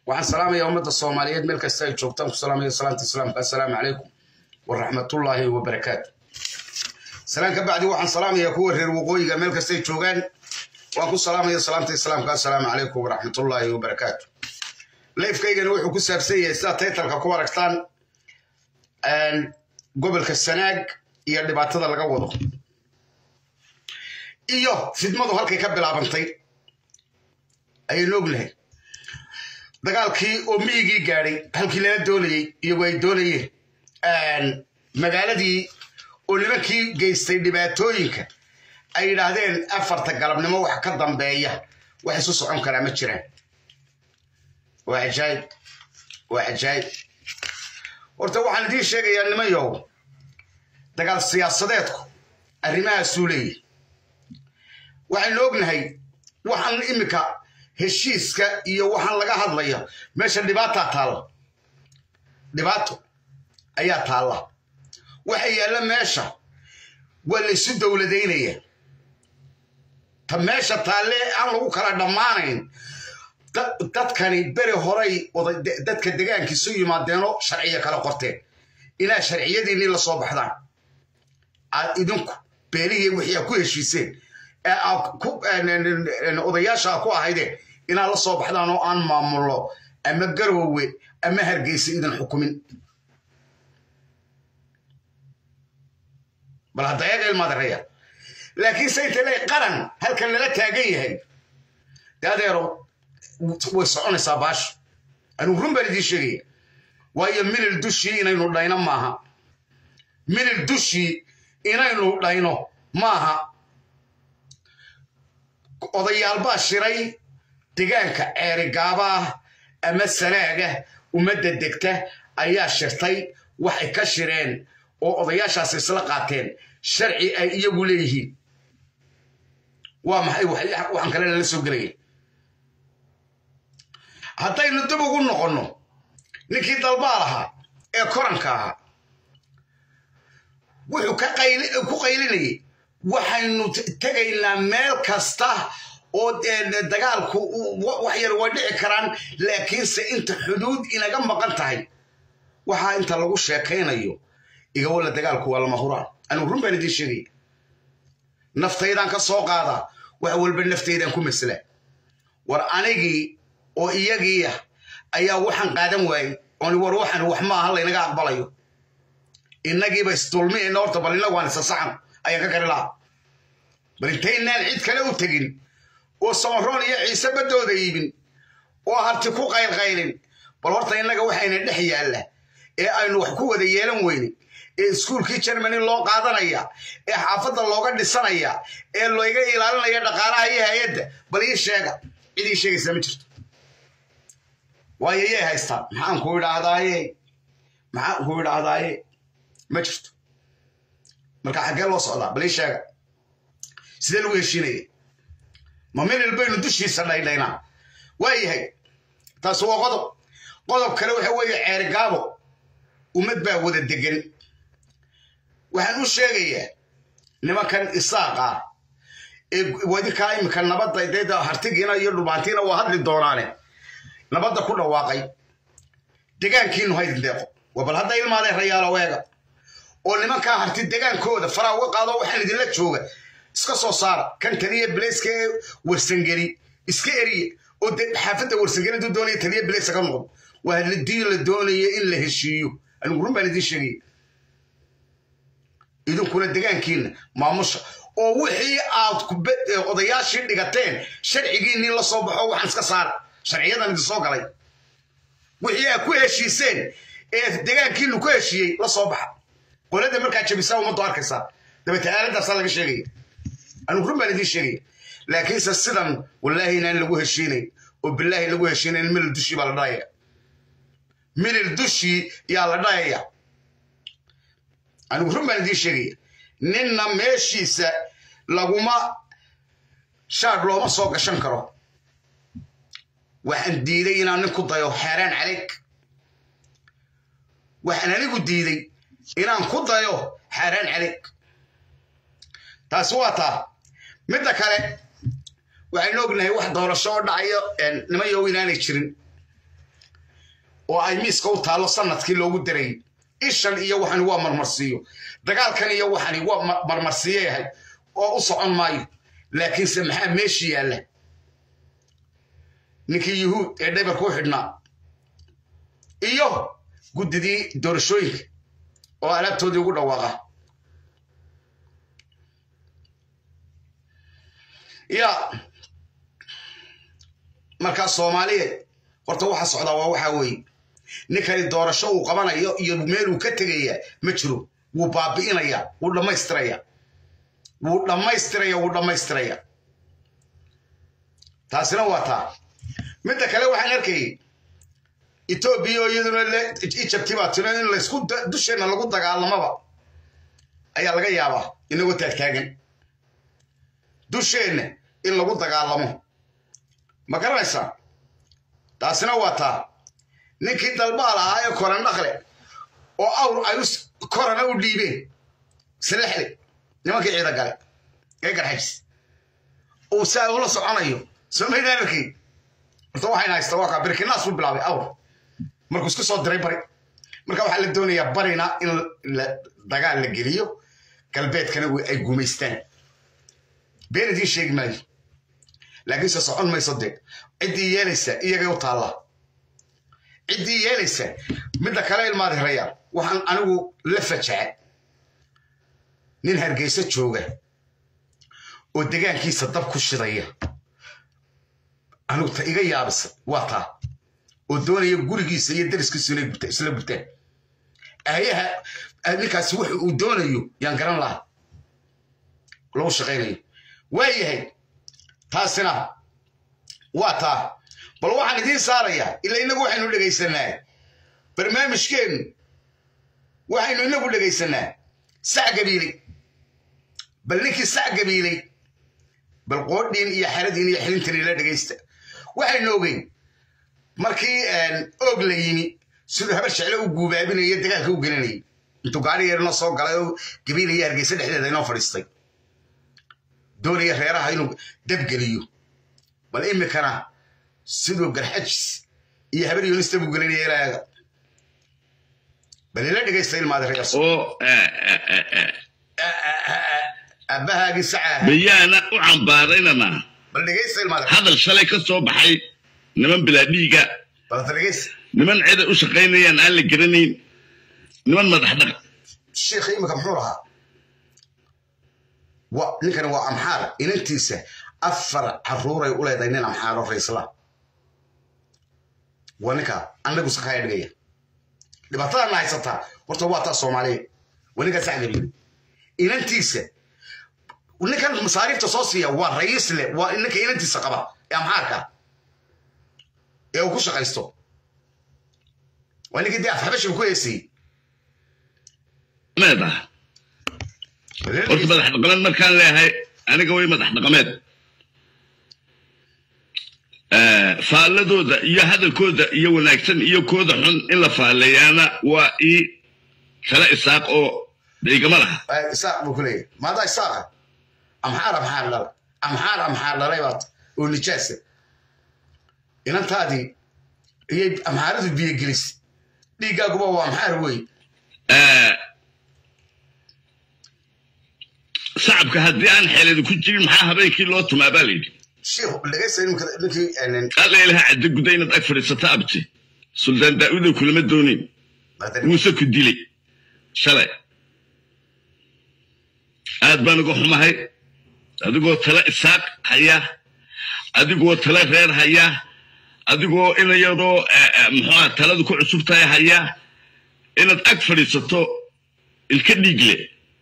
waxaan salaamaya ummadda soomaaliyeed meel kasta ay joogtaan ku salaamaya salaanta islaamka assalaamu calaykum waraxmatullaahi wabarakaatu salaan ka bacdi waxaan salaamaya kuwa reer waqooyiga meel kastay joogaan waan ku salaamaya salaanta islaamka assalaamu calaykum waraxmatullaahi wabarakaatu leifkaygana wuxuu ku saabsan yahay sidaa taytalka ku aragtaan gobolka sanaag iyo dhibaatada laga wado iyo fidmadu halkay ka bilaabantay ayaynu ognahay dagaalkii oo miyigii gaadhay halkii lala doonayey iyagu ay doonayeen magaaladii oo nimankii geystay dhibaatooyinka ay yidhaahdeen afarta galabnimo wax ka dambeeya wax isu socon karaa ma jiraan waa cajaayib waa cajaayib horta waxaan idiin sheegayaa nimanyow dagaal siyaasadeedku arrimahaasuu leeyahy waxaynu ognahay waxaan iminka heshiiska iyo waxaan laga hadlaya meesha dhibaataa taalla dhibaato ayaa taalla waxa yaalla meesha waa laysu dowladaynaya ta meesha taalle aan lagu kala dhammaanayn dadkani beri horay dadka degaankiisu yimaadeenoo sharciya kala qorteen inaa sharciyadiinii la soo baxdaan aad idinku beelihii wixii aad ku heshiiseen odayaasha a ku ahaydeen inaad la soo baxdaan oo aan maamullo ama garoowe ama hargeysa idin xukumin bal hadda eega ilmaadareya laakiin sayta le qaran halkan lala taagan yahay de adeero way soconaysaa baashu anigu run baan idiin sheegaya waayo minil dushii inaynu dhayno maaha minil dushii inaynu dhayno maaha odayaalbaa shiray degaanka ceerigaabah ama sanaaga ummadda degta ayaa shirtay waxay ka shireen oo odayaashaas isla qaateen sharci ay iyagu leeyihiin waa maxay waxaan kale lala soo gelaya haddaynu dib ugu noqonno ninkii dalbaal ahaa ee koranka ahaa wuxuu ku qaylinayay waxaynu tegaynaa meel kasta oo dagaalku wax yar way dhici karaan laakiinse inta xuduud inaga maqan tahay waxaa inta lagu sheekaynayo igawalla dagaalku waa lama huraan anigu run baan idiin sheegaya naftaydaan ka soo qaadaa wax walba naftaydaan ku maslaa war anigii oo iyagiiya ayaa waxaan qaadan waayey ooni war waxan wax maaha laynaga aqbalayo innagiiba isdulmiayna horta bal innagu aan isa saxan ayaan ka kari lahaa bal intaynaan cid kale u tegin oo samaroon iyo ciise baddooda iibin oo harti ku qaylqaylin bal horta innaga waxayna dhex yaalla ee aynu wax ku wada yeelan weyne ee iskuulkii jermany loo qaadanaya ee xaafadda looga dhisanaya ee layga ilaalinaya dhaqaalaha iyo hay-adda bal ii sheega cid ii sheegaysaa ma jirto waayo yay haystaan maxaan ku idhaahdaaye maxaan ku idhaahdaaye ma jirto marka xaggee loo socdaa bal ii sheega sidee lagu heshiinaya ma minil baynu dushiisa dhaydhaynaa waa yahay taasi waa qodob qodob kale waxa weeye ceerigaabo ummad baa wada degan waxaan u sheegayaa nimankan isaaqa ee wadinkaa iminka nabadda dayda hartigiina iyo dhulbaantiina waa hadli doonaane nabadda ku dhawaaqay degaankiinu haydin deeqo waa bal hadda ilmaadeen rayaalo weega oo nimankaa harti degaankooda faraa uga qaado waxaan idinla jooga iska soo saara kan taliya bilayska ee warsangeli iska eriye oo xaafadda warsangelidu doonaya taliya bilayska ka noqdo waa hadii la doonaya in la heshiiyo anigu run baan idiin sheegaya idinkuna degaankiina maamusha oo wixii aad odayaashii dhigateen sharcigiinii la soo baxo waxaan iska saara sharciyadan idin soo galay wixii aad ku heshiiseen ee degaankiinu ku heshiiyey la soo baxa qolada markaa jabisaa ummaddu arkaysaa dabeete aaladaasaa laga sheegaya anigu run baan idiin sheegaya laakiinse sidan wallaahi inaan lagu heshiinayn oo bilaahi lagu heshiinayn minil dushii baa la dhahaya minil dushii yaa la dhahaya anigu run baan idiin sheegaya ninna meeshiisa laguma shaadh looma soo gashan karo waxaan diiday inaan nin ku dayo xaaraan calayg waxaan anigu diiday inaan ku dayo xaaraan calayg taasi waa taa midda kale waxaynu ognahay wax doorasho oo dhacayo nimayow inaanay jirin oo ay miiska u taallo sanadkii loogu daray ishan iyo waxani waa marmarsiiyo dagaalkan iyo waxani waa marmarsiiyo yahay oo u socon maayo laakiinse maxaa meeshii yaalla ninkii yuhuud ee dhaybarka u xidhnaa iyo guddidii doorashooyinka oo alaabtoodii ugu dhawaaqa ya markaa soomaaliyeed horta waxa socdaa waa waxaa weeye ninkani doorasho uu qabanayo iyo meel uu ka tegaya ma jiro wuu baabi'inaya wuu dhammaystiraya wuu dhammaystiraya wuu dhammaystiraya taasina waa taa midda kale waxaan arkayay etoobiya oo iyaduna ijabti baa tino in laysku dusheenna lagu dagaalamaba ayaa laga yaabaa inagoo taagtaagan dusheenna in lagu dagaalamo ma garanaysaa taasina waa taa ninkii dalbaal ahaa ee korandhaqle oo awr ay korana u dhiibeen salexle nimankii ciida gale ee garxajis uu saa ula soconayo somaydaan arkay horta waxayna haysta waa kaa birkinaas buu bilaabay awr markuu isku soo diray bari marka waxaa la doonayaa barina in dagaal la geliyo galbeedkana ay gumaystaan been idiin sheegi maayo laakiinse socon mayso dee ciddii yeelaysa iyagay u taallaa ciddii yeelaysa midda kale ilmaadi rayaa waxaan anigu la fajaca nin hargeysa jooga oo degaankiisa dab ku shidaya anigu ta iga yaabisa waa taa oo doonaya gurigiisa iyo dariskiisu inay isla gutaan aayaha ninkaasi wuxu uu doonayo yaan garan laha lagu shaqaynayo waa yahay taasina waa taa bal waxaan idiin saarayaa ila inagu waxaynu dhegaysanaa barnaamijkeennu waxaynu inagu dhegaysanaa sac gabiiley bal ninkii sac gabiiley bal qoodhiin iyo xaradiin iyo xilintan ila dhegaysta waxaynu ogeyn markii oog la yimi siduu habar jecle u guubaabinayo dagaalka u gelinayay intuu gaari yeernoo soo galay oo gabiilaya hargeysa dhexdeeda inoo fadhiistay doonaya reeraha inuu dabgeliyo bal imikana siduu garxajis iyo habar yoonista buu gelinaya ilaaga bal ila dhegaysta ilmaada reer oo abbahaagii sacaa bayaana u cambaaraynana bal dhegaysta ilmaada hadal shalay ka soo baxay niman bilaa dhiiga bal dhegaysta niman cida u shaqaynayaan aan la garanayn niman madax dhaqa sheekha imika muxuu lahaa wa ninkani waa amxaar inantiisa afar caruuray u leedahay nin amxaaro raysla waa ninka anagu sakaya dhigaya dhibaatadana haysataa horta waa taa soomaaliya waa ninkaa sacgabiil inantiisa ninkan masaariifta soo siiya waa rayiisle waa ninka inantiisa qaba ee amxaarka ee uu ku shaqaysto waa ninkii dee afxabashiga ku heesayey meeda horta madax dhaqameed markaan leeyahay aniga way madax dhaqameed faalladooda iyo hadalkooda iyo wanaagsan iyo kooda xun in la faaleeyaana waa ii kala isaaq oo dhiigama laha isaaq buu ku leeyahay maadaa isaaqa amxaar amxaar dhala amxaar amxaar dhalay baat oo nijaasa inantaadii iyay amxaaradu biyogelis dhiiggaaguba waa amxaar wey shacabka haddii aan xeeladi ku jirin maxaa habeenkii loo tumaa baa layidhi sheekhu dhegaysta ninkii alla ilaha cadda guda inaad ag fadhiisata abti suldaan daa'udow kulama doonin muuse ku dilay shalay aad baan uga xumahay adigoo tala isaaq haya adigoo tala reer haya adigoo ina yaroo muxuuha taladu ku cusub tahay haya inaad ag fadhiisato ilka dhiigle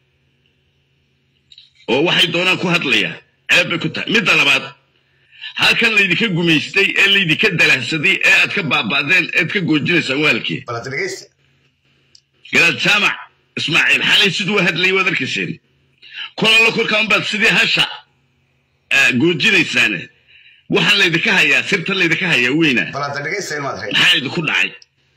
oo waxay doonaan ku hadlayaan ceeb bay ku tahay midda labaad halkan laydinka gumaystay ee laydinka dalahsaday ee aad ka baaba'deen ead ka goojinaysaan waalkii garaad jaamac ismaaciil xalay siduu hadlayay waad arkayseen kolalla kolkaan baad sidii hasha goojinaysaane waxaan laydinka hayaa sirtan laydinka hayaa weyna maxaa idinku dhacay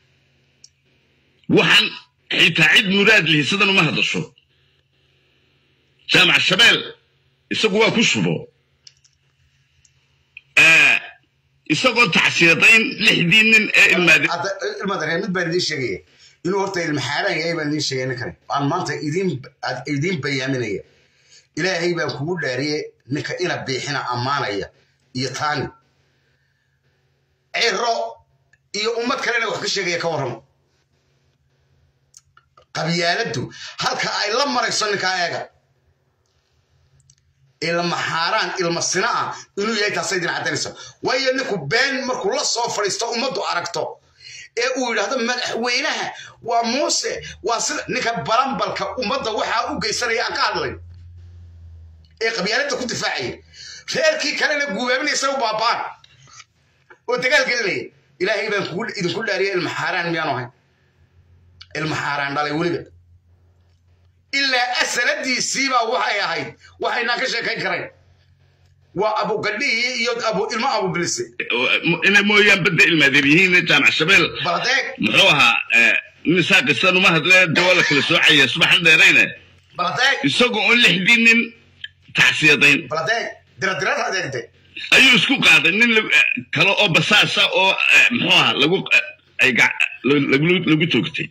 waxaan xitaa cid muraad lihi sidan uma hadasho jaamac shabeel isagu waa ku shubo isagoo tacsiyadayn lixdii nin ee ilmaade hadda ilmadaree mid baan idiin sheegaya inuu horta ilmaxaaraan yahay baan idiin sheegaya ninkani aan maanta idiin aad idiin bayaaminaya ilaahay baan kugu dhaariye ninka ina biixina ammaanaya iyo taani ciro iyo ummad kalena wax ka sheegaya ka warramo qabyaaladdu halka ay la marayso ninkaa eega ilma xaaraan ilma sina ah inuu yahay taasay idin caddaynaysa waayo ninku been markuu la soo fadhiisto ummaddu aragto ee uu yidhaahdo madaxweynaha waa muuse waa sida ninka balambalka ummadda waxaa u geysanaya aan ka hadlay ee qabyaaladda ku difaacaya reerkii kalena guubaabinaysa u baabaan oo dagaal gelinaya ilaahay baan kugu idinku dhaariya ilma xaaraan miyaanu ahayn ilma xaaraan dhalay weliba ilaa asaladiisiibaa waxay ahayd waxaynaan ka sheekayn karayn waa abugadhihii iyo abu ilmo abubilise inay mooyaan badda ilmaadeer yihiin jaamac shabeel baladeeg muxuu ahaa nin saa qisan uma hadle de waa la kala soocaya subaxan dheerayne baladeeg isagoo oo lixdii nin tacsiyadayn baladeeg diradirada adeegde ayuu isku qaaday nin la- kale oo basaasa oo eh, muxuu ahaa lagu ay gac- lagu lagu toogtay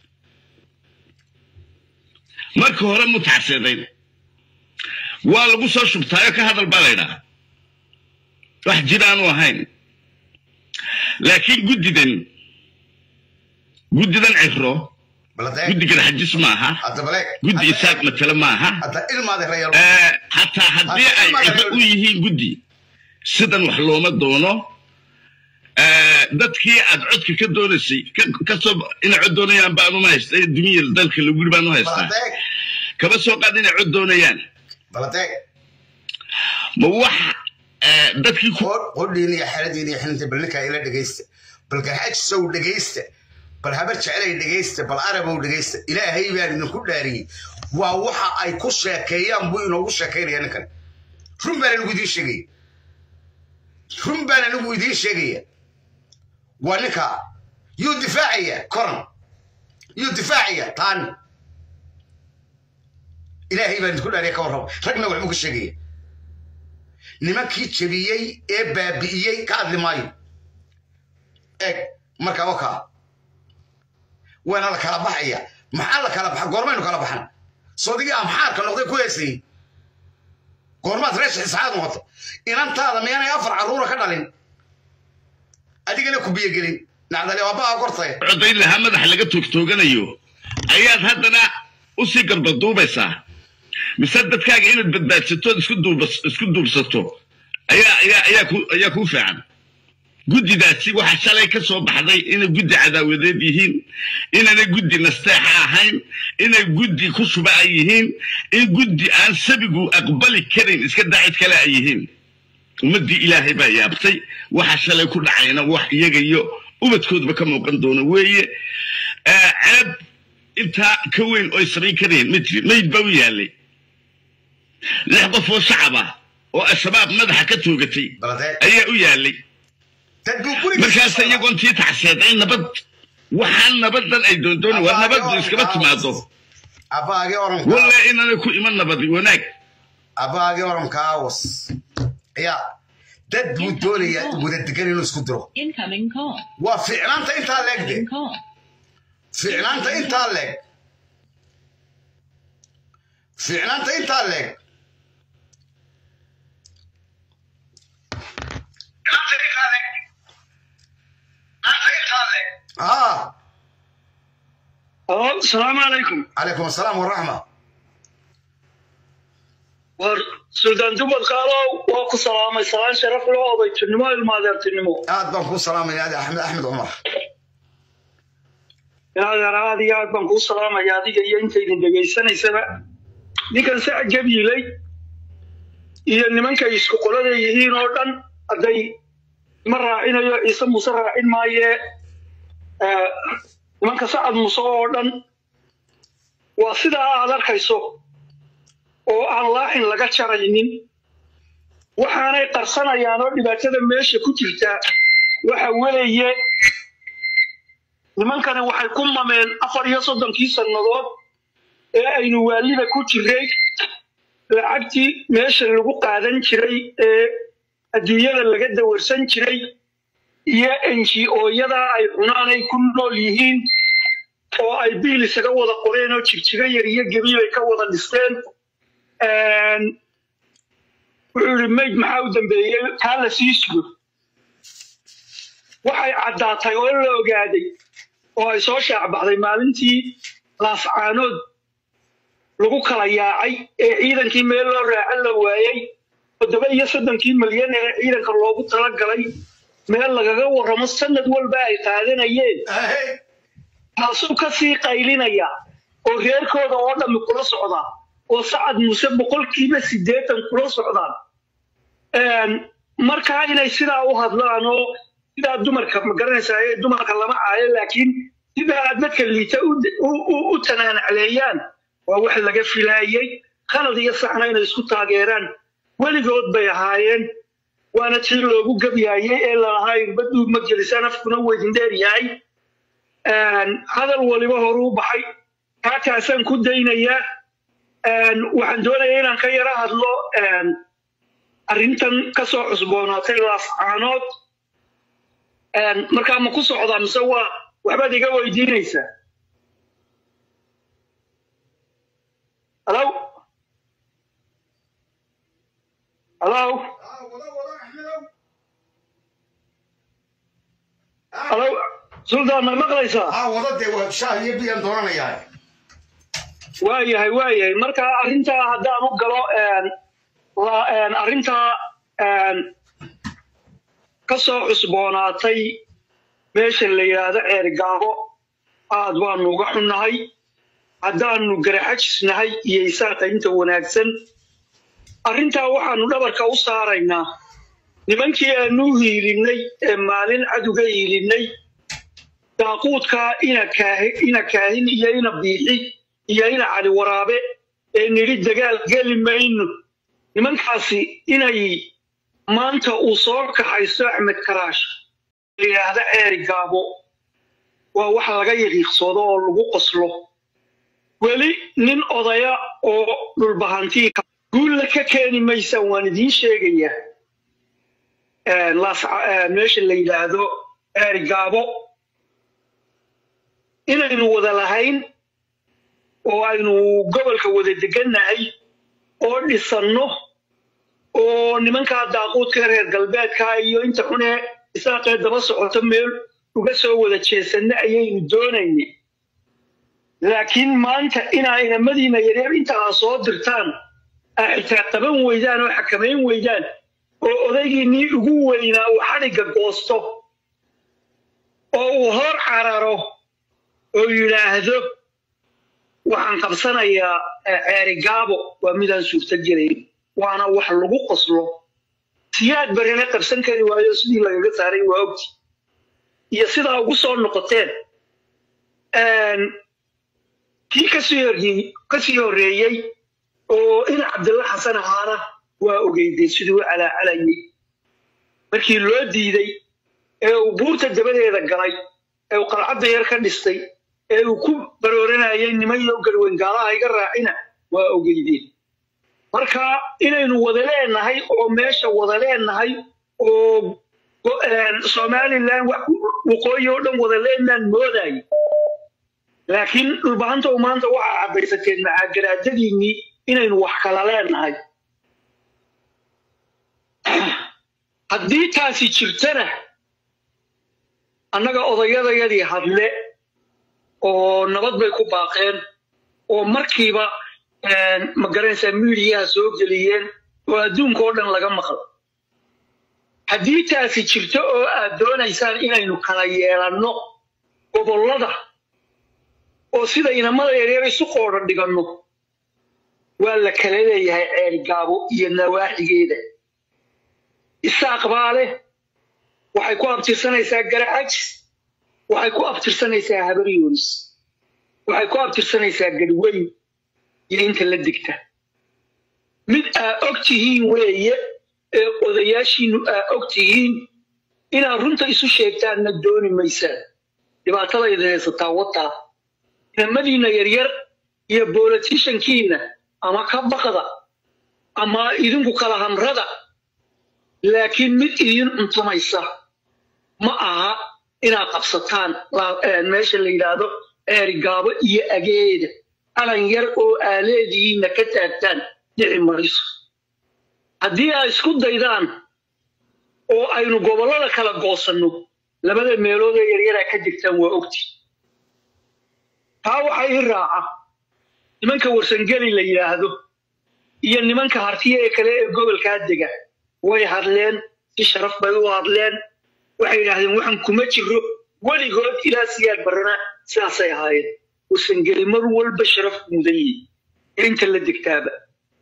marka hore mu tacsiyadayn waa lagu soo shubtaayo ka hadal baa laydhaa wax jiraanu ahayn laakiin guddidan guddidan cifro baladeeg guddigan xajis maaha hadda baleeg guddi isaaq matale maaha hadda ilmaade reeyal Eh, hataa haddii ay cifro u yihiin guddi sidan wax looma doono Eh, dadkii aad codka ka doonaysay ka- kasoo inay cod doonayaan baan uma haystay dumiya dalka laguri baan u haystaa baladeeg kaba soo qaad inay cod doonayaan baladeeg ma wax eh, dadkii ku qodhiin iyo xeladiin iyo xilinta bal ninkaa ila dhegaysta bal garxajisow dhegaysta bal habar jecelay dhegaysta bal arabow dhegaysta ilaahay baan idinku dhaariyey waa waxa ay ku sheekeeyaan buu inoogu sheekaynaya ninkan run baan anigu idiin sheegaya run baan anigu idiin sheegaya waa ninka yuu difaacaya koran yuu difaacaya taani ilaahay baan idinku dhaariya ka warraba ragna waxbuu ka sheegaya nimankii jebiyey ee baabi'iyey ka hadli maayo eeg marka oka waana la kala baxaya maxaa la kala baxa goormaynu kala baxan soodigii amxaarka noqday ku heesayey goormaad reesha isxaad noqota inantaada miyaanay afar carruura ka dhalin adigana ku biyogelin nacdale aabbaha kortay codayn lahaa madaxa laga toogtooganayo ayaad haddana usii garbaduubaysaa mise dadkaaga inaad badbaadsatood isku duubas- isku duubsato ayaa ayaa ayaa ku ayaa kuu fiican guddidaasi waxaa shalay ka soo baxday inay guddi cadaawadeed yihiin inaanay guddi nasteexa ahayn inay guddi ku shuba ay yihiin in guddi aan sabigu aqbali karin iska daacid kale ay yihiin ummaddii ilaahay baa yaabtay waxa shalay ku dhacayna wax iyaga iyo ubadkoodba ka muuqan doona weeye Eh, ceeb intaa ka weyn oy samayn karayeen ma jirin mayd baa u yaallay lix qof oo shacab ah oo al-shabaab madaxa ka toogatay baladeeg ayaa u yaallay dad buu guriga markaas iyagoon tii tacseeday nabad waxaan nabadan ay doondoona waa nabaddu iskama timaado abbaagii oranka walla inaanay ku iman nabadi wanaag abbaagii oranka awas ayaa dad buu doonayaa wada degan inuu isku diro Incoming call. waa ficnaanta intaa leegde Incoming call. ficnaanta intaa leeg ficnaanta intaa leeg haa Halo, salaamu calaykum. calaykum asalaam waraxma War Suldaan Dubad Qaalow waa ku salaamay salaan sharaf loo odaytinimo ilmaadeertinimo. aad baan kuu salaamaya adi axmed axmed cumar Yaadeer aad iyo aad baan kuu salaamaya adiga iyo intaydin dhegaysanaysaba. Ninkan sac gabyilay iyo nimankay isku qolada yihiin oo dhan hadday ma raacinayo ciise muuse raacin maayee eh, nimanka sacad muuse oo dhan waa sidaa aad arkayso oo aan laaxin laga jaraynin waxaanay qarsanayaan oo dhibaatada meesha ku jirta waxa weeye nimankani waxay ku mameen afar iyo soddonkii sannadood ee aynu waalida ku jiray lacagtii meesha lagu qaadan jiray ee adduunyada laga dawarsan jiray iyo ngo-yada ay cunaan ay ku nool yihiin oo ay biil isaga wada qoreen oo jigjiga yar iyo gebiyo ay ka wada dhisteen wuxuu yidhi mayd maxaa u dambeeyey taa la sii sugo waxay caddaatay oo la ogaaday oo ay soo shaacbaxday maalintii laascaanood lagu kala yaacay ee ciidankii meel loo raacan la waayey toddoba iyo soddonkii milyan ee ciidanka loogu talagalay meel lagaga warramo sanad walba ay qaadanayeen taasuu ka sii qaylinaya oo reerkooda oo dhammi kula socda oo sacad muuse boqolkiiba siddeetan kula socdaan markaa inay sidaa u hadlaan oo sidaa dumarka ma garanaysaa ee dumarka lama caayo laakiin sidaa dadka liita u tanaanacleeyaan waa wax laga filaayey khalad iyo saxna inay isku taageeraan weligood bay ahaayeen waana tii loogu gebyaayey ee lalahaa irbaduu ma gelisaan afkuna weydin dheer yahay hadal waliba horuu baxay kaakaasaan ku daynayaa waxaan doonayaa inaan ka yara hadlo arrintan ka soo cusboonaatay laascaanood markaa ma ku socdaa mise waa waxbaad iga weydiinaysaa halo halo halo suldaan ma maqlaysaa aa wada dee waa shaah iyo biyaan doonanayaa waayahay waayahay marka arrintaa haddaan u galo arrintaa ka soo cusboonaatay meesha la yidhaahdo ceergaabo aad baanu uga xunnahay haddaanu garaxajisnahay iyo isaaq inta wanaagsan arrintaa waxaanu dhabarka u saaraynaa nimankii aanu hiilinnay ee maalin caduga hiilinnay daaquudkaa ina kaahin iyo ina biixi iyo ina cali waraabe ee nidhi dagaal geli mayno nimankaasi inay maanta uu soo kaxaysto axmed karaash la yidhaahda ceeri gaabo waa wax laga yaqiiqsoodo oo lagu qoslo weli nin odaya oo dhulbahantii guulla ka keeni maysaan waan idiin sheegayaa meesha la yidhaahdo ceeri gaabo inaynu wada lahayn oo aynu gobolka wada degannahay oo dhisanno oo nimankaa daaquudka reer galbeedka iyo inta xunee isaaqee daba socoto meel uga soo wada jeesanno ayaynu doonayna laakiin maanta inaa inamadiina yareer intaa soo dirtaan aa xitaa qaban weydaan oo xakamayn weydaan oo odaygiinnii ugu weynaa uu xadhigga goosto oo uu hor cararo oo yidhaahdo waxaan qabsanayaa ceeri gaabo waa midaan suurto gelayn waana wax lagu qoslo siyaad barina qabsan kari waayo sidii lagaga saaray waa ogti iyo sidaa ugu soo noqoteen kii kasii kasii horreeyey oo in cabdilla xasan ahaana waa ogeydeen siduu u calaacalayay markii loo diiday ee uu buurta dabadeeda galay ee uu qalcadda yar ka dhistay ee uu ku barooranayay niman iyo garweyn gaalaha iga raacina waa ogeydeen marka inaynu wada leenahay oo meesha wada leenahay oo somalilan waqooyi oo dhan wada leenaan moodaay laakiin dhulbahanta u maanta waxaa caddaysateen macaagaraadadiinnii inaynu wax kala leenahay haddii taasi jirtana annaga odayadayadii hadle oo nabad bay ku baaqeen oo markiiba ma garanaysaa miidiyaha soo geliyeen oo adduunka oo dhan laga maqlo haddii taasi jirto oo aad doonaysaan inaynu kala yeelanno gobollada oo sida inamada yareer isu qoodhan dhiganno waa la kala leeyahay ceelgaabo iyo nawaaxigeeda isaaq baa leh waxay ku abtirsanaysaa garaxajis waxay ku abtirsanaysaa habaryoonis waxay ku abtirsanaysaa gadhweyn iyo inta la digta mid aa og tihiin weeye ee odayaashiinnu aa og tihiin inaad runta isu sheegtaanna dooni maysaan dhibaatadayda haysataa wataa inamadiinna yaryar iyo bolotishankiinna ama ka baqda ama idinku kala hamrada laakiin mid idin cuntamaysa ma aha inaad qabsataan la- eh, meesha la yidhaahdo eerigaabo iyo ageeda alan yar oo aaleedihiina ka taagtaan dhici mariso haddii ay isku daydaan oo aynu gobollada kala goosanno labada meelood ee yaryaraa ka jirtaan waa ogti taa waxaa ii raaca nimanka warsangeli la yidhaahdo iyo nimanka hartiya ee kale ee gobolkaa dega way hadleen si sharaf bay u hadleen waxay yidhaahdeen waxaan kuma jiro weligood ilaa siyaad barana sidaasay ahaayeen warsangeli mar walba sharaf mudan yihi inta la degtaaba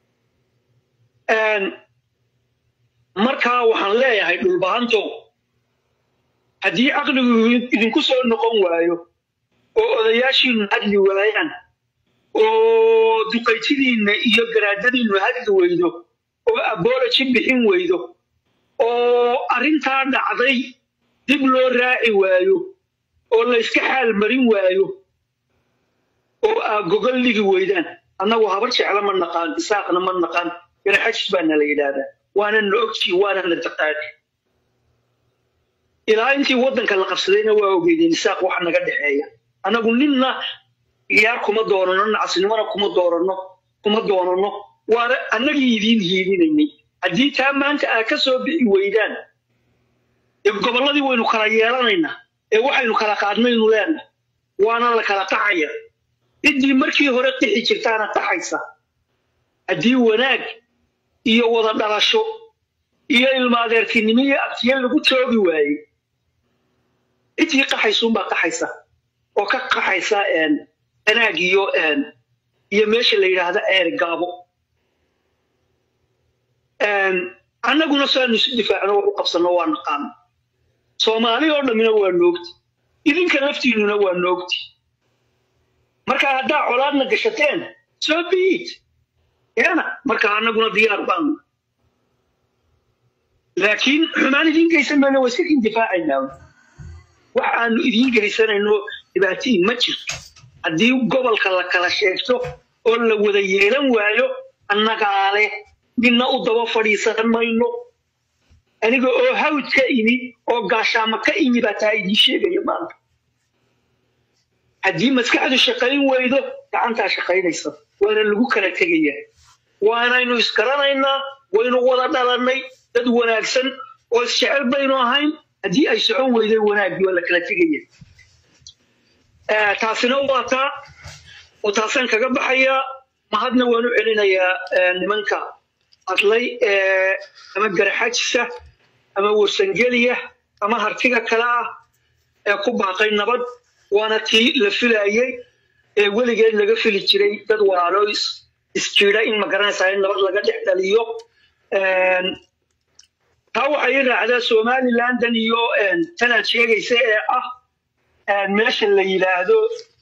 Een, markaa waxaan leeyahay dhulbahantow haddii caqligu idinku soo noqon waayo oo odayaashiinu hadli waayaan oo duqaytidiinna iyo garaadadiinnu hadli weydo oo abology bixin weydo oo arrintaa dhacday dib loo raaci waayo oo la iska xaal marin waayo oo aa gogol ligi weydaan annagu habar jecla ma naqaan isaaqna ma naqaan garaxajis baana la yidhaahdaa waana na ogtii waana na taqaani ilaa intii waddanka la qabsadayna waa ogeydeen isaaq waxa naga dhexeeya annagu ninna ciyaar kuma doonano nacasnimona kuma doorano kuma doonano waana annagii idiin hiidinaynay haddii taa maanta aad ka soo bixi weydaan ee gobolladii waynu kala yeelanaynaa ee waxaynu kala qaadnaynu leenahay waana la kala qaxaya ciddii markii hore qixi jirtaana qaxaysa haddii wanaag iyo wada dhalasho iyo ilmaadeertinimo iyo abtiye lagu toogi waayey ciddii qaxaysuunbaa qaxaysa oo ka qaxaysa een, wanaag iyo een, iyo meesha la yidhaahda eer gaabo Een, annaguna saanu isu difaacno wax u qabsanno waa naqaana soomaali oo dhammina waa noogti idinka laftiinnuna waa noogti marka haddaa colaadna gashateen soo biid yana marka annaguna diyaar baanu laakiin xumaan idiin geysan mayno waa iska indifaacaynaa wax aanu idiin geysanayno dhibaatiin ma jirto haddii gobolka la kala sheegto oo la wada yeelan waayo annagaa leh midna u daba fadhiisan mayno aniga oo hawd ka imi oo gaashaamo ka imi baa taa idiin sheegaya maanta haddii maskaxdu shaqayn weydo gacantaa shaqaynaysa waana lagu kala tegaya waanaynu isgaranaynaa waynu wada dhalannay dad wanaagsan oo isjecel baynu ahayn haddii ay socon weyday wanaaggii waa la kala tegaya Eh, taasina waa taa oo taasaan kaga baxayaa mahadna waan u celinayaa eh, nimanka hadlay ee ama garaxajisa ama warsangeliya ama hartiga kale ah ee ku baaqay nabad waana tii la filayey ee weligeed laga fili jiray dad walaalo is- isjiida in magaranaysaa in nabad laga dhex dhaliyo Een, taa waxay i raacdaa somalilandan iyo een, tanaad sheegaysa ee ah een, meesha la yidhaahdo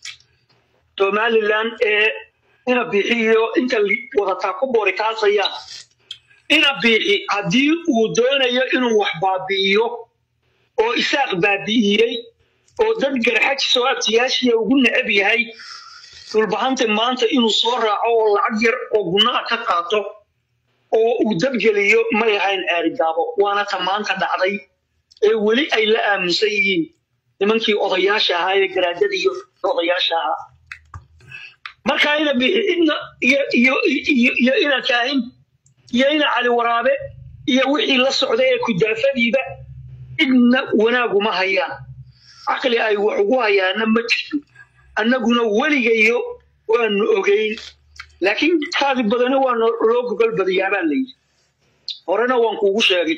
somaliland ee ina bixiyo inta li- wadataa ku boori kaasaya ina biixi haddii uu doonayo inuu wax baabi'iyo oo isaaq baabi'iyey oo dad garxajis oo abtiyaashiya ugu necab yahay dhulbahanta maanta inuu soo raaco oo lacag yar oo gunnaa ka qaato oo uu dabgeliyo may ahayn ceerigaabo waana ta maanta dhacday ee weli ay la aaminsan yihiin nimankii odayaasha ahaa ee garaadada iyo odayaasha ahaa marka ina bixi cidna iyo iyo iyo iyo ina kaahin iyo ina cali waraabe iyo wixii la socda ee kudaafadiiba cidna wanaaguma hayaan caqli ay wax ugu hayaana ma jirto annaguna weligayo waanu ogeyn laakiin kaadi badani waa noo- loo gogol badayaa baa layidhi horena waan kuugu sheegay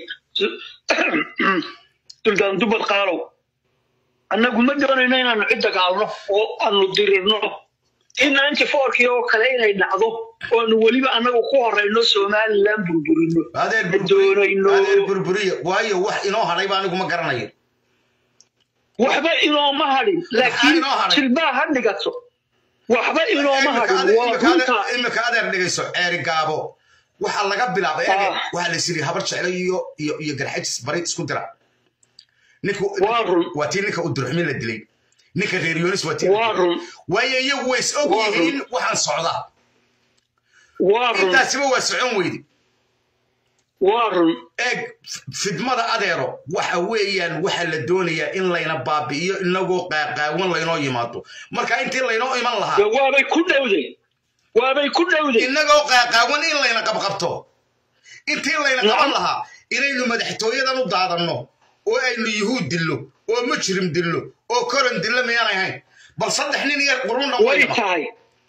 suldaan dubad qaalow annagu ma doonayno inaanu cid dagaalno oo aanu dirirno in ninety fourkii oo kale inay dhacdo oonu weliba annagu ku horeyno somaliland burburino adeer ma burburiye doonayno adeer burburiye waayo wax inoo hadhay baa anigu ma garanayo waxba inooma hadhin laakiin inoo hadhay? jilbaa ha dhigato waxba inooma hadhin waa runta imika adeer dhigayso ceeri gaabo waxaa laga bilaabay Ah. ege waxaa la siri habar jeclo iyo iyo iyo garxajis bari isku dira ninku Waa run. waa tii ninka udurxumin la dilay ninka reer yonis waa tii la waa dilay. run waayo iyagu way is og Waa run. yihiin waxaan socdaa waa run intaasiba waa socon weyde waa run eeg fidmada adeero waxa weeyaan waxa la doonayaa in layna baabi'iyo inagoo qaaqaawan laynoo yimaado marka intii laynoo iman lahaa dee waabay ku dhowday waabay ku dhowday inagoo qaaqaawan in layna qabqabto intii layna qaban lahaa inaynu madaxtooyadan u daadanno oo aynu yuhuud dillo oo mujrim dillo oo koran dillo miyaan ahayn bal saddex nin iyo qurun dhan way tahay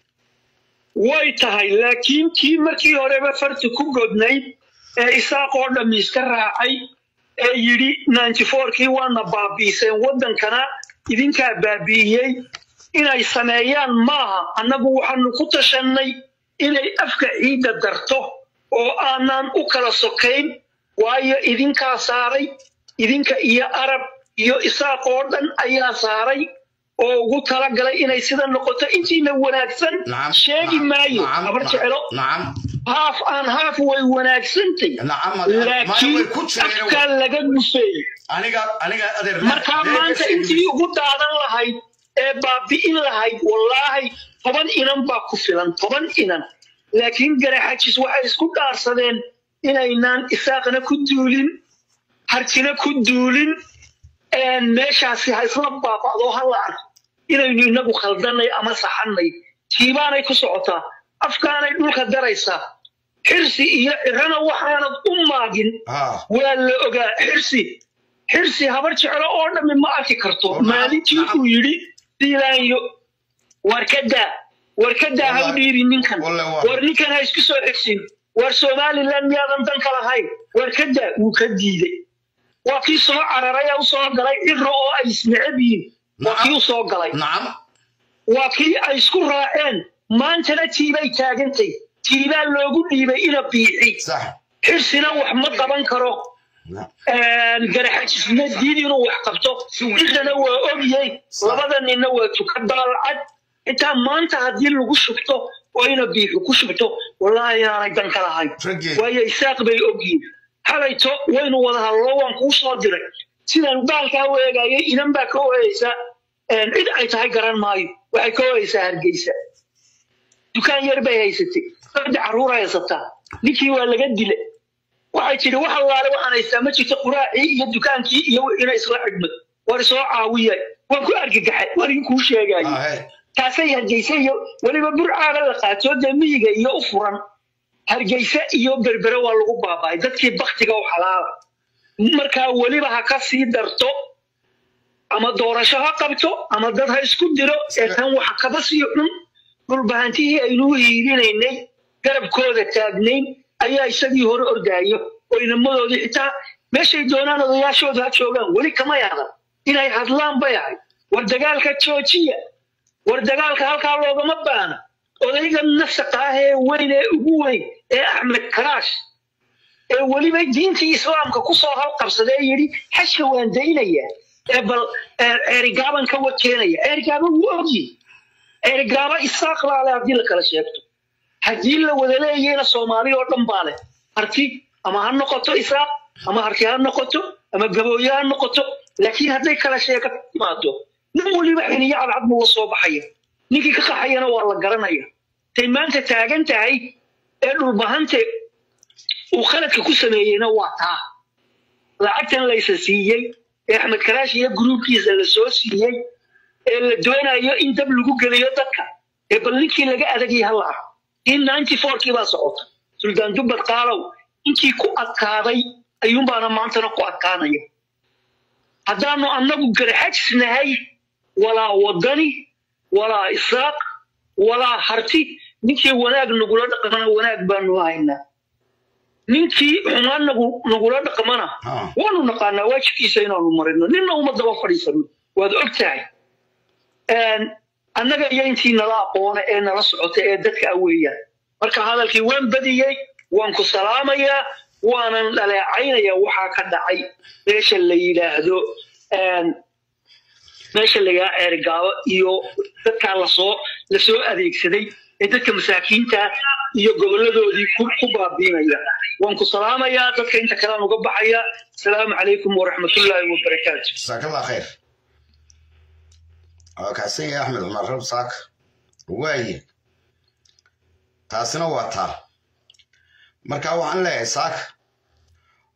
way tahay laakiin kii markii horeba farti ku godnayd ee isaaqoo dhammi iska raacay ee yidhi ninety fourkii waana baabi'iseen waddankana idinkaa baabi'iyey inay sameeyaan maaha annagu waxaanu ku tashannay inay afka ciidda darto oo aanan u kala sokayn waayo idinkaa saaray idinka iyo arab iyo isaaq oo dhan ayaa saaray oo ugu talagalay inay sida noqoto intiina wanaagsan Nacam, sheegi nacam, maayo nacam, habar nacam, jecelo nacam haaf aan haaf way wanaagsantay nacam maya way laakiin ku jireen afkaa laga gufeeyey aniga aniga adeer markaa maanta intii ugu daadan lahayd ee baabi'in lahayd wallaahi toban inan baa ku filan toban inan laakiin garaxajis waxay isku dhaarsadeen inaynaan isaaqna ku duulin harkina ku duulin een meeshaasi ha isla baaba'do ha la arko inaynu inagu khaldanay ama saxannay tiibaanay ku socotaa afkaanay dhulka daraysaa xirsi iyo cirana waxaanad u maagin ha waa la ogaa xirsi xirsi habar jeclo oo dhammi ma arki karto Oh, nacam, maalintii nacam. uu yidhi diilaanyo war ka daa war ka daa ha u Wallahi- dhiibi ninkan wallahi waa- war ninkan ha isku soo xigsin war somaliland miyaadan dan ka lahayn war ka daa wuu ka diiday waa kii soo cararay ee u soo galay ciro oo ay isneceb yihiin waa Nacam. kii u soo galay nacam waa kii ay isku raaceen maantana tiibay taagantay tiibaa loogu dhiibay ina biixi sax xirsina wax ma qaban karo Na- garaxajisna diid inuu wax qabto intana waa ogyay labada ninna waa tuka daalcad xitaa maanta haddii lagu shubto oo ina biixu ku shubto wallaahi aanay dan ka lahayn Raggee. waayo isaaq bay ogyihin halayto waynu wada hadlo waan kuu soo diray sidaan baalkaa u eegayay inan baa ka oheysa cid ay tahay garan maayo waxay ka oheysaa hargeysa dukaan yar bay haysatay saddex carruur haysataa ninkii waa laga dila waxay tidhi wax allaale waxaan haystaa ma jirto quraacii iyo dukaankii iyo wixiina isla xidhmay war isoo caawiyay waan ku argagaxay war inkuu sheegayo ah, hey. taasay hargeysa iyo weliba burcaaga la qaato dee miyiga iyo u furan hargeysa iyo berbere waa lagu baaba'ay dadkii baktiga u xalaala markaa weliba ha ka sii darto ama doorasho ha qabto ama dad ha isku diro ee tan waxa kaba sii xun dhulbahantihii aynuu hiirinaynay garabkooda taagnayn ayaa isagii hore ordaayo oo inamadoodii xitaa meeshay doonaan odayaashooda ha joogaan weli kama yadan inay hadlaan bay ahayd war dagaalka joojiya war dagaalka halkaa loogama baana odayga nasaqa ah ee weyn ee ugu weyn ee axmed karaash ee weliba diintii islaamka kusoo halqabsadee yidhi xajka waan daynayaa ee bal ceerigaaban ka wakeenaya ceerigaaba wuu ogyi ceerigaaba isaaq baa leh haddii la kala sheegto haddii la wada leeyayna soomaali oo dhan baa leh harti ama ha noqoto isaaq ama harti ha noqoto ama gabooye ha noqoto laakiin hadday kala sheega timaado nin weliba xiniyo cadcad buu la soo baxaya ninkii ka qaxayana waa la garanaya tay maanta taagan tahay ee dhulbahante uu khaladka ku sameeyeyna waa taa lacagtan laysa siiyey ee axmed karaash iyo gruubkiisa la soo siiyey ee la doonayo in dab lagu geliyo dadka ee bal ninkii laga adagay ha la arko in ninety fourkii baa socota suldaan dubbad qaalow inkii ku adkaaday ayuunbaana maantana ku adkaanaya haddaanu annagu garxajisnahay walaa wadani walaa isaaq walaa harti ninkii wanaag nagula dhaqmana wanaag baanu haynaa ninkii xumaan nagu nagula dhaqmana Ah. waanu naqaanaa waajibkiisa inaanu marino ninna uma daba fadhiisano waad og tahay annaga iyo intii nala aqoona ee nala socota ee dadka ah weeyaan marka hadalkii waan badiyey waan ku salaamayaa waanan dhaleecaynaya waxaa ka dhacay meesha la yidhaahdo meesha la yidhaahdo eergaabo iyo dadkaa lasoo lasoo adeegsaday ee dadka masaakiinta iyo goboladoodii ku ku baabiinaya waan ku salaamayaa dadka inta kalean uga baxaya asalaamu calaykum waraxmatullaahi wabarakaatu جزاك الله خير kaasanya axmed cumar rab saaka waaye taasina waa taa marka waxaan leeyahay saaka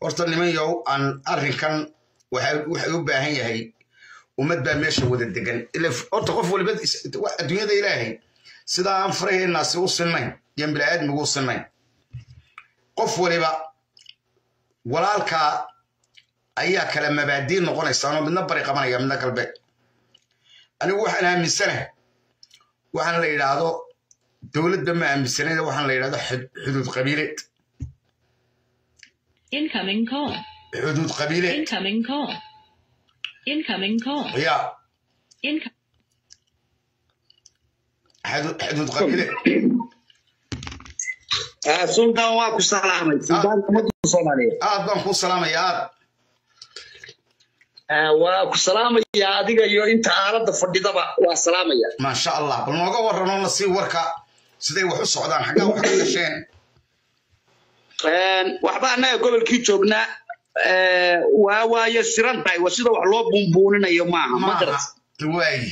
horta niman yow aan arrinkan waxay u baahan yahay ummad baa meesha wada degan horta qof waliba adduunyada ilaahay sidaa aan faraheennaasi u sinnayn iyo bini'aadmigu u sinnayn qof waliba walaalkaa ayaa kala mabaadii noqonaysaanoo midna bari qabanaya midna galbeed anigu waxaan aaminsanahay waxaan la yidhaahdo dowladda ma aaminsanayna waxaan la yidhahdo xuduud qabiileed Incoming call. xuduud qabiileed Incoming call. Incoming call. ya Incoming. xuduud qabiileed sultan waa ku salaamay sultaanka ummadda soomaaliyeed aad baan kuu salaamaya aad waa ku salaamaya adiga iyo inta aaladda fadhidaba waa salaamaya maasha allah bal nooga warranoo na sii warka siday wax u socdaan xaggaa wax ka gasheen waxba annaga gobolkii joognaa waa waaye siran tahay waa sida wax loo buunbuuninayo maaha ma garat maaha waayi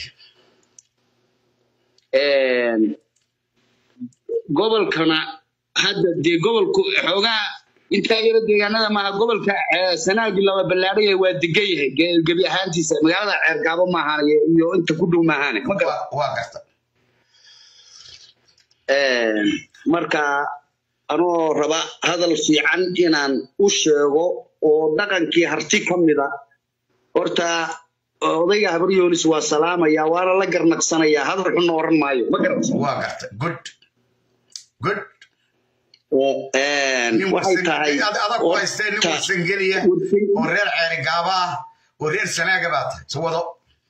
gobolkana hadda dee gobolku xoogaa intaa yaro deegaanada maaha gobolka sanaagii laba ballaadhaya waa degan yahay ge- gebi ahaantiisa magaalada ceergaabo maahan iyo inta ku dhow maahane ma garat Waa- waa garta marka anoo raba hadal fiican inaan u sheego oo dhaqankii harti ka mida horta odayga habar yoonis waa salaamaya waana la garnaqsanaya hadal xunna oran maayo ma garat waa garta good good nin waxay warsan- tahay nin ad- adag ku haystee nin horta- warsangeliya oo reer ceeri gaaba ah oo reer sanaaga baa tahay si wado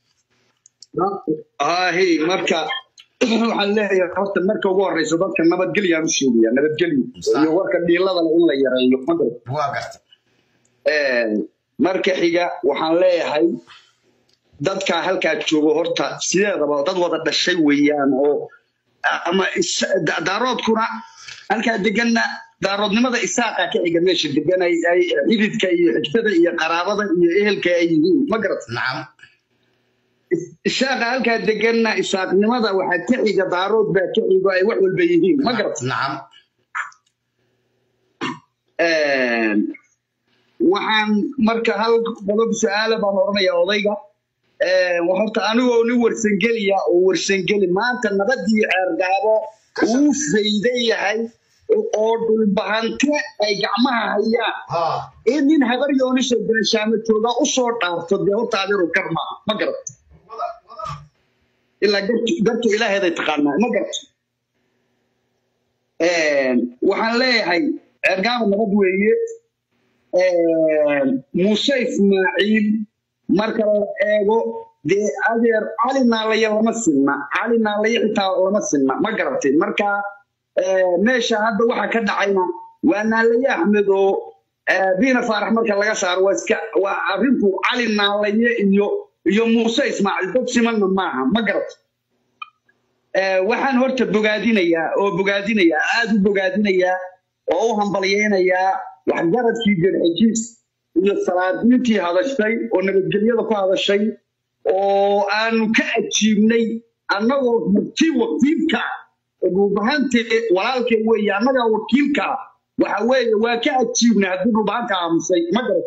ahi marka waxaan leeyahay horta marka ugu horeysa dadka nabadgelyaan u sheegaya nabadgelyo iyo warka dhiilada leh in la yareeyo ma garat waa garta marka xiga waxaan leeyahay dadka halkaa joogo horta sideedaba dad wada dhashay weeyaan oo ama is- da- daaroodkuna halkaa deganna daaroodnimada isaaqa ka xiga meesha degan ay ay xididka iyo xigtada iyo qaraabada iyo ehelka ay yihiin ma garat nacam isaaqa halkaa deganna isaaqnimada waxaa ka xiga daarood baa ka xigo ay wax walba yihiin ma garat nacam waxaan marka hal qodob su-aala baan oranaya odayga horta anigoo nin warsangeliya oo warsangeli maanta nabadii ceergaabo uu faydan yahay oo dhulbahante ay gacmaha hayaan ha in nin habar yoonisha gaashaamo jooga usoo dhaarto dee horta adiru gar maaha ma garat ilaa gartu gartu ilaaheeday taqaanaa ma garato waxaan leeyahay ceergaabo nabad weeye muuse ismaaciil marka la eego dee adeer cali naalaye lama sinna cali naalaye xitaa lama sinna ma garatay marka meesha hadda waxa ka dhacayna waa naalaye axmed oo biina faarax marka laga saaro waa iska waa arrinku cali naalaye iyo iyo muuse ismaaciil dad simanna maaha ma garatay waxaan horta bogaadinayaa oo bogaadinayaa aada u bogaadinayaa oo u hambalyeynayaa waxgaradkii garxijiis iyo salaadiintii hadashay oo nabadgelyada ku hadashay oo aanu ka ajiibnay annagoo martii wakiilka dhulbahante walaalkay weeye annagaa wakiilka waxa weeye waa ka ajiibnay haddii dhulbahanta aamusay ma garat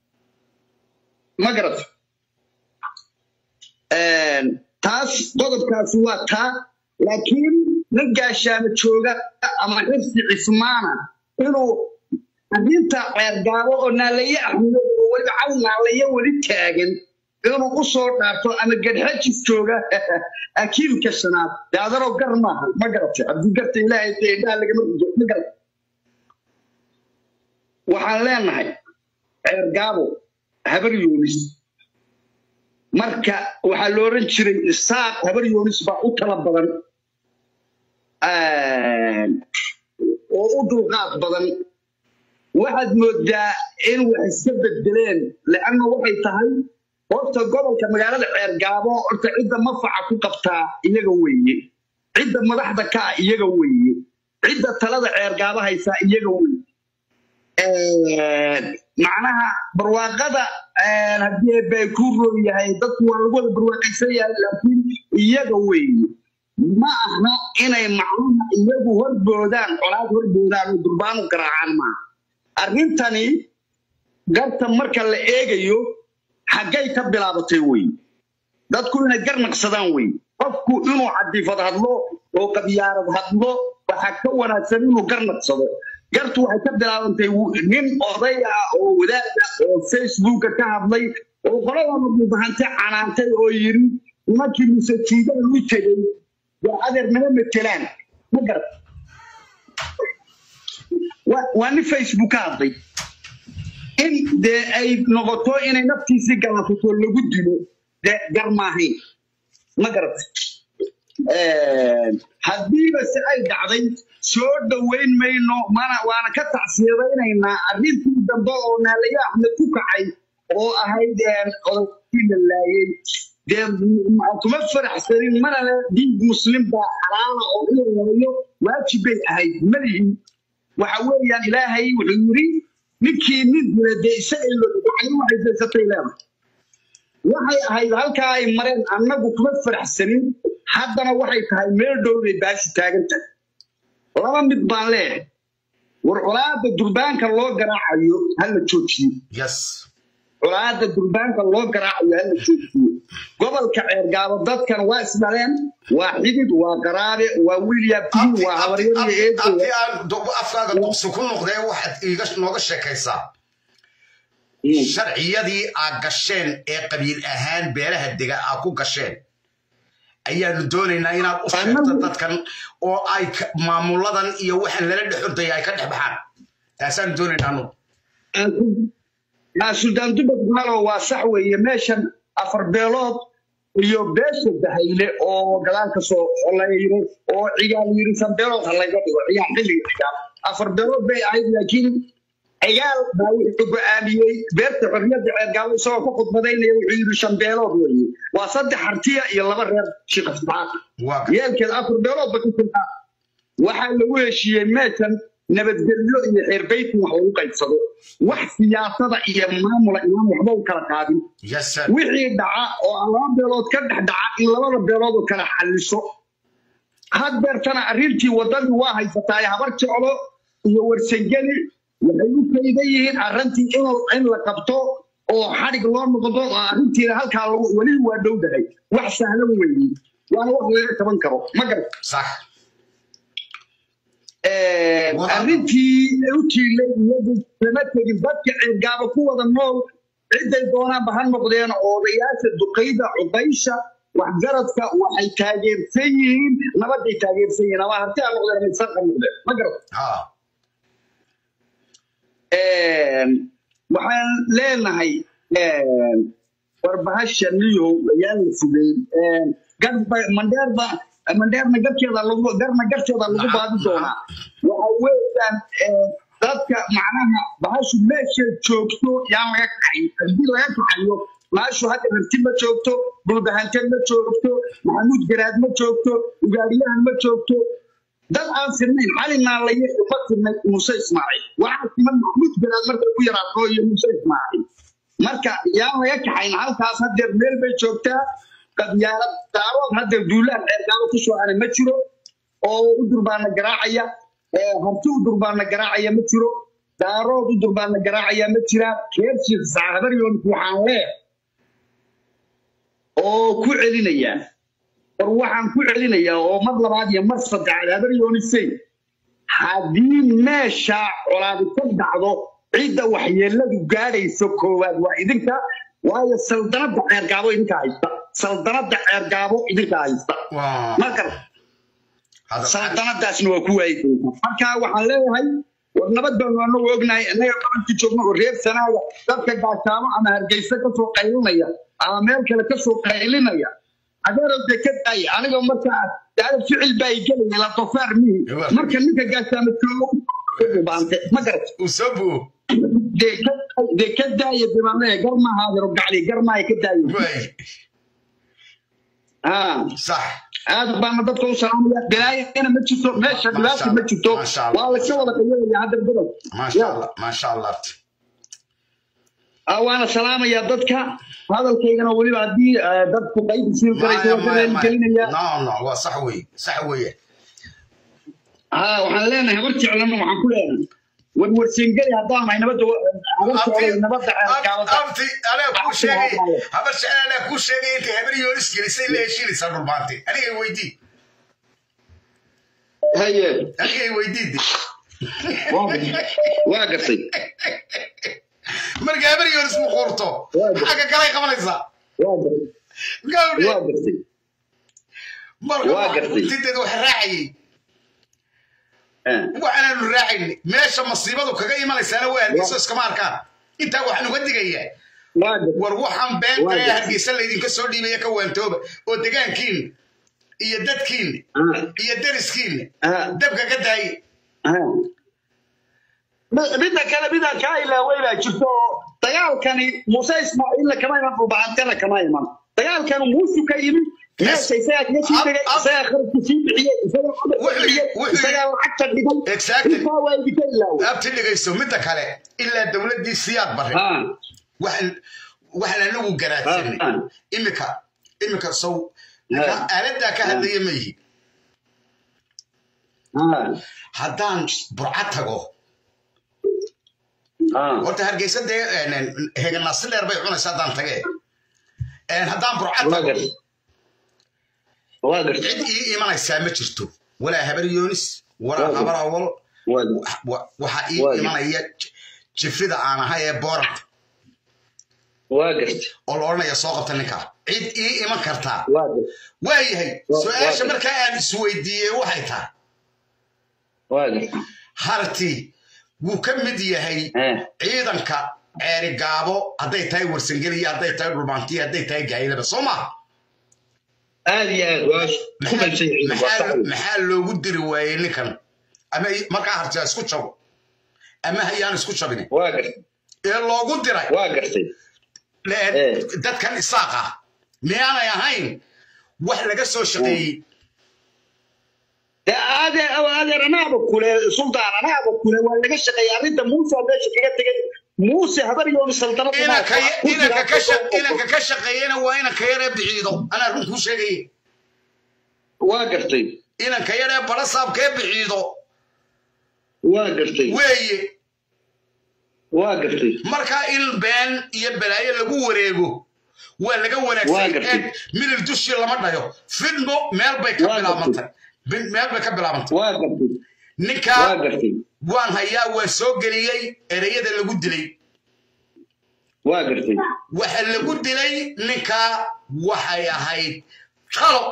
ma garat taas qodobkaasi waa taa laakiin nin gaashaamo jooga ama xifsi cismaana inuu arrinta ceergaabo oo naalaye axmed oo weliba caw naalaye weli taagan inuu u soo dhaarto ama gadxajis jooga akiilka shanaad dee adaroo gar maaha ma garatay haddii garta ilaahay dee indhaha lagama rido ma garatay waxaan leenahay ceergaabo habar yoonis marka waxaa la oran jiray isaaq habar yoonis baa u tala badan oo u dulqaad badan waxaad moodaa in wax iska bedeleen leanna waxay tahay horta gobolka magaalada ceergaabo horta cidda mafaca ku qabtaa iyaga weeye cidda madaxda ka ah iyaga weeye cidda talada ceergaabo haysaa iyaga weeye macnaha barwaaqada haddii bay ku roon yahay dadku waa lagu wada barwaaqaysan yahay laakiin iyaga weeye ma aha inay macnaha iyagu horboodaan colaad horboodaan oo durbaanu garaacaan maaha arrintani garta marka la eegayo xaggay ka bilaabatay wey dadku inay gar naqsadaan wey qofku inuu cadifad hadlo oo qabyaarad hadlo waxaa ka wanaagsan inuu gar naqsado gartu waxay ka bilaabantay wu- nin oday ah oo wadaad ah oo facebooka ka hadlay oo qolada mudahante canaantay oo yiri nimankii musajiidada u tegey waa adeer nama matelaan ma garat waa- waa nin facebook ka hadlay in dee ay noqoto inay naftiisii galaafato lagu dilo dee gar maahayn ma garatay haddiiba se ay dhacday soo dhoweyn mayno mana waana ka tacsiyadaynaynaa arrintii dambe oo naalaye axmed ku kacay oo ahayd odaykii la laayey dee m- kuma faraxsanin mana le diin muslim baa xalaala oo in la labayo waajib bay ahayd malihin waxa weeyaan ilaahay wuxuu yiri ninkii nin dila dee isaga in loo ducay waxay daysatay leedahay waxay ahayd halkaa ay mareen annagu kuma faraxsanin haddana waxay tahay meel dhow bay baashi taagan tahay laba mid baan leeyahay war colaada durbaanka loo garaacayo hala joojiyo yes colaada durbaanka loo garaacayo hala joojiyo gobolka ceergaabo dadkan waa isdhaleen waa xidid waa qaraabe waa william t abdi waa abdi habaryar iyo abdi eedo abdi aan do- afkaaga duqsi ku noqdee waxaad iiga nooga sheekaysaa sharciyadii aad gasheen ee qabiil ahaan beelaha dega aad ku gasheen ayaanu doonaynaa inaad u sheegto Annagu- dadkan oo ay ka- maamuladan iyo waxaan lala dhex ordaya ay ka dhex baxaan taasaan doonaynaa anu suldaan dubad malo waa sax weeye meeshan afar beelood iyo beesha dahayle oo gadaal ka soo xolayro oo cigaal yiri san beelood ha laga dhigo cigaal xilliga cigaal afar beelood bay ahayd laakiin cigaal baa wuxuu go'aamiyey beerta xorriyadda ceergaabo isagoo ku khudbadaynaya wuxuu yiri shan beelood weeye waa saddex hartiya iyo laba reer shiqa subxaaka waa yeelkeeda afar beelood ba ku jirtaa waxaa lagu heshiiyey meeshan nabadgelyo iyo xeerbaytin wax lagu qaybsado wax siyaasada iyo maamula imaan waxba u kala qaadin yes sir wixii dhaca oo aan laba beelood ka dhex dhaca in labada beelood oo kala xalliso haddeertana arrintii waddadii waa haysataay habar jeclo iyo warsangeli waxay u kaydan yihiin arrintii in in la qabto oo xadhig loo noqdo oo arrintiina halkaa lagu- weli waa dhowdahay wax sahlan weeye waana wax laga qaban karo ma garat sax Wada- arrintii u tiilay iyadu kama tegin dadka ceergaaba ku wada nool ciday doonaanba ha noqdeen odayaasha duqayda cubaysha waxgaradka waxay taageersan yihiin nabaday taageersan yihiin ama harti ha noqdeen ama isar ha noqdeen ma garat ha waxaan leenahay warbahasha niyow ayaan la fugeyn garba mandheerba mandheerna garkeeda lagu garna garteeda lagu Nacam, baadi doonaa waxa weeyaan dadka macnaha bahashu meesha joogto yaan laga kaxay haddii laga kaxayo bahashu hadda harti ma joogto bulbahante ma joogto maxamuud garaad ma joogto ugaadhiyahan ma joogto dad aan sirnayn cali naalaye uma sirnay muuse ismaaciil waxaa siman maxamuud garaad marka ku yaraato iyo muuse ismaaciil marka yaan laga kaxayn halkaas haddeer meel bay joogtaa qabyaalad daarood haddeer duulaan ceergaabo ku soo aanay ma jiro oo u durbaana garaacaya ee harti u durbaana garaacaya ma jiro daarood u durbaana garaacaya ma jiraan reer shiikh saxabaryoonku waxaan leeyahay oo ku celinaya war waxaan ku celinayaa oo mar labaad iyo mar saddexaad habaryoonisay haddii meesha colaadi ka dhacdo cidda waxyeeladu gaadhayso koowaad waa idinka waayo saldanadda ceergaabo idinka haysta saldanadda ceergaabo idinka haysta waa marka hada saldanadaasna waa ku waayi doontaa marka waxaan leeyahay war nabad baanu anagu ognahay innaga qabanka joogno oo reer sanaaga dadka gaashaamo ama hargeysa kasoo qaylinaya ama meel kale kasoo qaylinaya adeerow dee ka daaya aniga markaa daada ficil baa igelaya la dofaar mihi marka ninka gaashaamo joogo baante ma garat uu soo buo dee ka- dee ka daaya dee baan leeyahay gar maaha adeero gacli gar maaha ka daaya waay haa sax aad baana dadka u salaamaya bilaayana ma jirto meesha dhibaata ma jirto Masha Allah. waa layska wada qayalaya hadda godob maasha allah maasha allah Ah, waana salaamaya dadka hadalkaygana weliba haddii eh, dadku qayb siin karayso maya waa maya ka gelinaya maya no no waa sax wey sax weye ha waxaan leenahay habar jeclana waxaan ku leenahay warwarsingeli haddaan nahay nabadda abarta nabadda ceergaabada abti anaa kuu sheegay habar jecel anaa kuu sheegay intay habar yoonis gelisay la heshiinaysaa dhulmaantay anigay weydii haye anigay weydiide waa gartay marka habar yoonis mu qurto xagga kalay qabanaysaa waa gartay gawdhe waa gartay marka waa gartay. tinteeda wax raacayay Eh, waxaanaanu raacayni meesha masiibadu kaga imanaysaana waa hargeyso iskama arkaan intaa waxaan uga digayaa waa gartay war waxaan beenta Waa ee gartay. hargeysa laydinka soo dhiibaya ka waantooba oo degaankiin iyo dadkiin Ah, iyo dariskiin ah, dabka ka daaye ah. Mi- midda kale midaan kaa ilaaway baa jirto oo dagaalkani muuse ismaaciilla kama iman dhulbacantana kama iman dagaalkani muusu ka yimi meesha isagaa kaga sii degay Ab- ab- isagaa kharabka sii bixiyey isagaa codadka Wuxuu- bixiyey wuxuu- isagaa lacagta dhigay Exactly. intaa waa idinka ilaaway abti dhegayso midda kale ilaa dowladdii siyaad bare Ah, waxaan waxaan anagu garaadsanay Ah. imika imika sow ninka Ah. aaladdaa ka hadlaya ma yihi ah, haddaan burca tago ah. horta hargeysa dee heganasi dheer bay cunaysa haddaan tage haddaan burca waa tago gartay waa gartay cid ii imanaysaa ma jirto walaa habar yoonis walaa Waa habar awal waa gartay wa- waxaa ii Waa imanaya j- jifrida aan ahay ee boorant waa gartay oo la odhanaya soo qabta ninkaa cid ii iman kartaa waa gartay waayahay Waa- su-aasha waa- markaa aan isweydiiyey waxay tahay waa gartay harti wuu ka mid yahay Eh, ciidanka ceeri gaabo hadday tahay warsangeliya hadday tahay dhulmaantiya hadday tahay gaayilaba soo maha aad iyo aad waa ku qalsan yihiin waa sax maxaa wey. maxaa loogu diri waayey ninkan ama i- markaa hartiya isku jabo ama hayaan isku jabin waa gartay ee loogu diray waa gartay le- Eh. dadkan isaaq ah miyaanay ahayn wax laga soo shaqeeyey dee adeer adeer anaaba kule suldaan anaaba kule waa laga shaqeeyay arrinta muuse aa meesha kaga tegay muuse habar yooni saltanada inanka inanka ka sha- inanka ka shaqeeyena waa inanka yaree biciido anaa run kuu sheegaya waa gartay inanka yaree barasaabkee biciido waa gartay weeye waa gartay markaa in been iyo balaayo lagu wareego waa laga Waa wanaagsan gartay. eeg milir dushii lama dhayo fidmo meel bay ka Waa gartay. bilaabantay Bin- meel bay ka bilaabantay waa gartay waa ninkaa gartay waan hayaa waa soo geliyey ereyada lagu dilay waa gartay waxa lagu dilay ninkaa waxay ahayd talo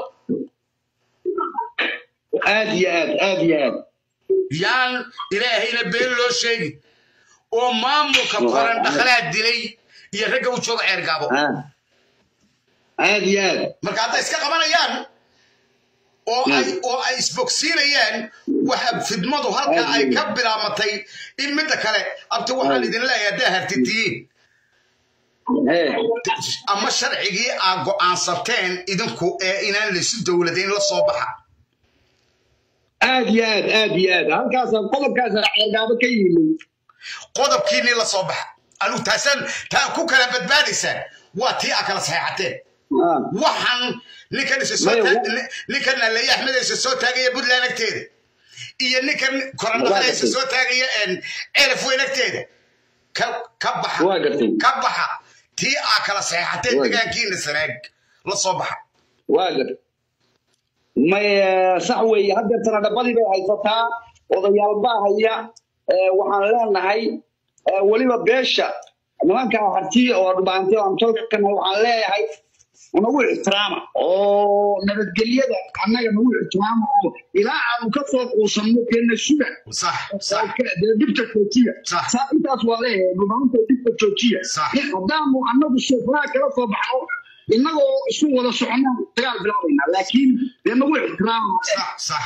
aad iyo aad aad iyo aad yaan ilaahayna been loo sheegi oo maamulka Waa- qoran dhaqlaa dilay iyo ragga u jooga ceergaabo Ah. aad iyo aad marka hadday iska qabanayaan oo ay oo ay isbogsiinayaan waxa fidmadu halka ay ka bilaamatay in midda kale abti waxaan idin leeyahay haddaa hartitiyiin Eh, ama sharcigii aad go'aansateen idinku ee inaan laysu dowladayn la soo baxa aad iyo aad aad iyo aad halkaasa qodobkaasa ceergaabo ka yimid qodobkiinii la soo baxa anuu taasaan taa ku kala badbaadaysaan waa tii aa kala saxeexateen Ah. waxaan ninkan isa soo Maya, taag- wa- ni- ninkan naleye axmed isa soo taagaya puntland agteeda iyo ninkan korandhaqada isa gartay. soo taagaya ceelaf weyn agteeda ka ka baxa waa gartay ka baxa tii aa kala saxeexateen Waa- degaankiina sanaag la soo baxa waa gartay may eh, sax weeye haddeetana dhabadii bay haysataa odayaal baa haya Eh, waxaan leenahay eh, weliba beesha nimanka harti oo dhubaantay oo amtolkana waxaan leeyahay nagu ixtiraama oo nabadgelyada annaga nagu ixtiraama oo ilaa aanu ka soo quusanno keena suga sax sax dee dhibta joojiya Sax. saa intaas waa leeyahay dhubaanta dhibta joojiya Sax. haddaanu annagu sheefaraha kala soo baxno innagoo isu wada soconaan dagaal bilaabayna laakiin dee nagu ixtiraama sax sax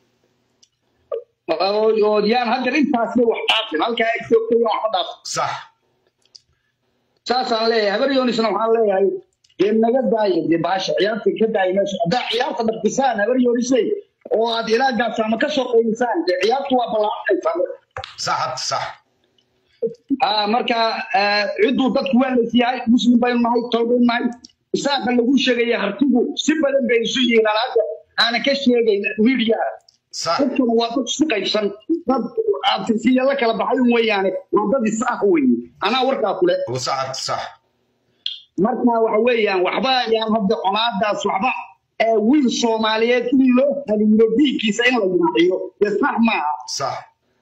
oo oo yaan haddeer intaasba wax dhaafin halkaa ay joogtay wax ka dhaaf sax saasaan leeyahay habar yoonisna waxaan leeyahay dee naga daaya dee baasha ciyaarta ka daaya meesha haddaa ciyaarta dhaqdisaan habar yoonisay oo aad ilaagaas ama ka soo qaydisaan dee ciyaartu waa ballaaranaysaa sax sax Ah, marka ah, cidduu dadku waa laysyahay muslim baynu nahay tol baynu nahay isaaqa lagu sheegaya hartigu si badan bay isu yihiin alaada aanan ka sheegayn miidiyaha صح dadkuna waa dad isu qaybsan dad abtirsiya la kala baxay un weeyaane waa dad is ah weeye anaa warkaa kule وصح صح marka waxa weeyaan waxba ayaan hadda conaadaas waxba ee wiil soomaaliyeed in loo haliilo dhiiggiisa in la yaaciyo dee sax maaha صح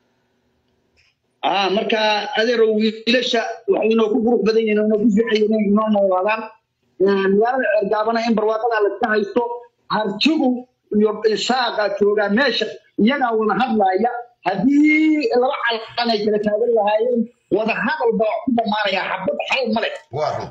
ah marka adeerow wiilasha waxay inoo ku qurux badan yihiin oo inoo ku fiican yihiin inay inoo noolaadaan Ee, magaalada ceergaabana in barwaaqada la iska haysto hartigu iyo isaaqa joogaa meesha iyagaa wada hadlaaya haddii laba calan ay kala taagan lahaayeen wada hadal baa wax ku dhammaanaya xabad xal male وارو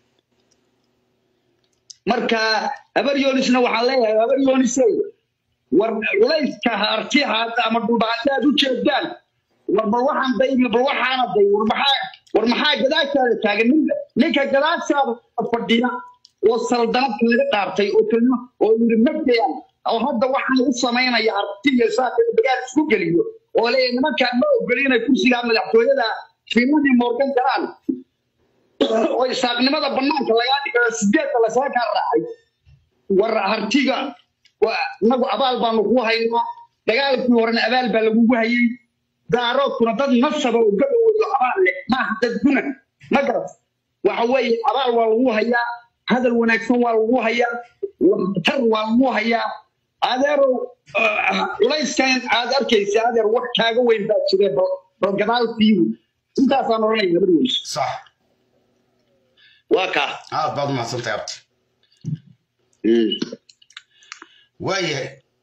marka habar yoonisna waxaan leeyahay habar yoonisey war culayska harti haada ama dhulbaante aad u jeedaan war bal waxaan daymi bal waxaana day war maxaa war maxaa gadaashaada taagan ninka ninka gadaashaada fadhiya oo saldanadka laga dhaartay oo kelimo oo yiri mabdayan oo hadda waxaan u samaynaya harti iyo saaka dagaal isku geliyo oo leeyahay nimankaan ma ogoli inay kursigaa madaxtooyada fiimadii moorgan galaan oo isaaqnimada banaanka lagaa dhigayo sideedda lasaga kaa raacay war hartiga waa inagu abaal baanu ku haynaa dagaalkii horena abaal baa lagugu hayay daaroodkuna dad nasaba oo gabawoodo abaal leh maaha dad gunan ma garat waxa weeye abaal waa lagu hayaa hadal wanaagsan waa lagu hayaa waxtar waa lagu hayaa adeerow ah, culayskan aad arkaysa adeer wax kaaga weyn baa jire bal bal gadaal fiiru intaasaan oranaya gabadhiis صح waa kaa هذا بعض ما صنت يا وايه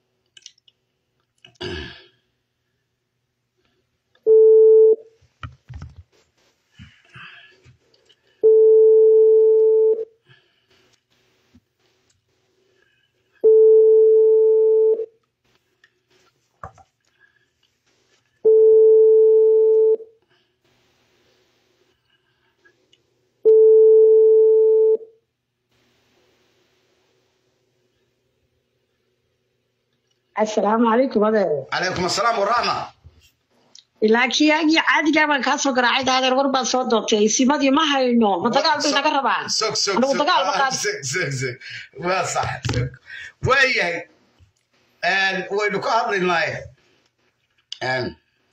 asalaamu calaykum adeer عليكم السلام والرحمة ilaa kiyaagii caadigaa baan kaa soo garaacay adeer war baad soo doortay simadii ma hayno ma dagaal bay naga rabaan سوق سوق anigu سوق dagaal ma آه، qaad سوق سوق سوق ما صح سوق وايه ان وين كو هادلناي ان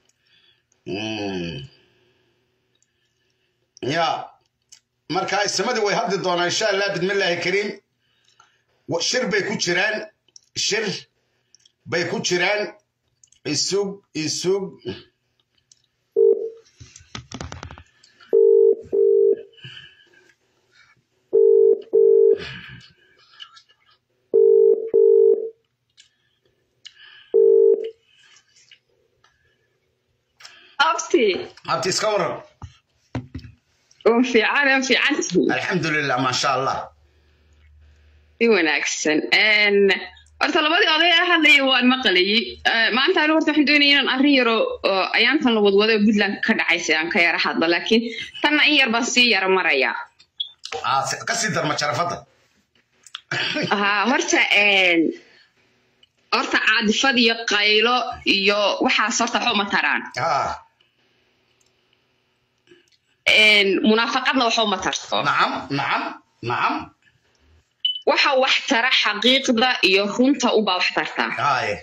مم. يا marka ismadii way hadli doonaa insha allah bidmillaahi kariim Wa- shir bay ku jiraan shir bay ku jiraan isug isug abti abti iska waran oo fiican oo fiicantihi alxamdulilah maasha allah si wanaagsan Een, horta labadii oday ee hadlaya waan maqlayay Eh, maanta anigu horta waxaan doonaya inaan arrin yaro oo ayaantan la wadwado ee puntland ka dhacaysa aan ka yara hadlo laakiin tanna in yar baan sii yara maraya Ah, si- ka sii darma jarafadda haa horta een, horta caadifad iyo qaylo iyo waxaas horta waxba uma taraan ah Een, munaafaqadna waxba uma tarto nacam nacam nacam waxa wax tara xaqiiqda iyo runta unbaa wax tartaa haye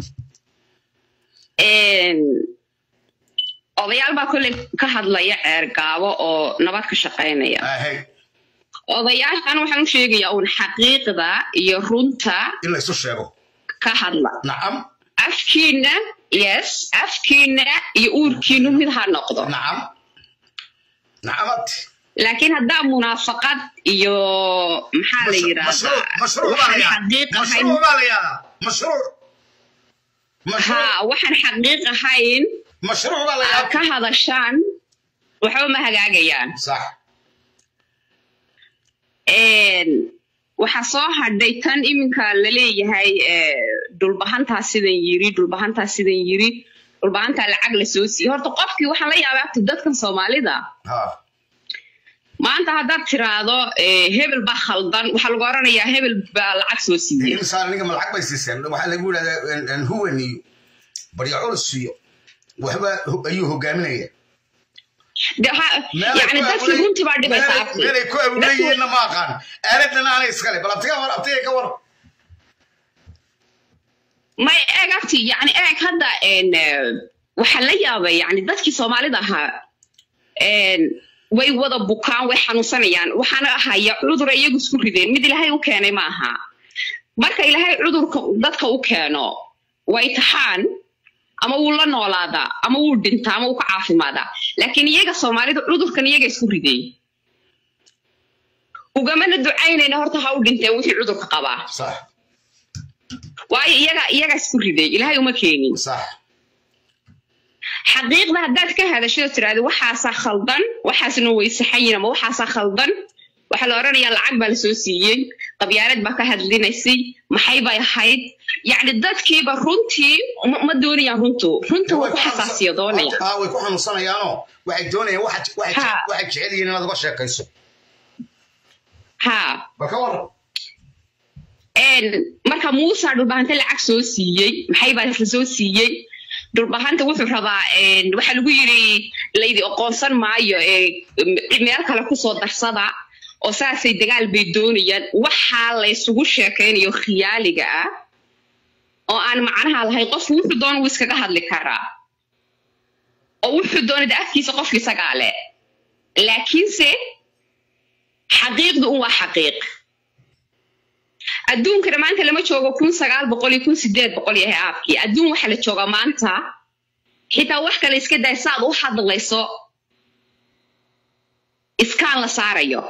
Een, odayaal baa kolley ka hadlaya ceer gaabo oo nabad ka shaqaynaya ahey odayaashan waxaan u sheegayaa uun xaqiiqda iyo runta in la isu sheego ka hadla nacam afkiina yes afkiina iyo uurkiinu mid ha noqdo nacam nacamad laakiin haddaa munaafaqad iyo maxaa la yidhaahdaa mashruuc baa la waxaan yidhahdaa xaqiiq ahayn mashruuc baa la yidhahdaa mashruuc mashruuc haa waxaan xaqiiq ahayn mashruuc baa la aad ka yidhahdaa hadashaan waxba ma hagaagayaan sax Een, waxaa soo hadhay tan iminka la leeyahay eh, dhulbahantaa sidan yiri dhulbahantaa sidan yiri dhulbahantaa lacag la soo siiyey horta qofkii waxaan la yaabay abti dadkan soomaalida ha maanta haddaad tiraahdo eh, hebel baa khaldan waxaa lagu oranayaa hebel baa lacag soo siiyey insaan aniga ma lacag bay siiseen waxaa lagu yidhahdaa huwan iyo barya culus iyo waxba hu- ayuu hogaaminaya De- ha- yacni dadkii runtii baa dhibaysa abti meelay ku awleeyihiinna ma aqaan aaladana aanay iskale bal abtiga war abtiga ka war may eeg abti yani eeg hadda en, eh, waxaa la yaabay yani dadkii soomaalida ahaa en, way wada bukaan way xanuunsanayaan waxaana haya cudura iyagu isku rideen mid ilaahay u keenay ma aha marka ilaahay cudurka dadka u keeno way taxaan ama wuu la noolaadaa ama wuu dhintaa ama wuu ka caafimaadaa laakiin iyaga soomaalida cudurkan iyaga isku ridey ugamana ducaynayna horta ha u dhinteen wixii cudurka qabaa صح waayo iyaga iyaga isku riday ilaahay uma keenin صح xaqiiqda haddaad ka hadashado tiraahdo waxaasaa khaldan waxaasna way saxayin ama waxaasaa khaldan waxaa la odhanayaa lacag baa lasoo siiyey qabyaalad baa ka hadlinaysay maxay bay ahayd yacni dadkiiba runtii ma ma doonayaan runtu runta waa ku xasaasiya doonaya aa way ku xanuunsanayaanoo waxay doonayaan waxaad waxay Ha. waxay jecel yihiin inaad uga sheekayso haa bal ka waran een marka muusa dhulbahante lacag soo siiyey maxay baa isla soo siiyey dhulbahanta wuxuu rabaa een waxaa lagu yiri laydi aqoonsan maayo ee m- meel kale kusoo darsada oo saasay dagaal bay doonayaan waxaa la isugu sheekaynayo khiyaaliga ah oo aan macnaha lahayn qofku wuxuu doona wuu iskaga hadli karaa oo wuxuu doonada afkiisa qofka isagaa leh laakiinse xaqiiqdu un waa xaqiiq adduunkana maanta lama joogo kun sagaal boqol iyo kun sideed boqol yahay aabkii adduun waxaa la joogaa maanta xitaa wax kale iska day saad u hadlayso iskaan la saarayo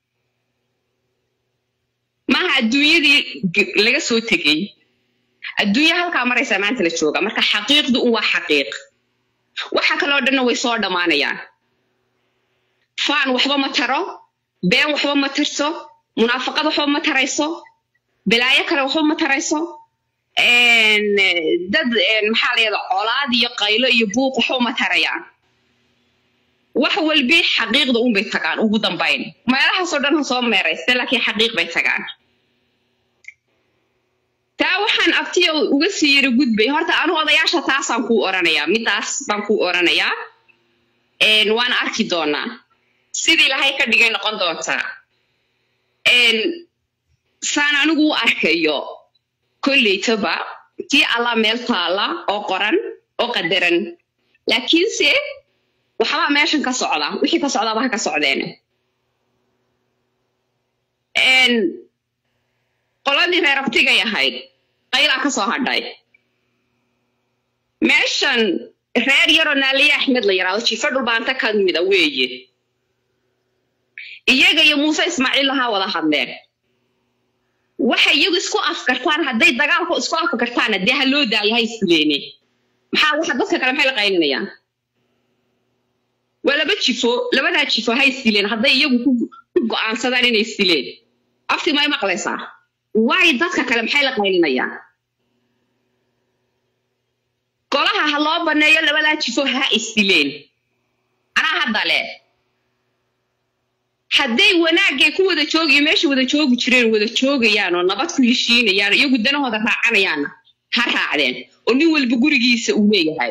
maaha adduunyadii g- laga soo tegey adduunya halkaa maraysaa maanta la jooga marka xaqiiqdu un waa xaqiiq waxa kaloo dhanna way soo dhammaanayaan faan waxba ma taro been waxba ma tarso munaafaqad waxba ma tarayso bilaayo kale waxba ma tarayso een, dad een, maxaa la yidhahdaa colaad iyo qaylo iyo buuq waxba ma tarayaan wax walbi xaqiiqda unbay tagaan ugu dambayn meelahaasoo dhan ha soo meerayste laakiin xaqiiq bay tagaan taa waxaan abtiya uga sii yara gudbay horta anu odayaasha taasaan kuu oranayaa midaas baan kuu oranayaa een, waana arki doonaa sidii ilahay ka dhigay noqon doontaa een, saan anigu u arkayo kolleytaba tii allah meel taala oo qoran oo qadaran laakiinse waxbaa meeshan ka socda wixii ka socdaaba ha ka socdeene Een, qoladii reer abtigay ahayd qaylaa ka soo hadhay meeshan reer yaroo naaliye axmed la yidhaahdo jiifo dhulbaanta ka mida weeye iyaga iyo muuse ismaaciil lahaa wada hadleen waxay iyagu isku afkartaan hadday dagaalku isku afkartaana dee ha loo daayo ha isleene maxaa waxa dadka kale maxay la qaylinayaan waa laba jifo labadaa jifo ha isdileen hadday iyagu ku ku go'aansadaan inay isdileen afti may maqlaysaa waay dadka kale maxay la qaylinayaan golaha ha loo baneeyo labadaa jifo ha isdileen anaa hadda leh hadday wanaagay ku wada joogiyo meesha wada joogi jireen wada joogayaan oo nabad ku heshiinayaan oo iyagu danahooda raacanayaanna ha raacdeen oo nin walba gurigiisa uu leeyahay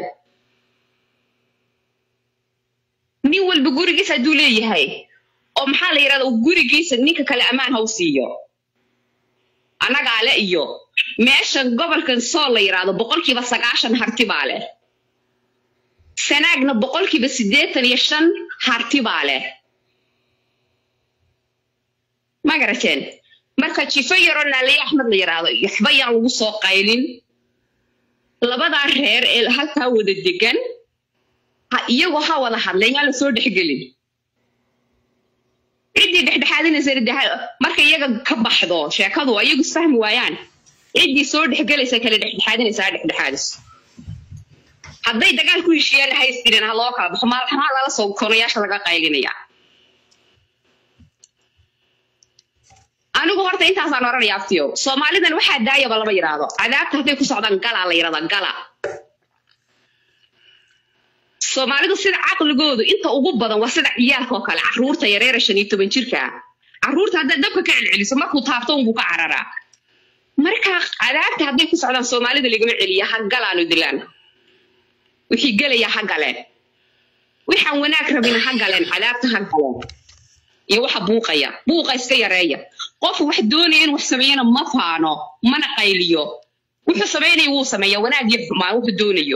nin walba gurigiisa hadduu leeyahay oo maxaa la yidhahda gurigiisa ninka kale ammaan ha u siiyo annagaa le iyo meeshan gobolkan sool la yidhaahdo boqolkiiba sagaashan harti baa leh sanaagna boqolkiiba siddeetan iyo shan harti baa leh ma garateen marka jifo yaroo naaliye axmed la yidhaahdo waxba yaan lagu soo qaylin labadaa reer ee halkaa wada degan ha iyagoo ha wada hadleen yaan lasoo dhexgelin ciddii dhexdhexaadinaysa de ha- marka iyaga ka baxdo sheekadu iyagu isfahmi waayaan ciddii soo dhexgelaysa kale dhexdhexaadinaysa ha dhexdhexaadiso hadday dagaal ku heshiiyaan ha isdirin ha loo kala baxo maalxamaa lala soo konayaasha laga qaylinaya anigu horta intaasaan oranaya aftiyo soomaalidan waxaa daayaba lama yidhaahdo cadaabta hadday ku socdaan galaa la yidhahdaa gala soomaalidu sida caqligoodu inta ugu badan waa sida ciyaalka oo kale caruurta yareera shan iyo toban jirka ah caruurta haddaad dabka ka celceliso markuu taabto unbuu ka cararaa marka cadaabta hadday ku socdaan soomaalida lagama celiya ha galaanu dilaan wixii gelaya ha galeen waxaan wanaag rabina ha galeen cadaabta ha galeen iyo waxa buuqaya buuqa iska yareeya qof wax doonaya in wax sameeyana ma faano mana qayliyo wuxuu samaynaya wuu sameeya wanaag iyo xumaan wuxuu doonayo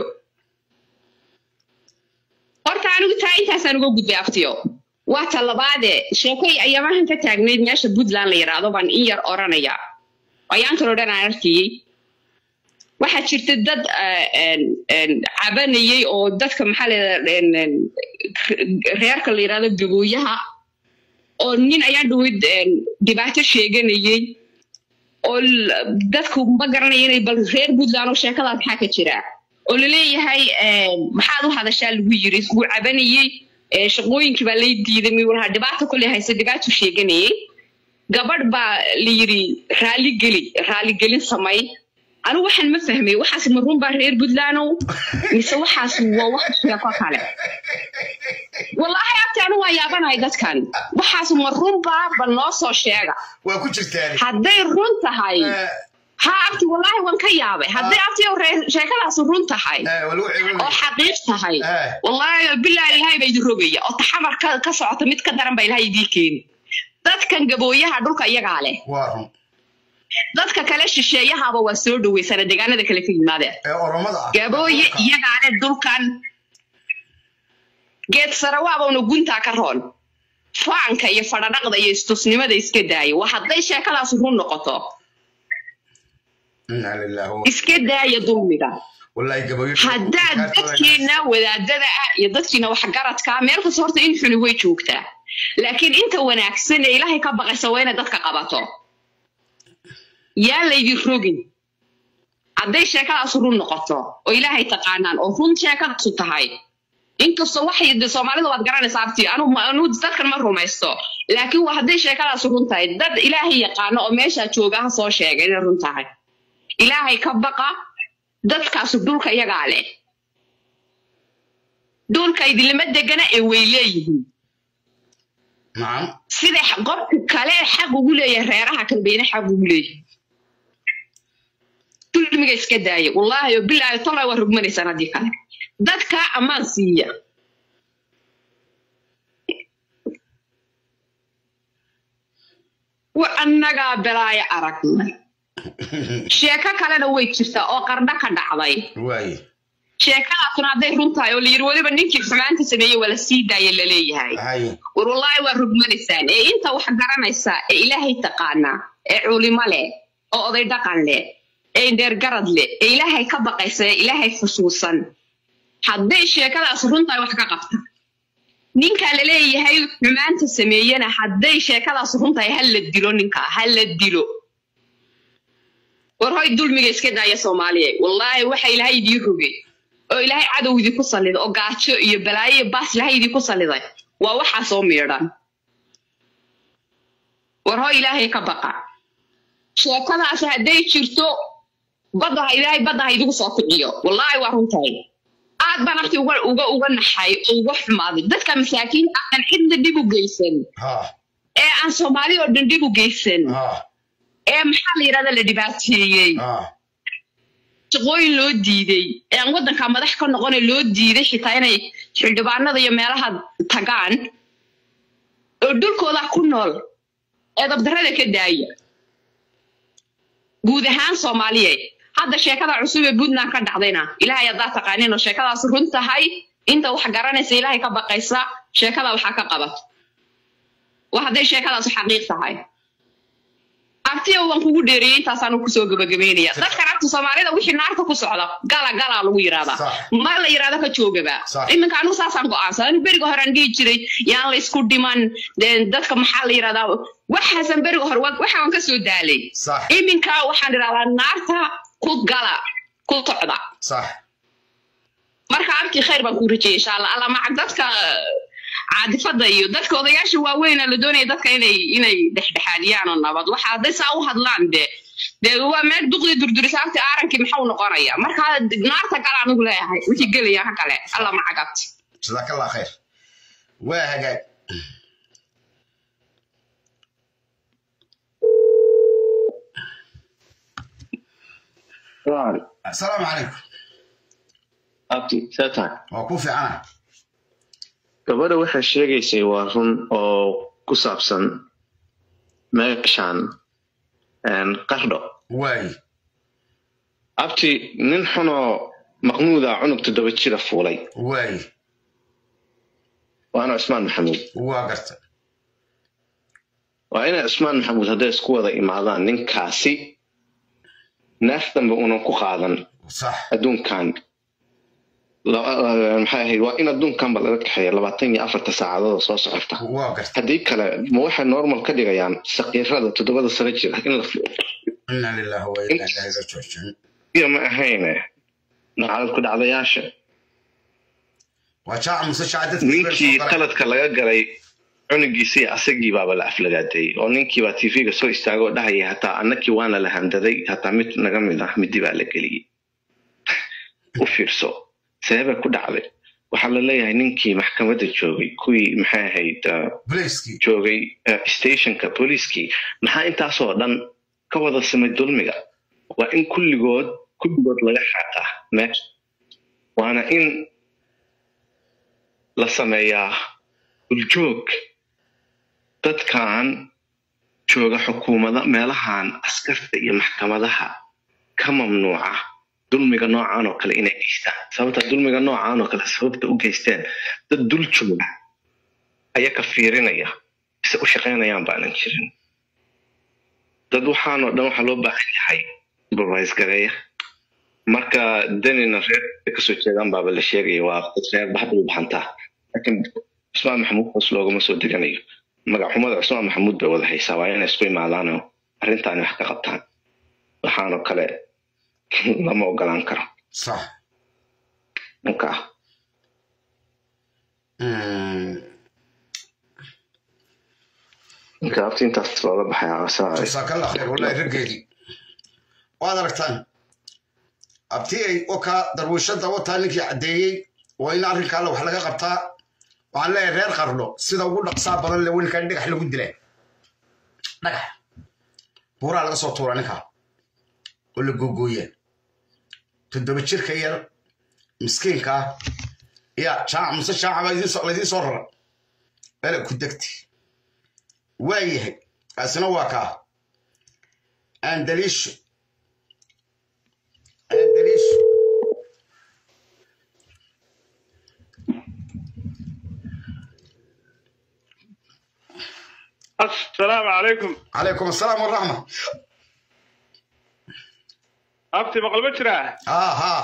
horta anigu taa intaasaan uga gudbay aftiyo waa ta labaade sheekay ayamahan ka taagnayd meesha puntland la yidhaahdo baan in yar oranaya ayaantan oo dhan aan arkayey waxaa jirta dad eh, en, en, cabanayey oo dadka maxaa la reerka la yidhahdo gabooyaha oo nin ayaan dhaweyd en, dhibaato sheeganayey oo l- dadku ma garanaya inay bal reer puntland oo sheekadaas maxaa ka jira oo laleeyahay en, maxaad u hadashaa lagu yiri wuu cabanayey eh, shaqooyinkii baa lay diiday mi walaha dhibaato kolley hayse dhibaato sheeganayey gabadh baa la yidhi raaligeli raaligelin samay anigu waxaan ma fahmay waxaas ma run baa reer puntlandow mise waxaas waa wax sheeko kale wallaahi abti anigu waan yaabanahay dadkan waxaas ma run baa bal noo soo sheega waa ku jirtaan hadday run tahay Eh, ha abti wallaahi waan ka yaabay hadday abti oo ree- sheekadaas run tahay eh, waa lagu ceebinaya. oo xaqiiq tahay Eh. wallaahi bilaa ilaahay baa idin rogaya oo taxamar ka, ka socota mid ka daran baa ilaahay idiin keeni dadkan gabooyaha dhulka iyagaa leh waa run dadka kale shisheeyahaaba waa soo dhaweysana deegaanada kale ka yimaadeen ee oromada ah gabooye iyagaa leh dhulkan geed sarawaabawna guntaa ka roon faanka iyo fadhadhaqda iyo istusnimada iska daaya waa hadday sheekadaas run noqoto inna lillahi wa iska daaya dulmiga wallahi gabayo haddaad dadkiina wadaadada ah iyo dadkiina waxgaradka meel kasta horta in xuni way joogtaa laakiin inta wanaagsan ee ilaahay ka baqaysa waa inaad dadka qabato yaa laydin rogin hadday sheekadaas run noqoto oo ilaahay taqaanaan oo run sheekadaasu tahay inkastoo waxay de soomaalida waad garanaysaa abti anu anu dadkan ma rumaysto laakiin waa hadday sheekadaas run tahay dad ilaahay yaqaano oo meeshaa jooga ha soo sheega inay run tahay ilaahay ka baqa dadkaasu dhulka iyagaa leh dhulka idinlama degana ee way leeyihiin nacam sida x- qofka kale xaq ugu leeyahay reeraha kale bayna xaq ugu leeyihiin dulmiga iska daaya wallaahi oo bilaahi tolay waa rugmanaysaan haddii kale dadka ammaan siiya wa annagaa belaaya aragnay sheeko kalena way jirtaa oo qardho ka dhacday waaye sheekadaasuna hadday run tahay oo layidhi weliba ninkii xumaanta sameeyey waa la sii daaya laleeyahay haye war wallaahi waa rugmanaysaan ee inta wax garanaysa ee ilaahay taqaana ee culimo leh oo oday dhaqan leh ee indheergarad leh ee ilaahay ka baqaysa ee ilaahay xusuusan hadday sheekadaas run tahay wax ka qabta ninka la leeyahay xumaanta sameeyena hadday sheekadaas run tahay ha la dilo ninka ha la dilo war hoy dulmiga iska daaya soomaaliya wallaahi waxa ilaahay idiin rogay oo ilaahay cadow idinku salliday oo gaajo iyo balaayo iyo baas ilaahay idinku salliday waa waxaa soo miidhan war hoy ilaahay ka baqa sheekadaas hadday jirto badda ha ilaahay badda ha idigu soo kiciyo wallaahi waa runtahay aad baan afti uga uga uga naxay oo uga xumaaday dadka masaakiinta aan cidna dhib u geysan ha ee aan soomaali oo dhan dhib u geysan ha ee maxaa la yidhahda la dhibaateeyey ha shaqooyin loo diiday ee aan waddanka madax ka noqone loo diiday xitaa inay xildhibaanada iyo meelaha tagaan oo dhulkooda ku nool ee dabdarrada ka daaya guud ahaan soomaaliyeed hadda sheekada cusub ee puntland ka dhacdayna ilaahay haddaa taqaanin oo sheekadaas run tahay inta wax garanaysa ilaahay ka baqaysa sheekada waxaa ka qabato waa hadday sheekadaas xaqiiq tahay abtiya waan kugu dheereeyey intaasaanu kusoo gabagabeynaya dadkan abta soomaalida wixii naarta ku socda gala galaa lagu yidhahdaa Sax. ma la yidhahdo ka joogaba Sax. iminka anigu saasaan go'aansan anigu beriga hore aan dhihi jiray yaan la isku dhiman dee dadka maxaa la yidhahdaa waxaasan beriga hore wa- waxa waan ka soo daalay sax iminka waxaan idhahdaa naarta ku gala ku tocda sax marka abti khayr baan kuu rajeyay insha allah alla macag dadka caadifada iyo dadka odayaasha waaweyn la doonaya dadka inay inay dhexdhexaadiyaan oo nabad waxa hadday saa u hadlaan de dee waa meel duqdii durdurisaabti aarankii maxau noqonaya marka naarta gala anigu leeyahay wixii gelaya ka kale alla macag abti jazaaka allah khayr waa hagaag asalaamu calaykum abti see tahay waa ku fiicana gabadha waxay sheegaysay waa run oo ku saabsan meeshan een, qardho waaye abti nin xunoo maqnuuda cunug toddoba jira fuulay waay waana cusmaan maxamuud waa garta waa inay cusmaan maxamuud hadday isku wada imaadaan ninkaasi neef dambe unan ku qaadan sax adduunkan la- eh, maxay ahayd waa in adduunkanba laga kaxeeya labaatan iyo afarta saacadood soo socota waa garta haddii kale ma waxay normal ka dhigayaan saqiirada toddobada sano jira in la inna lillahi wa inna ilaahi raajicuun fiiyo ma ahayne nacalad ku dhacdayaasha waa jaac muse jaac dadka ninkii qaladka laga galay cunugiisii asagii baaba la aflagaadeeyey oo ninkiibaa tv-ga soo istaagay oo dhahaya hataa annakii waana la handaday hataa mid naga mid ah midi baa la geliyey u fiirso seebay ku dhacday waxaa la leeyahay ninkii maxkamadda joogay kuwii maxay ahayd uh, blaiskii joogay uh, stationka booliiskii maxaa intaasoo dhan ka wada samay dulmiga waa in kulligood kulligood laga xaqaa meesha waana in la sameeyaa duljoog dadkan jooga xukuumada meelahan askarta iyo maxkamadaha ka mamnuuca dulmiga noocan oo kale inay geystaan sababta dulmiga noocan oo kale sababta u geysteen dad dul jooga ayaa ka fiirinaya ise u shaqaynayaan baanan jirin dad waxaanoo dhan waxaa loo baahan yahay supervise gareeya marka danina reer kasoo jeedaan baaba la sheegaya waa dad reer baxda u baxantaa laakiin cusmaan maxamuud hoos loogama soo deganayo magaxumada cusmaan maxamuud bay wada haysaa waa inay isku imaadaanoo arrintaani wax ka qabtaan waxaanoo kale lama ogolaan karo sax ninka Mm. ninka abti intaas looga baxaya asalaam calaykum jazaakalla khayr wallahi raggeedii waad aragtaan abti ay okaa darwiishada wataa ninkii caddeeyey waa in arrinka alle wax laga qabtaa waxaan leeyahay reer qarno sida ugu dhaqsaa badan le welinkan dhagax lagu dilaa dhagax buuraa laga soo tuura ninkaa oo la googooyaa toddoba jirka yar miskiinka ah ya jaac muse jaaca baa idiin soo- laydiin soo rara ele ku degti waa yahay kaasina waa kaa andaliisho andaliisho asalaamu calaykum calaykum asalaam waraxma abti maqal ma jiraa haa haa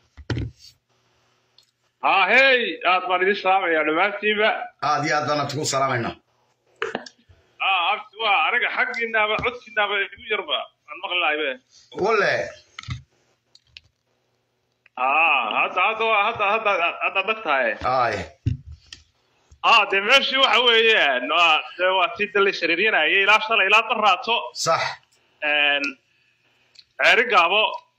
haa hey aad baan idin salaamayaa dhammaantiinba aad iyo aad baana tugu salaamaynaa aa abti waa aniga xaggiinaaba codkiinaaba igu yarba aan maqlinaaybe walle haa hadda hadda waa hadda hadda hadda dag tahay ay aa dee meeshii waxa weeyaan waa dee waa tii dalay sariiryanayay ilaa shalay ilaa daraato sax ceeri gaabo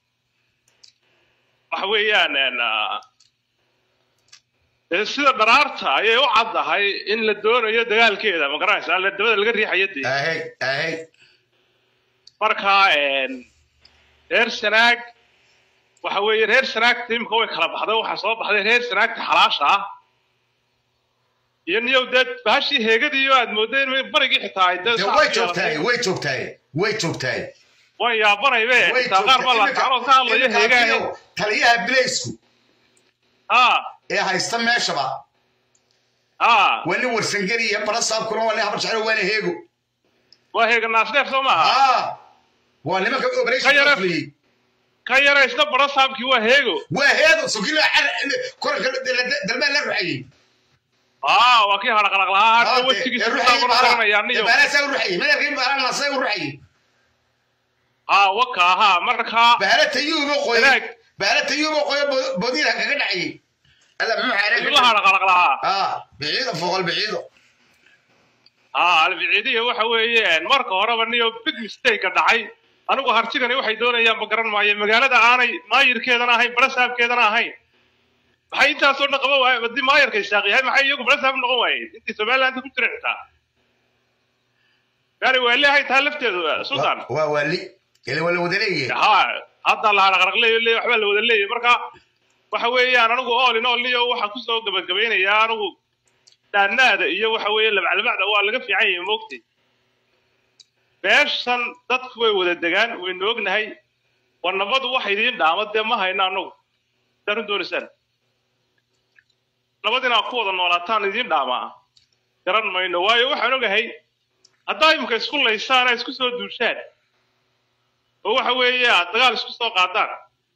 waxa weeyaan een, ah, dee sida dharaarta ayay u caddahay in la doonayo dagaalkeeda ma garanaysaa la dabada laga riixayo dee ahey ahey marka een, reer sanaag waxa weeye reer sanaagta imika way kala baxday waxaa soo baxday reer sanaagta xalaasha ah iyo niyow dee bahashii heegadii oo aad moodday in barigii xitaa ay dee dee saas way yeelatay. joogtahay way joogtahay way joogtahay waan yaabanaybe way xitaa qaar baa la joogtahay kacaloo ka hadlayo Iminka- heegaah iminka taliyaha bilaysku haa ee haysta meeshaba haa waa nin warsangeli iyo barasaabkuna waa nin habar jecel waana heego waa heega naasdheef soo maaha aa waa nimanka Ka operation yara- fuliyey ka yaraysta barasaabkii waa heego waa heego sokilo koranka dalbaan la ruxayey aa waa kii hadhaqdhaq lahaa hadda wejigiisa kutaa kor qoranayaa niyo baalasaa u ruxayey madaxkii baalaan nasay u ruxayey haa waka haa markaa baala tayuuba qoyo Wanaag. baala tayuuba qoyo bodiina kaga dhacayey alla muxuu ayuu la xaareen hadhaqdhaq lahaa aa biciido foqol biciido haa albiciidiya waxa weeyaan marka horeba niyo big mistake dhacay anigu hartigani waxay doonayaan ma garan maayo magaalada aanay maayirkeedana ahayn barasaabkeedana ahayn maxay intaasoo dhan qaban waaye haddii maayirka isaaq yahay maxay iyagu barasaab noqon waayeen intii somaliland ku jira xitaa gaari waa leehay taa lafteedu sultan waa waali ele waa la wada leeyahay haa hadda la hadhaqdhaq leeyo leeyo waxbaa la wada leeyo marka waxa weeyaan anigu all in all niyo waxaan kusoo gabagabeynayaa anigu dhaanaada iyo waxa weeye labaclabacda waa laga fiican yahay moogtay beeshan dadku way wada degaan waynu ognahay war nabadu waxa idiin dhaama dee ma hayno annagu haddaad u doonaysaan nabad inaad ku wada noolaataan idiin dhaamaa garan mayno waayo waxaan ogahay haddaa imika isku laysaan aad isku soo duushaan oo waxa weeye aad dagaal isku soo qaadaan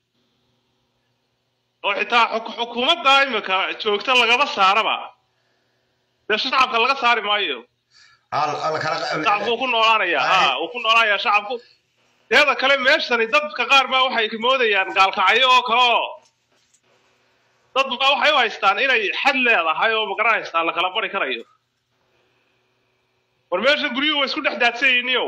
oo xitaa xuk- xukuumadda imika joogta lagaba saaraba dee shacabka laga saari maayo Al- al- kala- shacabku wuu ku noolaanayaa ha wuu ku noolaanayaa shacabku teeda kale meeshani dadka qaar baa waxay moodayaan gaalkacyo oo kale oo dad baa waxay u haystaan inay xad leedahay oo magaranaysaa la kala bari karayo war meesha guryuhu way isku dhex daadsan yihiiniyo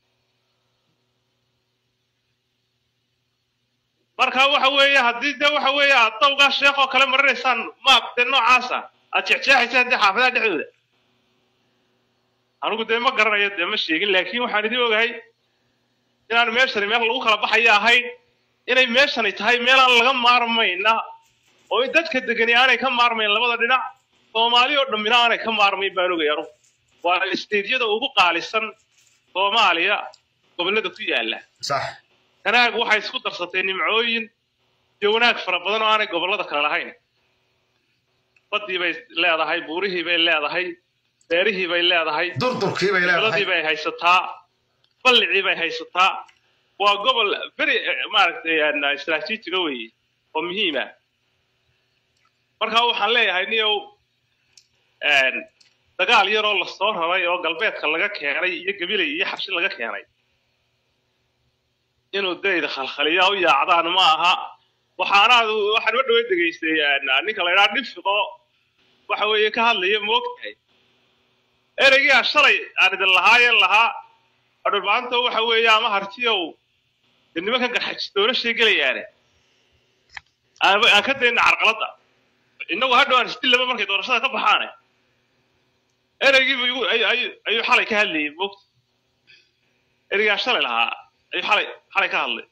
marka waxa weeye haddii de waxa weeye aad dawgaa sheekh oo kale marinaysaan maab dee noocaasa aad jexjeexaysaan dee xaafadaha dhexdooda anigu dee ma garanayo dee ma sheegin laakiin waxaan idin ogahay inaan meeshani meel lagu kala baxaya ahayn inay meeshani tahay meelaan laga maarmayna oo in dadka degani aanay ka maarmayn labada dhinac soomaali oo dhammina aanay ka maarmayn baan ogay anugu waa isteedyada ugu qaalisan soomaaliya gobollada ku yaala sax kanaag waxay isku darsatay nimcooyin iyo wanaag fara badan oo aanay gobollada kale lahayn baddii bay leedahay buurihii bay leedahay beerihii bay leedahay durdurkii bay gobolladii leedahay bay haysataa ballicii bay haysataa waa gobol very eh, maaragtay aan istaraatiijiga weeye oo muhiima marka waxaan leeyahay niyow een, dagaal yaroo lasoo raray oo galbeedka laga keenay iyo gabilay iyo xabshi laga keenay inuu dayda khalkhaliya u yaacdaan ma aha waxaanaad waxaan ma dhaweyd dhegaystay een, ninka la idhaha dhifiqo waxa weeye ka hadlaya moogtahay ereygii aan shalay aan idin lahaayeen lahaa adhulmaanta waxa weeye ama hartiyow dee nimankan garxajis doorashay gelayaane aan aan ka dayna carqaladda innagu hadhow aan isdillaba markay doorashada ka baxaane ereygiibu igu ay- ay- ayuu xalay ka hadlayay moogta ereygaan shalay lahaa ayuu xalay xalay ka hadlay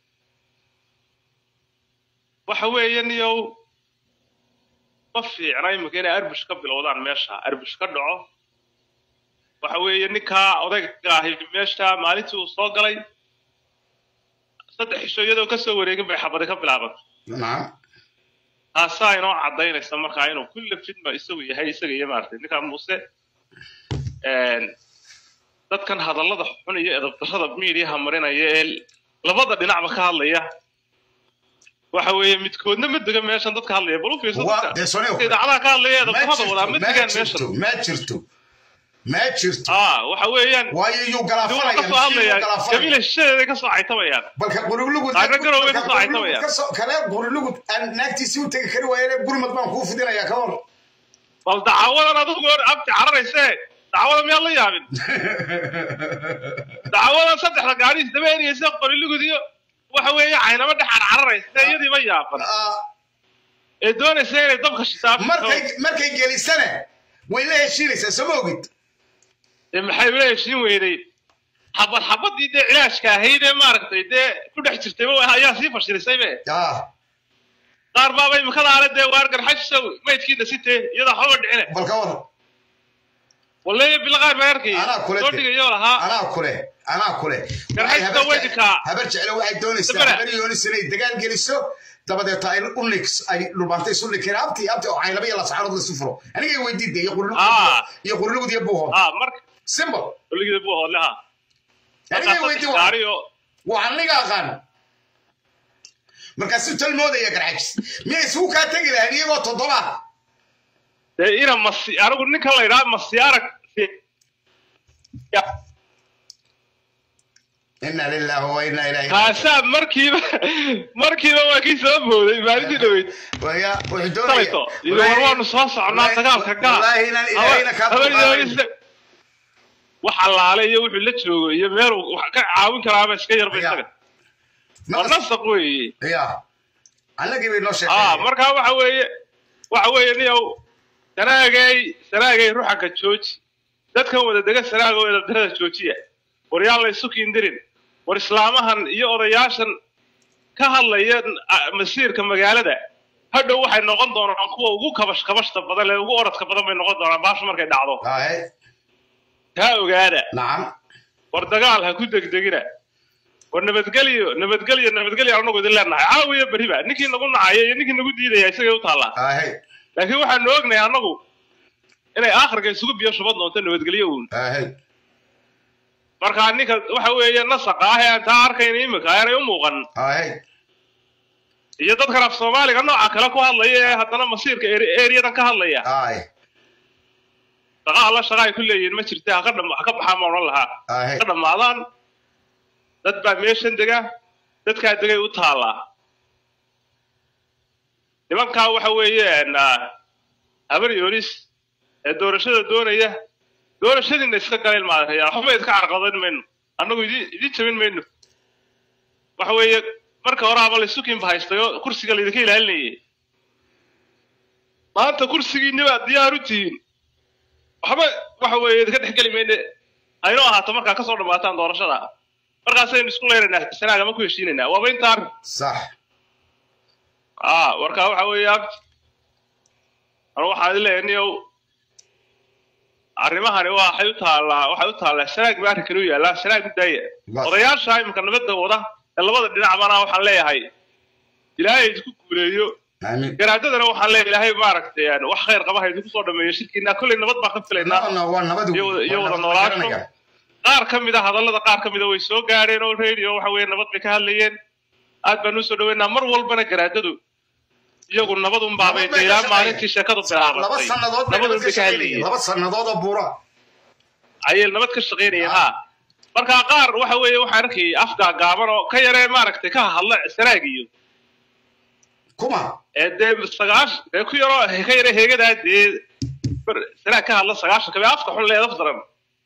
waxa weeye niyow ma fiicna iminka inay arbush ka bilowdaan meesha arbush ka dhaco waxa weeye ninkaa odayga ahi meesha maalintii uu soo galay saddex xisho iyadoo kasoo wareegin bay xabadi ka bilaabantay nacam taasaa inoo cadaynaysa markaa inuu kulle fidma isagu yahay isaga iyo maaragtay ninkaa muuse een, dadkan hadallada xun iyo edabdarrada miidiyaha marinaya ee labada dhinacba ka hadlaya waxa weeye midkoodna ma dega meeshan dadka hadlaya bal u fiirso Waa- dadka dee Sonio, dadka idaacadaha ka hadlaya ma edabdarrada wadaa ma jirto ma degaan jirto meeshan ma jirto ma jirto aa waxa weeyaan waayo yuu dawlad galaafanaya ka soo hadlaya galaafanaya gabila shishadeeday ka soo caytamayaan balka qurulugud Qaarna garowgay ka soo caytamayaan. kale qurulugud aan naagtiisii u tegi kari waayeen gurmad baan kuu fidinayaa ka hor bal dacwadan adigu hor abti cararayse dacwada miyaad la yaabin dacwadan saddexda gaari isdaba eriyaysa qorilugud iyo waxa weeye caynamo dhex carcararaysa iyadiiba yaaban Ah, ee doonaysa inay dabka shitaab markay markay gelisana way la heshiinaysaa soo ma ogid dee maxay ula heshiin weyday xabad xabadii dee cilaashka ahayd ee maaragtay dee ku dhex jirtay ayaa sii fashirisay be Ah, qaar baaba imikadaale dee waar garxajisow maydkiina sitee iyadoo waxbaba dhicine bal ka war waleeya bila qaar baa arkayay anaa kule soo dhigayo lahaa anaa kule anaa kule Garxajka Waxay habar way jece- dhikaa. habar jeclo waxay doonaysaa Dabara. habar yoonis inay dagaal geliso dabadeeta ay unix ay dhulbaantay isu dhikeen abti abti oo caynaba iyo lascaanood laisu furo anigay weydiida iyo qurulugud Ah. iyo qurulugud iyo buuhood ah marka simple weligeeda buu hoodle ha anigay weydii wa gaariyo waa aniga aqaan markaasuu talmoodaya garxajis miyay isugu kaa tegi lahayn iyagoo toddoba dee ina masi anigu ninkan la idhaha masi arag ina lillahi wa ina ilaahi kaasaa markiiba markiiba waa kii soo booday maalintii dhaweyd waya wuxuu doonaya salayto iyo war waanu soo socnaa dagaalka gaa wallaahi inaan ilaahayna kaa dulqaadayn wax allaale iyo wuxuu la joogo iyo meeluu wax ka caawin karaaba iska yarba Ya. isaga waa nasaq weeye ya annagii bay noo ah sheegay markaa waxa weeye waxa weeye niyow sanaagay sanaagay ruxanka jooji dadkan wada dega sanaaga oo edabdarada joojiya war yaan la isu kiindirin war islaamahan iyo odayaashan ka hadlaya ah, masiirka magaalada hadhow waxay noqon doonaan kuwa ugu kabash kabashta badan ee ugu orodka badan bay noqon doonaan baasha markay dhacdo haye taa ogaada nacam war dagaal ha ku degdegina war nabadgelyo nabadgelyo nabadgelyo anagu idin leenahay caawiya beriba ninkii nagu nacaya iyo ninkii nagu diidaya isagay u taallaa ahey laakiin waxaanu ognahay annagu inay aakhirka isugu biyo shubad doonto nabadgelyo uun ahey marka ninka waxa weeye nasaqa ah ee aan taa arkayna iminka aanay u muuqan ahey iyo dadkan af soomaaliga nooca kale ku hadlaya ee haddana masiirka eri- eriyadan ka hadlaya ahey shaqa alla shaqa ay ku leeyihiin ma jirte ha ka dham- ha ka baxaan baan odhan lahaa ahey ka dhammaadaan dad baa meeshan dega dadkaa degay u taallaa nimankaa waxa weeyaan ah, habar yoonis ee doorashada doonaya doorashadiina iska galeen maadayaa waxba idka carqadan mayno annagu idin idin jabin mayno waxa weeye marka hore haba laysukinba haystayo kursiga laydinka ilaalinayay maanta kursigiinni baad diyaar u tihiin waxba waxa weeye idinka dhex geli mayne aynoo ahaato markaa kasoo dhammaataan doorashada markaasaynu isku leynaynaa sanaaga ma ku heshiinaynaa waaba inta arrin sax ah marka waxa weeye abti anu waxaa idin leeyahay niyow arrimahani waxay u taallaa waxay u taallaa sanaag ba arrinkan u yaallaa sanaag u daaya Waa- odayaasha iminka nabadda wada ee labada dhinacbana waxaan leeyahay ilaahay idinku guuleeyo aamin garaadadana waxaan leeyahay ilaahay maaragtay aan wax khayr qaba ha idinku soo dhameeyo shirkiina kolley nabad baan ka filaynaa no no waa nabad iyo wada- iyo waa wada nabad la noolaasho. garanaya. qaar ka mid a hadallada qaar ka mid a way soo gaadheen oo radio waxa weeye nabad bay ka hadlayeen aad baan usoo dhaweynaa mar walbana garaadadu iyagu nabadun baabay Nabad bay ka ilaa shaqeeyeen. maalintii sheekadu laba bilaabatay sannadood bay nabadun nabad ka bay ka shaqeynayeen hadlayeen laba sannadood oo buura ayay nabad ka shaqaynayeen ha marka qaar waxa weeye waxaan arkayay afgaa gaaban oo ka yaree maaragtay ka hadla sanaag iyo kuma ee dee sagaash dee ku yaroo ka yare heegadaa dee bar- sanaag ka hadla sagaashan kabe afka xun leedaf daran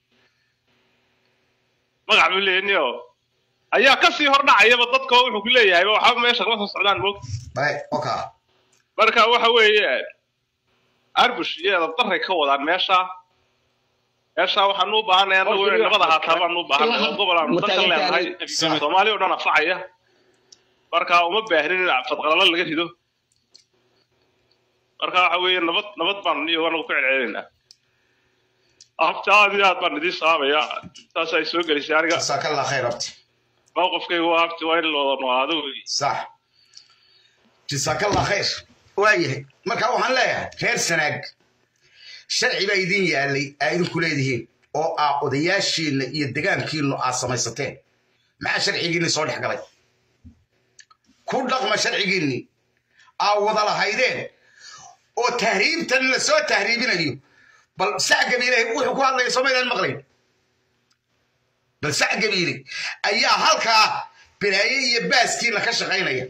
magac buu leeyaniyo ayaa kasii hor dhacayaba dadka oo wuxuu ku leeyahay waxba meesha kama soo socdaan moog bay oka marka waxa weeye arbush iyo edabdaray ka wadaan meesha meesha waxaan u baahanay anagu inay nabad ahaataa baan u baahanay oo gobol aan dadka leenahay soomaali oo dhan anfacaya marka uma baahnin in fadqalalo laga rido marka waxa weeye nabad nabad baan iyo anagu ku celcelinaynaa abta aad iyo aad baan idiin saabaya saas ay soo gelisay aniga jasaaka allah khayr abti mowqifkaygu waa abti waa in looda noolaado wey sax jasaaka allah khayr waayahay marka waxaan leeyahay reer sanaag sharci baa idin yaalay aa idinku leedihiin oo aa odayaashiinna iyo degaankiinnu aad samaysateen maxaa sharcigiinni soo dhex galay ku dhaqma sharcigiinni aa wada lahaydeen oo tahriibtan la soo tahriibinayo bal sac gabiile wuxuu ku hadlaya soomaydaan maqlayn bal sac gabiile ayaa halkaa bilaaye iyo baaskiina ka shaqaynaya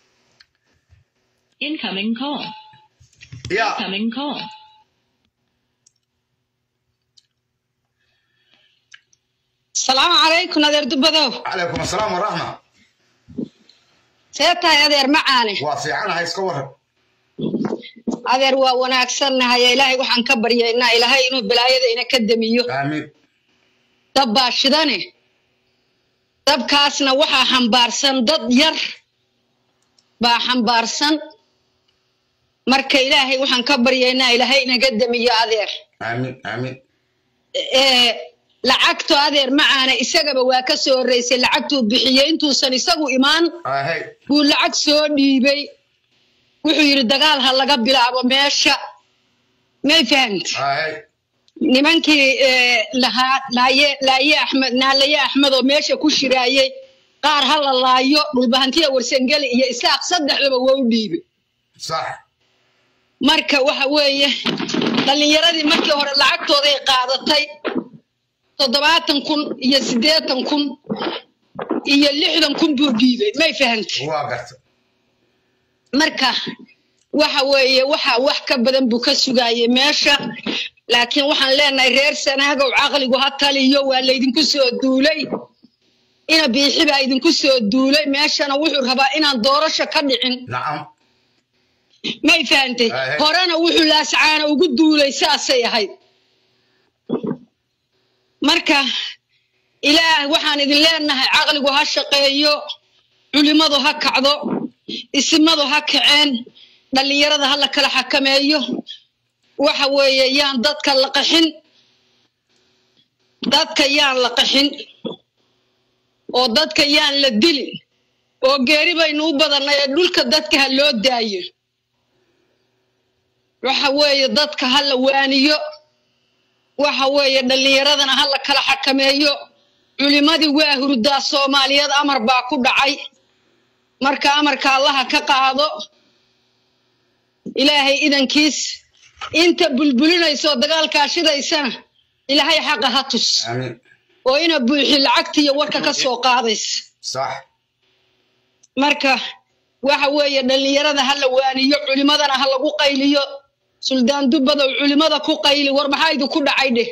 Incoming call. ya Incoming call. salaamu calaykum adeer dubadow calaykum asalaam waraxma see tahay adeer macaane waa fiicanahay iska waran adeer waa wanaagsannahay ilaahay waxaan ka baryaynaa ilaahay inuu balaayada ina ka damiyo aamiin dab baa shidane dabkaasna waxaa xambaarsan dad yar baa xambaarsan marka ilaahay waxaan ka baryaynaa ilaahay inaga damiyo adeer aamiin aamiin ee lacagto adeer macaane isagaba waa ka soo horreysay lacagtuu bixiyey intuusan isagu imaan ahey buu lacag soo dhiibay wuxuu yidhi dagaal ha laga bilaabo meesha may fahamti ahey nimankii ee, lahaa laaye laaye axmed naalaye axmed oo meesha ku shiraayey qaar ha la laayo dhulbahantiya warsangeli iyo isaaq saddexdaba waa u dhiibay sax marka waxa weeye dhallinyaradii markii hore lacagtooday qaadatay toddobaatan kun iyo siddeetan kun iyo lixdan kun buu dhiibay may fahamti waa garta marka waxa weeye waxa wax ka badan buu ka sugaayay meesha laakiin waxaan leenahay reer sanaagow caqligu ha taliyo waa laydinku soo duulay ina biixi baa idinku soo duulay meeshana wuxuu rabaa inaan doorasho ka dhicin nacam may fahantay Ahe. horena wuxuu laascaana ugu duulay saasay ahayd marka ilaah waxaan idin leenahay caqligu ha shaqeeyo culimadu ha kacdo isimadu ha kaceen dhallinyarada ha la kala xakameeyo waxa weeye yaan dadka la qaxin dadka yaan la qaxin oo dadka yaan la dilin oo geeri baynu u badannay ee dhulka dadka ha loo daayo waxa weeye dadka ha la waaniyo waxa weeye dhallinyaradana ha la kala xakameeyo culimadii waa hurdaa soomaaliyeed amar baa ku dhacay marka amarka allaha ka qaado ilaahay idankiis inta bulbulinaysoo dagaalkaa shidaysana ilaahay xaqa ha tus amiin oo ina buuxi lacagtiiyo warka ka soo qaadaysa sax marka waxa weeye dhallinyarada ha la waaniyo culimadana ha lagu qayliyo suldaan dubbadow culimada ku qayli war maxaa idinku dhacay dheh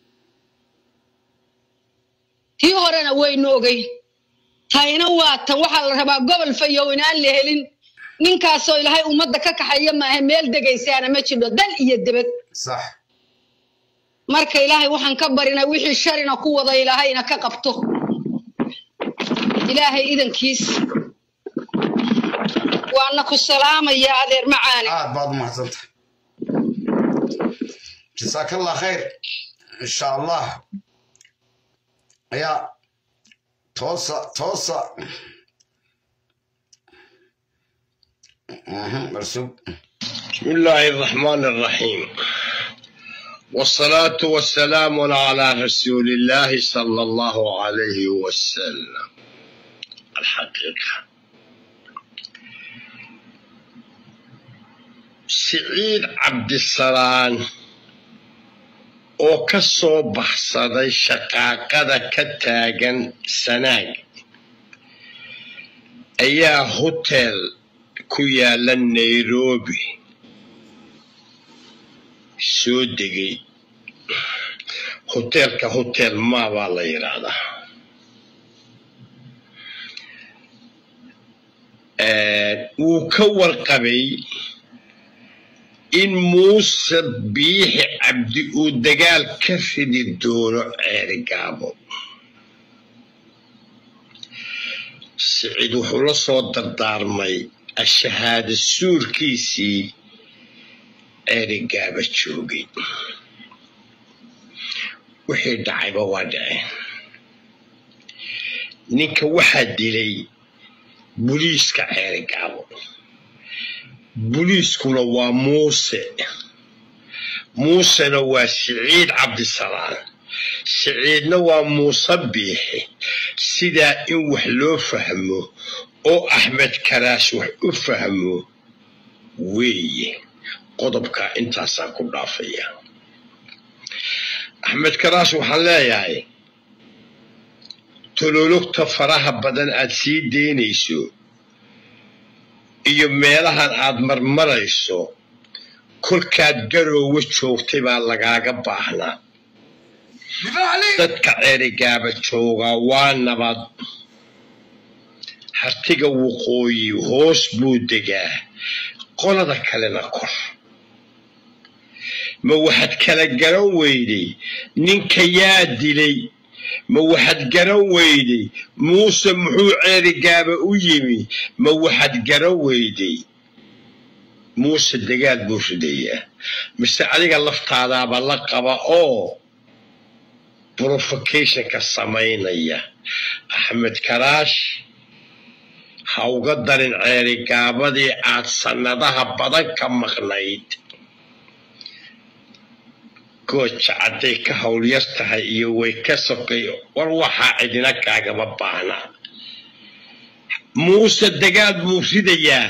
tii horena waynu ogeyn tayna waa tan waxaa la rabaa gobol fayow inaan la helin ninkaasoo ilaahay ummadda ka kaxeeya maahe meel degaysaana ma jidho dal iyo debed sax marka ilaahay waxaan ka barinay wixii sharina ku wada ilaahayna ka qabto ilaahay idankiis waana ku salaamaya adeer macaane aad baad u mahadsantahay jasaaka allah khayr insha allah ayaa toosa toosa Mhm, marsug بسم الله الرحمن الرحيم والصلاة والسلام على رسول الله صلى الله عليه وسلم الحقيقة سعيد عبد السلام oo ka soo baxsaday shaqaaqada ka taagan sanaag ayaa hotel ku yaala nairobi soo degay hoteelka hotel ma baa la yidhaahdaa wuu ka warqabay in muuse biixi cabdi uu dagaal ka ridi doono ceerigaabo siciid wuxuu la soo dardaarmay ashahaada suurkiisii ceerigaaba joogay wixii dhacayba waa dhaceen ninka waxaa dilay buliiska ceerigaabo buliiskuna waa muuse muusena waa siciid cabdisalaam siciidna waa muuse biixi sidaa in wax loo fahmo oo axmed karaash wax u fahmo weeye qodobkaa intaasaan ku dhaafaya axmed karaash waxaan leeyahay tolologta faraha badan aad sii daynayso iyo meelahan aad marmarayso kolkaad garoowe joogtay baa lagaaga baahnaa dadka ceerigaaba joogaa waa nabad hartiga waqooyi hoos buu degaa qolada kalena kor ma waxaad kala garan weyday ninka yaa dilay ma waxaad garan weyday muuse muxuu ceerigaaba u yimi ma waxaad garan weyday muuse dagaal buu ridayaa mise adiga laftaadaaba la qaba oo provocationka samaynaya axmed karaash ha uga darin ceerigaabadii aad sannadaha badan ka maqnayd gooja hadday ka howlyar tahay iyo way ka sokay war waxaa cidina kaagama baahna muuse dagaal buu ridayaa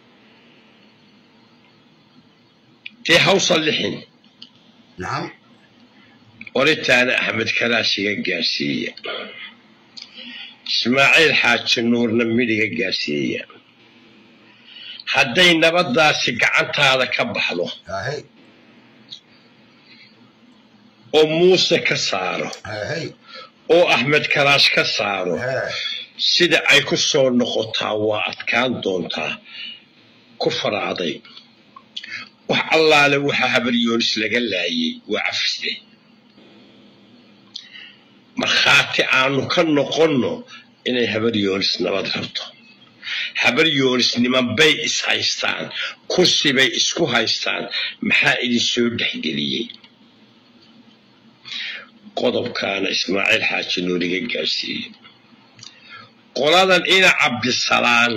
dee hawsa lixin nacam qoritaana axmed karaashiga gaarsiiya ismaaciil xaaji nuurna midhiga gaarsiiya hadday nabaddaasi gacantaada ka baxdo ahey oo muuse ka saaro ahey oo axmed karaash ka saaro hee sida ay ku soo noqotaa waa adkaan doontaa ku faraaday wax allaale waxaa habaryoonis laga laayay waa cafisde markhaati aanu ka noqonno inay habaryoonis nabad rabto habaryoonis nimanbay is haystaan kursibay isku haystaan maxaa idin soo dhexgeliyey qodobkaana ismaaciil xaaji nuuriga gaarsiiyey qoladan ina cabdisalaan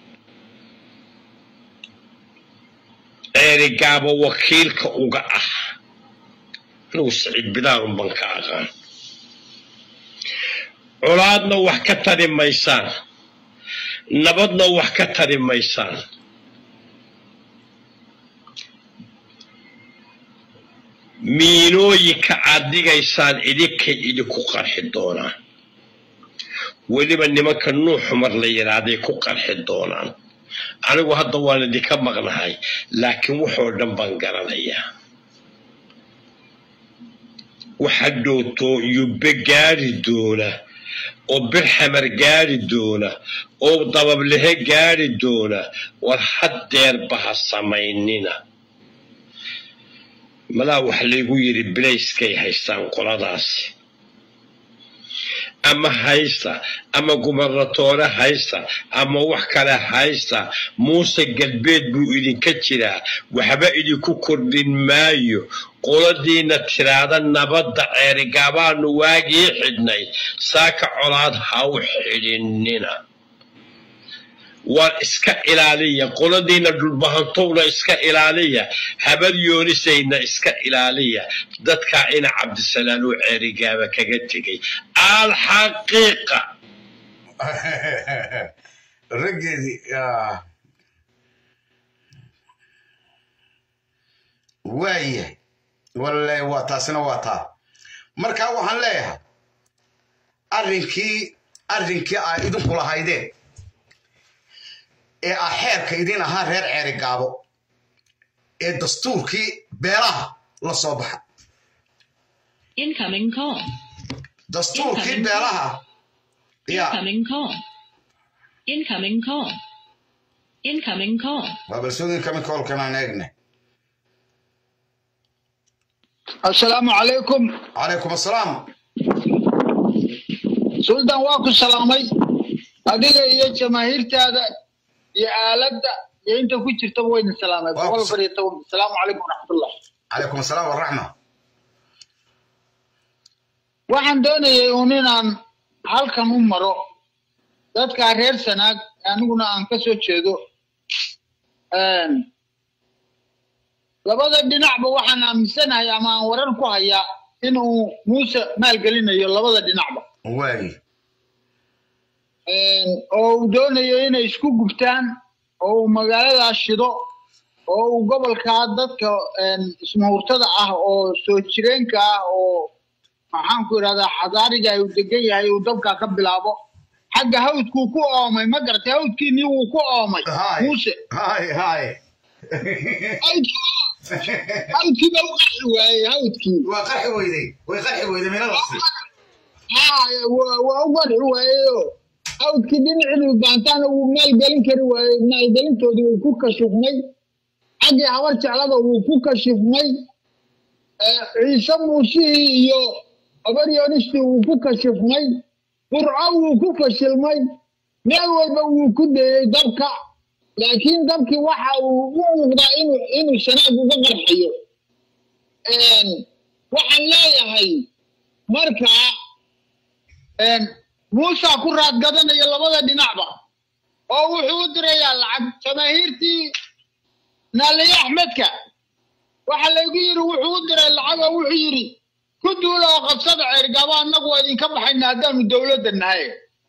ceerigaaba wakiilka uga ah anigu siciid bidaar unban ka aqaan colaadna wax ka tari maysaan nabadna wax ka tari maysaan miinooyinka aad dhigaysaan idinkay idinku qarxi doonaan weliba nimanka nuux xumar la yidhaahday ku qarxi doonaan anigu hadda waan idinka maqnahay laakiin waxoo dhan baan garanayaa waxa dhowto yubbe gaari doona oo birxamar gaari doona oo dabablehe gaari doona war haddeerba ha samaynina malaa wax laygu yidhi bilayskay haystaan qoladaasi ama haysta ama gubernatoore haysta ama wax kale haysta muuse galbeed buu idinka jiraa waxba idinku kordhin maayo qoladiina tiraada nabadda ceerigaabaanu waagii xidhnay saaka colaad ha u xidhinnina waan iska ilaaliya qoladiina dhulbahantowna iska ilaaliya habad yoonisayna iska ilaaliya dadkaa ina cabdisalaan uu ceerigaaba kaga tegay alxaqiiqa raggeedii ah, waayahay walle waa taasina waa taa marka waxaan leeyahay arrinkii arrinkii aa idinku lahaydeen ee ah xeerka idin ahaa reer ceeri gaabo ee dastuurkii beelaha la soo baxa Incoming call. dastuurkii beelaha ya Incoming call. Incoming call. Incoming call. waa balsoodin kami koolkan aan eegne asalaamu calaykum calaykum assalaam suldan waa ku salaamay adiga iyo jamaahiirtaada iyo aaladda iyo inta ku jirtaba wayna salaamay Waa ku boqol sa- far iyo toban asalaamu calaykum waraxmatullah calaykum assalaam waraxma waxaan doonayay uun inaan halkan u maro dadkaa reer sanaag aniguna aan ka soo jeedo Een, labada dhinacba waxaan aaminsanahay ama aan warar ku hayaa inuu muuse maalgelinayo labada dhinacba waayi Een, oo uu doonayo inay isku gubtaan oo uu magaaladaas shido oo uu gobolkaa dadka een, ismuhurtada ah oo soo jireenka ah oo maxaan ku idhahdaa xadaariga uu degan yahay uu dabkaa ka bilaabo xagga hawdkuu ku oomay ma garatay hawdkiinii wuu ku oomay Haay. muuse hay hay hawdkii hawdkii baa u qarxi waayey hawdkii waa qarxi weyday way qarxi weyday minadaasi Haay, waa waa u qarxi waayeyoo hawdkii dhinacii baantaana wuu maalgelin kari waayey maalgelintoodii wuu ku kashifmay xaggii habar jeclada wuu ku kashifmay Eh, ciise muusihii iyo habar yoonistii wuu ku kashifmay burco wuu ku fashilmay meel walba wuu ku dayey dabka laakiin dabkii waxa uu u muuqdaa inuu inuu shanaag uga qarxayo Een, waxaan leeyahay markaa een, muusa ku raad gadanaya labada dhinacba oo wuxuu u dirayaa lacag jamaahiirtii naaliye axmedka waxa laygu yidhi wuxuu u diray lacag oo wuxuu yidhi ku duula oo qabsada ceergabo annagu waa idinka baxayna haddaanu dowladda nahay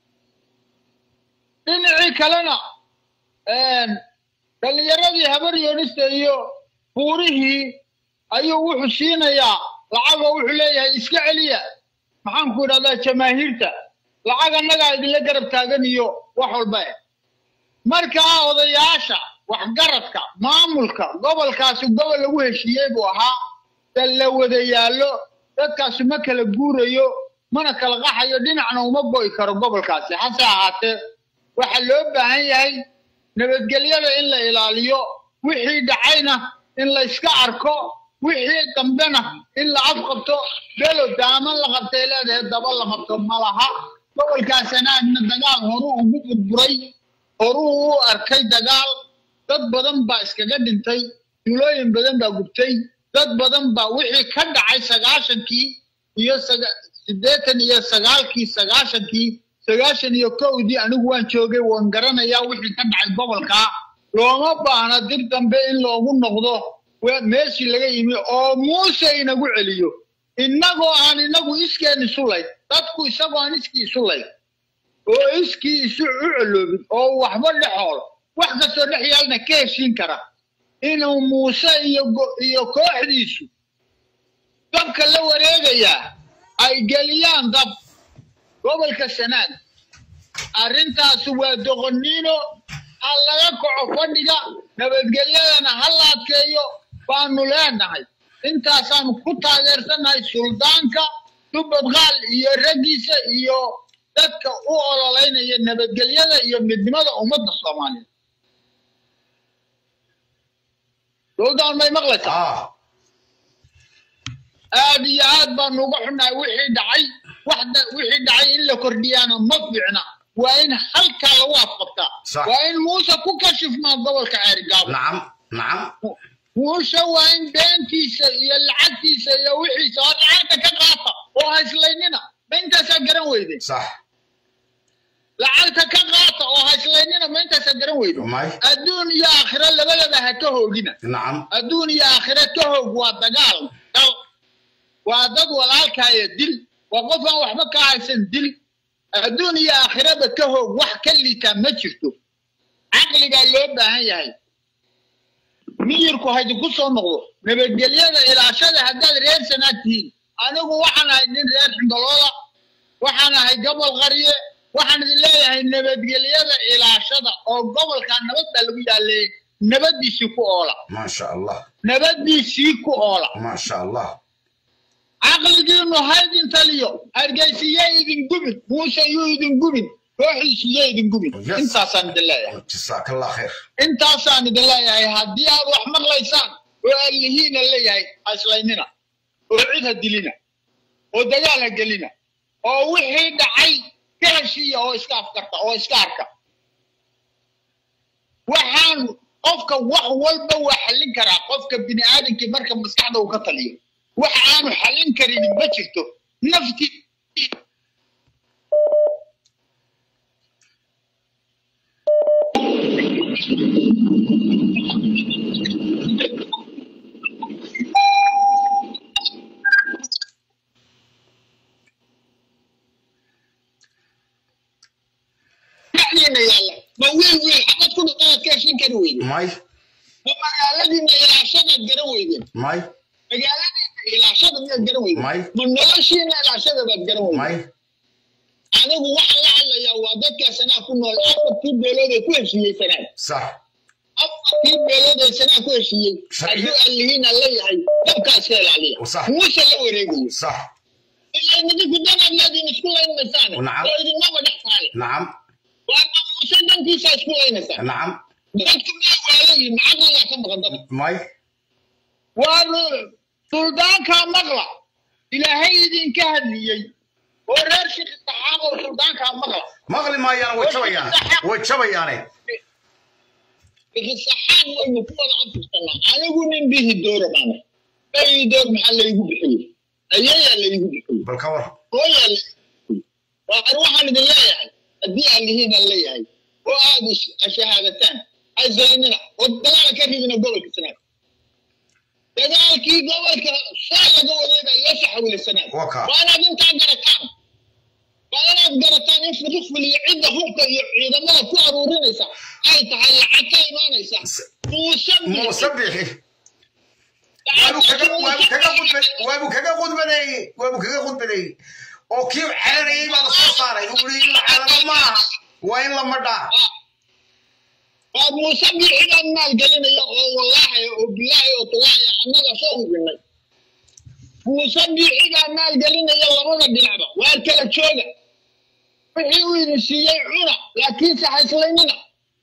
dhinacii kalena een, dhallinyaradii habar yoonista iyo buurihii ayuu wuxuu siinayaa lacag oo wuxuu leeyahay iska celiya maxaan ku idhahdaa jamaahiirta lacag annagaa idinla garab taagan iyo wax walba eh markaa odayaasha waxgaradka maamulka gobolkaasi gobol lagu heshiiyey buu ahaa dal la wada yaallo dadkaasi ma kala guurayo mana kala qaxayo dhinacna uma go'i karo gobolkaasi hase ahaatee waxaa loo baahan yahay nabadgelyada in la ilaaliyo wixii dhacayna in la iska arko wixii dambena in la afqabto belo daaman la qabtay leedahay daba la qabto malaha gobolkaasanaadna dagaal horuu ugu burburay horuu u arkay dagaal dad badan baa iskaga dhintay duulooyin badan baa gubtay dad badan baa wixii ka dhacay sagaashankii iyo saga- siddeetan iyo sagaalkii sagaashankii sagaashan iyo kowdii anigu waan joogay waan garanayaa wixii ka dhacay gobolkaa looma baahna dib dambe in loogu noqdo we- meeshii laga yimi oo muuse inagu celiyo innagoo aan inagu iskeen isu layn dadku isagoo aan iskii isu layn oo iskii isu u coloobin oo waxba dhexool wax kastoo dhex yaalna ka heshiin kara inuu muuse iyo go- iyo kooxdiisu dabka la wareegayaa ay geliyaan dab gobolka sanaag arrintaasi waa doqoniino ha laga kaco fadhiga nabadgelyadana ha la adkeeyo baanu leenahay intaasaanu ku taageersannahay suldaanka dubadqaal iyo raggiisa iyo dadka u ololeynaya nabadgelyada iyo midnimada ummadda soomaaliyeed suldaan may maqlaysaa ah aad iyo aad baanu uga xunnahay wixii dhacay waxda wixii dhacay in la kordhiyaana ma fiicna waa in halkaa lagu afqabtaa Sax. waa in muuse ku kashifmaa gobolka ceerigaabo nacam nacam muuse waa in beentiisa iyo lacagtiisa iyo wixiisa oo lacagta ka qaata oo hayslaynina ma intaasaa garan weyde sax lacagta ka qaata oo hayslaynina ma intaasaa garan weyde may adduun iyo aakhiro labadaba ha ka hoogina nacam adduun iyo aakhiro ka hoog waa dagaal dal waa dad walaalkaaya dil waa qof aan waxba ka haysan dil adduun iyo aakhiraba ka hoog wax ka liitaa ma jirto caqligaa loo baahan yahay miyirku haydinku soo noqdo nabadgelyada ilaashada haddaad reer sanaad tihiin anigu waxaan ahay nin reer xindalooda waxaan ahay gobol qarye waxaan idin leeyahay nabadgelyada ilaashada oo gobolka nabad baa lagu yaaleeyey nabadiisii ku oola maasha allah nabadiisii ku oola maasha allah caqligiinu haydin taliyo hargeysiye idin gubin muuse yuu idin gubin kooxiisiye idin gubin Yes. intaasaan idin leeyahay jasaakallah khayr intaasaan idin leeyahay haddii aad wax maqlaysaan oo allihiina leeyahay haslaynina oo cid ha dilina oo dagaal ha gelina oo wixii dhacay ka heshiiya oo iska afkarta oo iska arka waxaan qofka wax walba waa xallin karaa qofka bini aadamkii marka maskaxda uu ka taliyo wax aanu xallin karin ma jirto nafti dhexdiina yaalla ma wiil wiil xabad ku dhaqaad ka heshin kari weyde may ma magaaladiina ilaashadaad garan weydeen may magaaladiina ilaashada miyaad garan weydeen May. ma noloshiina ilaashada baad garan weydeen may anigu waxaan la hadlayaa waa dadka sanaa ku nool afartii beelood ee ku heshiiyey sanaa sax afartii beelood ee sanaa ku heshiiyey Sharciyo. hadduu allihiin aan leeyahay dabkaa iska ilaaliya Sax. muuse la wareegayo sax ilaa idinku danaad leediin isku laynmaysaane Nacam. oo idinmaba dhex saale nacam waa muuse dantiisa isku laynaysaa nacam dadku maa waalayihin caqligaa ka maqan dadka may waa suldaankaa maqla ilaahay idinka hadliyey oo reer shiki saxaaqow suldaankaa maqla maqli maayaan way jabayaane way jabayaane saxaaq waynu ku wada afursanaa anigu nin bihi doora baana bihi door maxaa laygu bixiyey ayayaa laygu bixiyey bal ka war hooyaa laygu bixiyey waa ar waxaan idin leeyahay haddii aan lihiin aan leeyahay oo aad is- shahaadataan azaynina oo dagaala ka ridina gobolka sanaad dagaalkii gobolka saa laga wareega iyo saxawile sanaad Waa kaa. waa inaad intaa garataan waa inaad garataan in fuduful iyo cidda hubka iyo ciidamada ku aruurinaysa ay tahay lacag ka imaanaysa muuse muuse bixi waabu kaga waabu kaga khudbay waabu kaga khudbadeeyey waabu kaga khudbadeeyey oo kii celanayay baa la soo saaray uu yidhi in la celano maaha waa in la madhaa waa muuse bixigaan maal gelinaya oo wallaahi oo bilaahi oo tallaahi annaga soo hubinay muuse bixigaan maal gelinaya labada dhinacba waa kala jooga wixii uu idin siiyey cuna laakiinse ha islaynina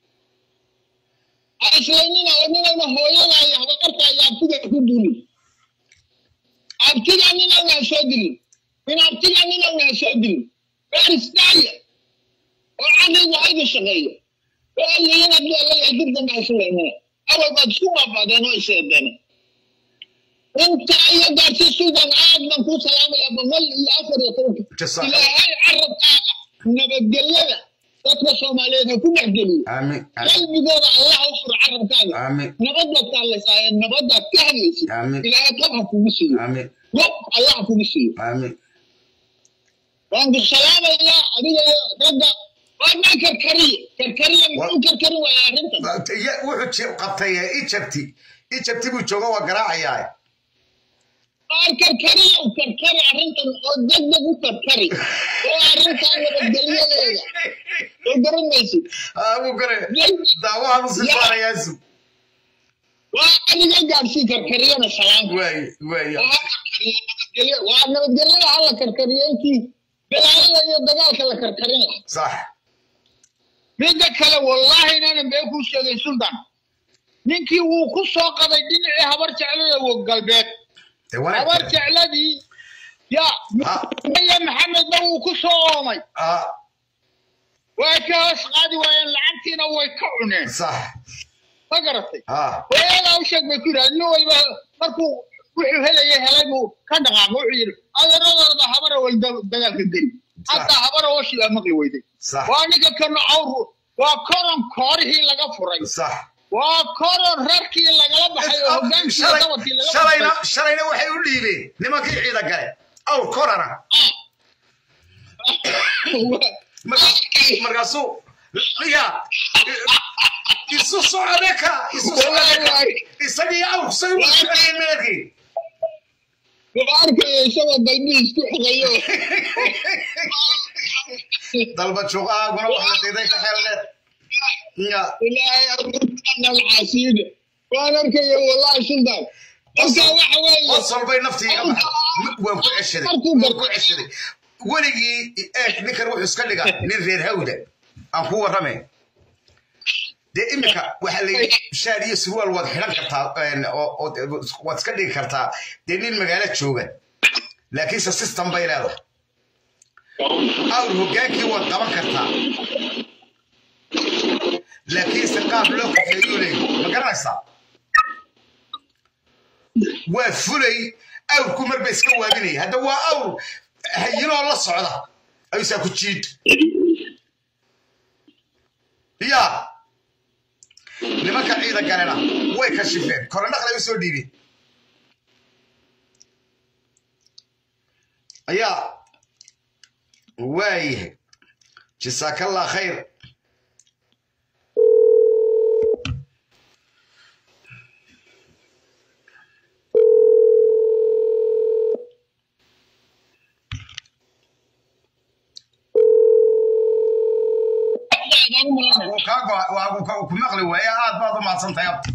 ha islaynina oo ninayna hooyada iyo habarta iyo abtiga ku duulin abtiga ninayna ha soo dilin min abtiga ninayna ha soo dilin baaristaaya oo caqligu haydu shaqeeyo وقال لي انا لا جدا مع سليمان اول ما تسوى بعد انا يسيدنا انت اي قارتي السودان عاد من كو سلام يا ابو مل يا افر يا توك جزاك الى هاي عرب nabadgelyada dadka soomaaliyeed ha ku dhex geliyo aamin qalbigooda allah u furo carabkaaga aamin nabadaad ka hadlaysaa nabadaad ka hadlaysid aamin ilaahay qof ha kugu siiyo aamin qof allah ha kugu siiyo aamin waan ku salaamayaa adiga iyo ragga waadnaa karkariye karkariye muxuu karkarin waaya arrintan Ya- wuxuu ji- qabtay ijabti ijabti buu jooga waa garaacayaa waan karkariye u karkari arrintan oo degdeg u karkari oo arrintan nabadgelyadeeda oo garan maysid buu gare daawahan u sii saarayaasu waa adiga gaadhsii karkariyana salaamka waay waay waa karkariye nabadgelyo waa nabadgelyada hala karkariyo intii dagaalada iyo dagaalka la karkarin lahaa sax midda kale wallaahi inaanan been kuu sheegay sultan ninkii wuu ku soo qaday dhinacii habar jeclada wo galbeed dee wanaag habar kale. jecladii ya maya maxamedna wuu ku soo oomay Ah, way ka hoos qaadi waayeen lacagtiina way ka cuneen sax ma garatay ah hooyadaa u sheeg bay ku yidhaha nin walba markuu wuxuu helaya helay buu ka dhaqaaqo wuxuu yidhi adeeradooda habara wal dagaalka geli hataa habara ooshi baa maqli weyday sax waa ninka kana awr waa koron koorihii laga furay sax waa koron rarkii lagala baxay oo hogaankii Shalay- dabadkii laga shalayna baxay shalayna waxay u dhiibeen nimankii ciida gale awr korana Marka- markaasuu ya isu socode ka isu socode ka isagii awrku say u shaqeeyeen meelkii waa arkaya isagoo dalbihii isku xogayo dalba juqaaguna wax la diiday ka xeel dheer ya ilaahay arrintan alcaasiide waan arkaya wallahi sultan marka waxa weeye qosol bay naftii iga baxday waan ku ceshaday waan ku ceshaday weligii eeg ninkan wuxuu iska dhiga nin reer hawda aan ku warramay dee imika waxaa la yidhi shaar iyo surwaal waad xidhan kartaa een, oo- oo- waad iska dhigi kartaa dee nin magaalo jooga laakiinse system bay leedahay awr hogaankii waad qaban kartaa laakiinse qaab loo kaxeeyuu leeyahy ma garanaysaa waa fulay awrku marba iska waabinaya hadda waa awr hayinoo la socda ayuusaa ku jiid ya nimanka ciida galena way kashifeen korandhaqlay u soo dhiibeen ayaa waayahay jasaakallah khayr wuu kaa go- waa- wuu ka- ku maqli waaya aad baad u mahadsantahay abta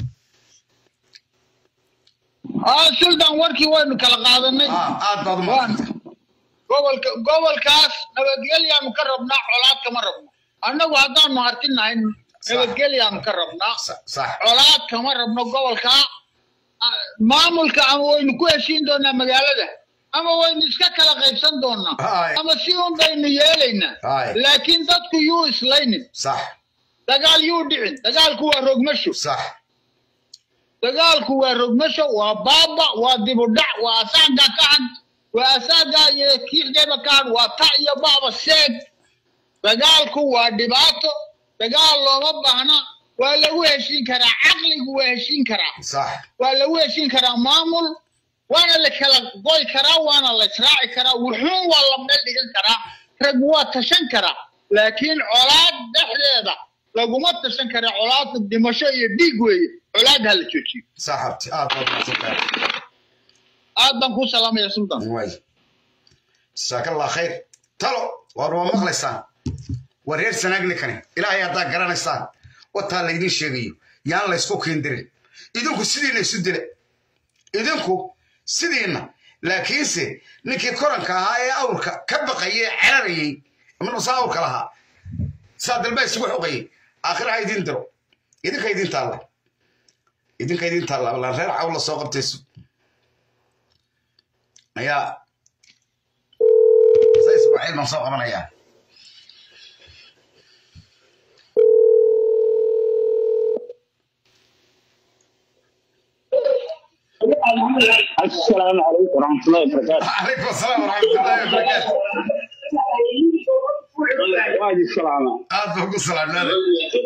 ah sultan warkii waynu kala qaadanay aad baad u mahadsantahay gobolka gobolkaas nabadgelyaanu ka rabnaa colaad kama rabno annagu haddaanu hartinahay nabadgelyaanu ka rabnaa sax colaad kama rabno gobolkaa Ah, maamulka ama waynu ku heshiin doonaa magaalada ama waynu iska kala qaybsan doonaa Haay. ama si un baynu yeelaynaa Haay. laakiin dadku yuu islaynin sax dagaal yuu dhicin dagaalku waa rogmasho sax dagaalku waa rogmasho waa baaba waa dibudhac waa asaaga ka had waa asaaga iyo kiixdeeba ka had waa ta iyo baaba seeg dagaalku waa dhibaato dagaal looma baahna waa lagu heshiin karaa caqligu waa heshiin karaa sax waa lagu heshiin karaa maamul waana la kala goy karaa waana la israaci karaa wuxuun waa la meel dhigan karaa rag waa tashan karaa laakiin colaad dhexdeeda laguma tashan karaa colaadku dhimasho iyo dhiig weeye colaad ha la joojiyo sax abti aad baad u mahadsantahay aad baan kuu salaamaya sultan waay jasaakallah khayr talo waar waa maqlaysaan waa reer sanaagni kani ilaahay haddaa garanaysaan wataa laydin sheegayo yaan laysku kiindirin idinku sidiina isu dila idinku sidiina laakiinse ninkii koranka ahaa ee awrka ka baqayay ee cararayey marmasa awrka lahaa saa dalbaa isugu xoqayay aakhiraha idin diro idinka idin taalla idinka idin taalla laan reer cawl la soo qabtaysu ayaa sa ismaaciil baan soo qabanayaa السلام عليكم ورحمة الله وبركاته عليكم السلام ورحمة الله وبركاته waa idin salaama aad baan ku salaamnaaday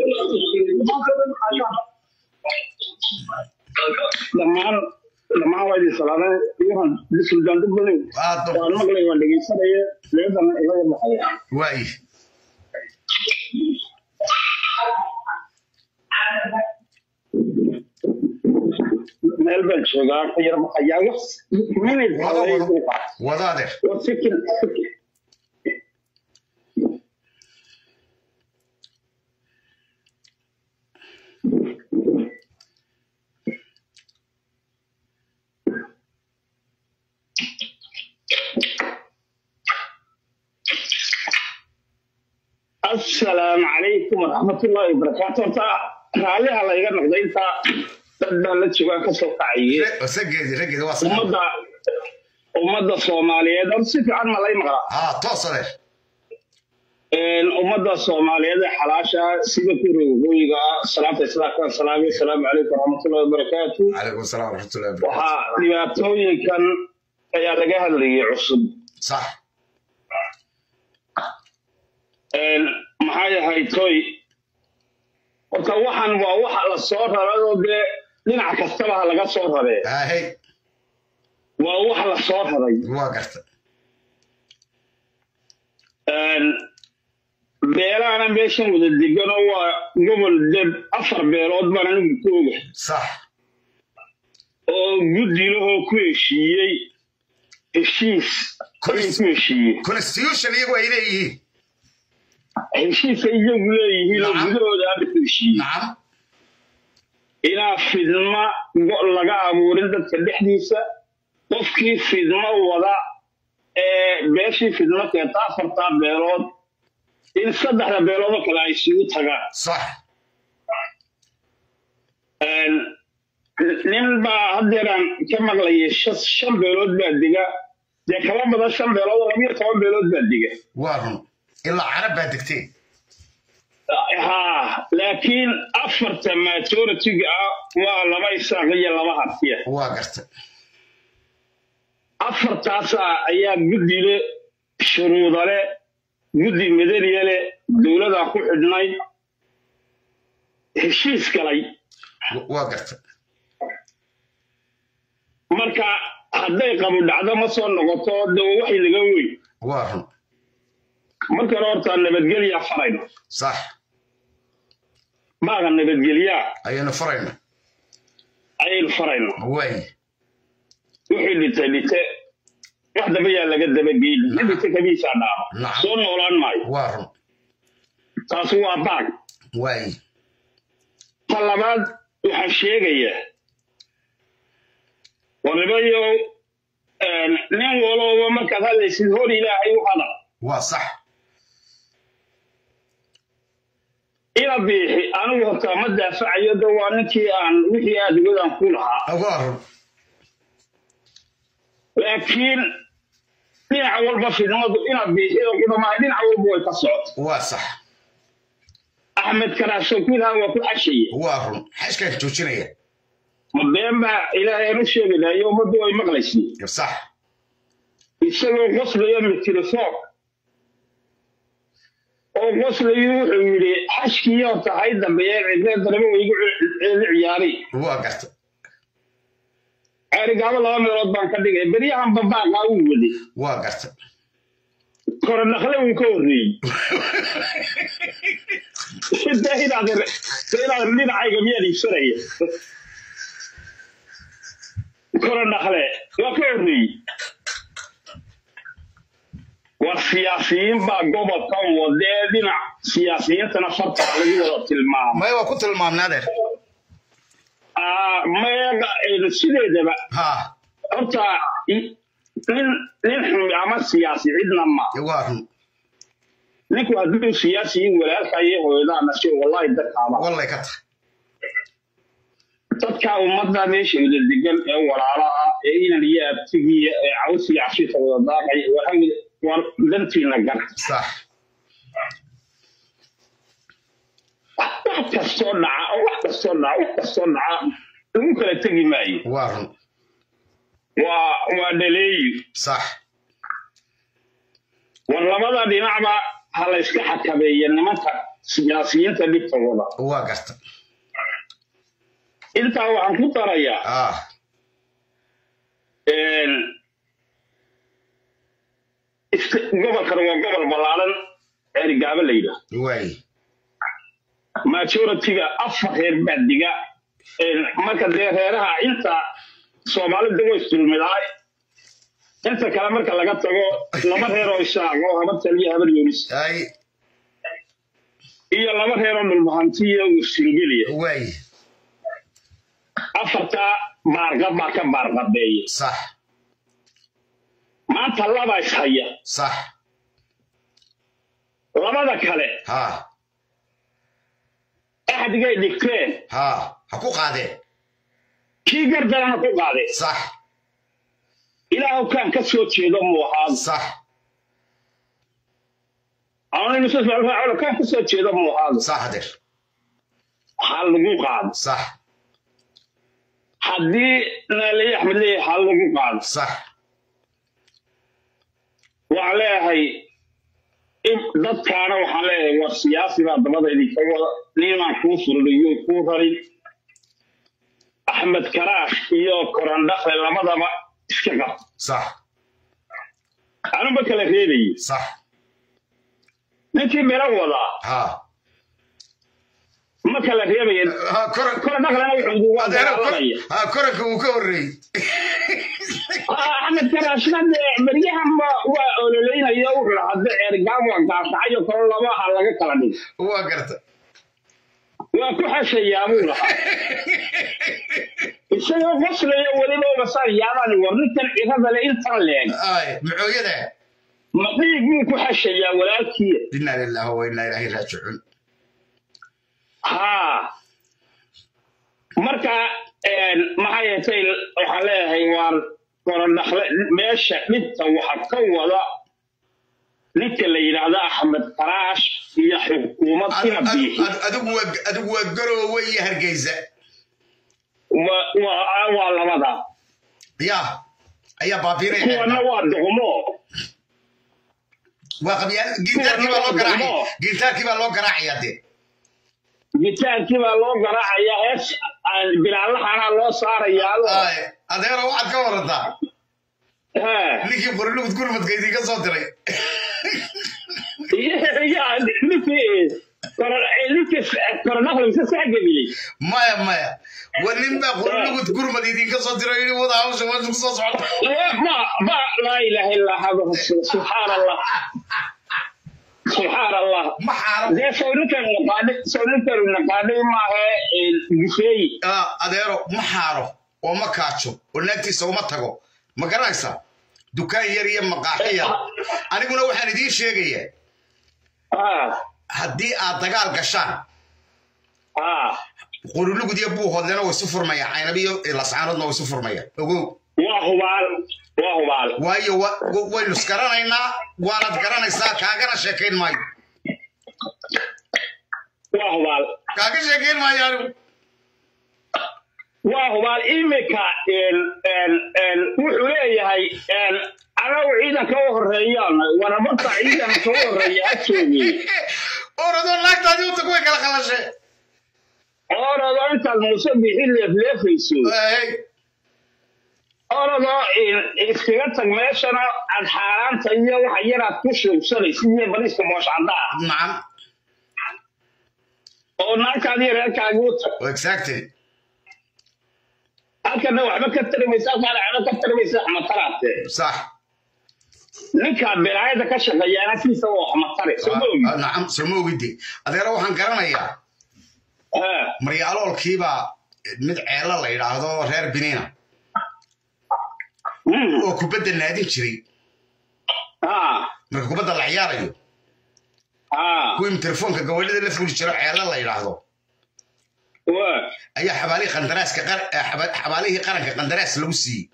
dhammaan dhammaan waa idin salaamay iyahan sultaan dad badan aad baan waan maqlay waan dhegeysanaya leedana ilaga baxaya waay meel baan joogaa ka yar baxayaa wax minid wada wada wada adeer war sikin asalaamu calaykum waraxmatullaahi wabarakaatu horta raalliha layga noqday intaa dad baan la joogaan kasoo kacaye sageedi raggeedi waa salaam ummadda ummadda soomaaliyeed horta si fiican ma lay maqlaa haa toos adeer Een, ummadda soomaaliyeed ee xalaasha ah, sida kuwa waqooyiga ah salaamta islaamka salaamay asalaamu calaykum waraxmatullaahi wabarakaatu calaykum asalaam waraxmatullahi wabarakatu waxaa dhibaatooyinkan ayaa laga hadlayay cusub sax Een, maxay ahayd toy horta waxan waa waxa la soo raray oo dee dhinac kastaba ha laga soo raree haahey waa wax la soo raray waa garta Een, beelahana meeshan wada deganoo waa gobol deb afar beelood baan anigu ku oga sax oo guddilahoo ku heshiiyey heshiis ayay ku heshiiyey constitution iyagu ay leeyihiin heshiiska iyagu leeyihiin oo Nacam. gudahooda hadda ku heshiiyey nacam inaa fidma go- laga abuurin dadka dhexdiisa qofkii fidmo wada ee beeshii fidmo keenta afartaa beelood in saddexda beeloodoo kale ay isugu tagaan sax Een, nin baa haddeeraan ka maqlayay shan shan beelood baa dega dee kaba badan shan beelood oo labiyo toban beelood baa dega waa run ilaa carab baa degteen haa laakiin afarta majoritiga ah waa laba isaaq iyo laba hartiya waa garta afartaasa ayaa guddile shuruudale guddi madaniyale dowladaa ku xidhnay heshiis galay waa garta marka hadday qabu dhacdo ma soo noqoto de waa waxay laga weyn waa run marka hore horta nabadgelyaa farayno sax maaga nabadgelyaa ayaynu farayna ayaynu farayno waay wixii dhintay dhinte wax daba yaa laga dabageyn nin dhinte kabiisaa dhaaba Nacam. soo noolaan maayo waa run taasi waa baag waay ta labaad waxaan sheegayaa waribayo nin walooba markaad hadlaysid hor ilaahay u hadal waa sax ila biixi anigu horta ma daafacayo de waa ninkii aan wixii aadigodan ku lahaa waa run laakiin dhinac walba fidmadu inaad biixida ku dhamahay dhinac walba way ka socota waa sax axmed karaasho kuilhaa waa ku xashaya waa run xashkaan joojinaya ma been baa ilaahay aan u sheeganayo ummaddu way maqlaysay sax isagoo qoslaya mikrofon oo qoslayu wuxuu yidhi xashkii horta hay dambeeyeen cidlee daraba waygu ceeli ciyaari waa garta ceerigaabo laba meelood baan ka dhigay beryahan babaaqaa uu waday waa garta kore dhakle uu ka horreeyey de inaad de inaad dhinacayga miyaad iibsanaya kore dhakle waa ka horreeyey war siyaasiyiin baa gobolkan wadee dhinac siyaasiyiintana farta lagu wada tilmaamo maya waa ku tilmaamnaa adeer Ah, meega eh, sideedaba ha horta i- nin nin xun ama siyaasi cidna ma waa run ninku hadduu siyaasiyin walaalka iyo hooyadaa dhashay wallahi dadkaaba wallay ka tahay dadka ummadda meesha wada degan ee walaalaha ee inan iyo abtigiya ee cawsiga cashiirta wada daaqay waxa war dantiina gar sax wax kastoo dhaca oo wax kastoo dhaca wax kastoo dhaca lagu kala tegi maayo waa run waa waa dhaleeyo sax war labada dhinacba ha la iska xakameeya nimanka siyaasiyiinta dhibta wada waa garta intaa waxaan ku darayaa ah een, iska- gobolkan waa gobol ballaaran ceerigaaba la yidhaah waay majoritiga afar reer baa diga Een, marka dee reeraha inta soomaalida way isdulmidaay inta kale marka laga tago laba reer oo ishaago habar taliya habar yoonis ay iyo laba reer oo dhulmahantiya uu singeliya waay afartaa baarqab baa ka baarqabeeya sax maanta laba ishaya sax labada kale ha axdigay dhigteen ha ha ku qaadee kii gardarana ku qaaday sax ilaahu kaan ka soo jeedo muu ahaado sax anaynu kaan ka soo jeedo muu ahaado sax hadeer ha lagu qaado sax haddii naaliye axmed leeyahay ha lagu qaado sax waxaan leeyahay in dadkaana waxaan leeyahay war siyaasi baa dabada idinka wada nimaan kuu furliyo kuu rarin axmed karaash iyo korandhakle labadaba iska qab sax anuba kala reebaye sax ninkii melo wadaa ha ma kala reebaya ha kora korandhaklena wuxuu waa adeero kor- dagaalamaya ha koranka uu ka horreeyey axmed karaashna dee beryahan ba- waa ololeynaya wuxuu lahaa hadda ceergaam waa gaashacayo kalo labaha laga kala dhigo waa garta waa ku xashayaa buu lahaa isagoo qoslaya weliba basaan yaabaan war ninkan cirada le intan leeg ay macooyada ma dhiig buu ku xashayaa walaalkiya inaa lillahi wa inaa ilaahi raajicuun haa marka een, maxay yeetay waxaan leeyahay waar korodhakle meesha dhibta waxa ka wada ninka la yidhaahdo axmed karaash iyo xukuumad ina biixi adigu waa adigu waa garoowe iyo hargeysa Waa- waa waa labada ya ayaa baabiinaya kuwana waa duqmo waa qabyaal gintaarkii baa loo garaacaya gintaarkii baa loo garaacayaa dee gitaankii baa loo garaacayaa hees aan bilaalaxana loo saarayaa ay adeero waxaad ka warataa ninkii qorilugud gurmadka idinka soo diray yaa ninkii ninkii korodhaklemka saxgabiyey maya maya wa nin baa qorilugud gurmad idinka soo diray yidhi wada hawsha meesha kusoo socota ما ما لا اله الا هذا سبحان الله سبحان الله ما حارب ده سولك نقاد سولك نقاد ما هي الجفي adeero ma xaaro oo ma kaajo oo naagtiisa uma tago ma garanaysaa dukaan yar iyo maqaaxi yar aniguna waxaan idiin sheegayaa haddii aad dagaal gashaan qorilugud iyo buuhoodlena way isu furmayaan caynab iyo lascaanoodna way isu furmayaan ogow waa hubaal waa hubaal waayo wa- wa- waynu isgaranaynaa waanaad garanaysaa kaagana sheekayn maayo waa hubaal kaaga sheekayn maayo anigu waa hubaal imika wuxuu leeyahay anagu ciidanka u horeeyaan waramarta ciidanka u horeeya ha joogay oradoo naagtaadii uta kuway kala qalashe orado intaad muuse bixi leefleefayso oradoo iskaga tag meeshana aad xaaraanta iyo waxa yaraad ku shuubsanaysa iyo bariiska mooshcadda ah nacam oo naagtaadii reerkaagi u tag exactly halkana waxba ka tarimaysa halkaana waxba ka tarimaysa xmataraate sax ninkaa belaayada ka shaqeeyaana siisa oo xmatare soo ma ogi Ah, nacam soo ma ogide adeero waxaan garanayaa maryaaloolkiibaa mid ceelo la yidhaahdo reer biniina oo kubadda naadin jiray marka kubadda la ciyaarayo kuwii telefoonka gabadhada la fuli jiro ceelo la yidhaahdo ayaa xabaalihii qandaraaska qar- eh, xaba- xabaalihii qaranka qandaraas lagu siiyey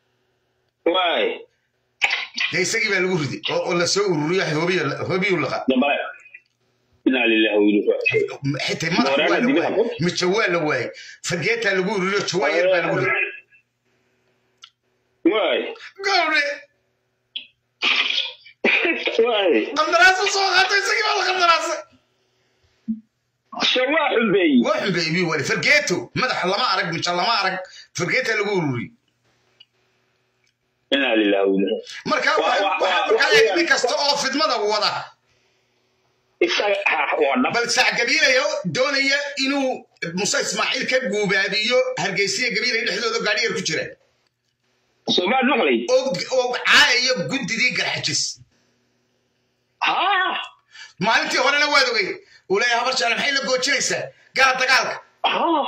dee isagii baa lagu riday oo oo lasoo ururiyo hoobiyo hoobiyu laqa inaa lillahi wa inaa ilaihi raaji'uun. xitaa madax waa la waayey mijo waa la waayey fargeetaa lagu ururiyo jawaan yar baa lagu riday waay gawdhe qandaraasu soo qaatay isagii baa la qandaraasay waa xumbeeyey waa xumbeeyey wali fargeeto madaxa lama arag mija lama arag fargeeta lagu ururiyey inaa lillahi wa inaa marka Waa- waa- waxaa waa- markaa waa- eeg nin kasta oo fidmada wada isaga ha waa dhab bal sac gabiilaya doonaya inuu muse ismaaciil ka guubaabiyo hargeysiya gabiilaya dhexdooda gaadhi yar ku jira soomaad maqlay oo oo caayayo guddidii garxajis haa maalintii horena waad ogey uu leeyahay habar jaale maxay la goojinaysaa gala dagaalka haa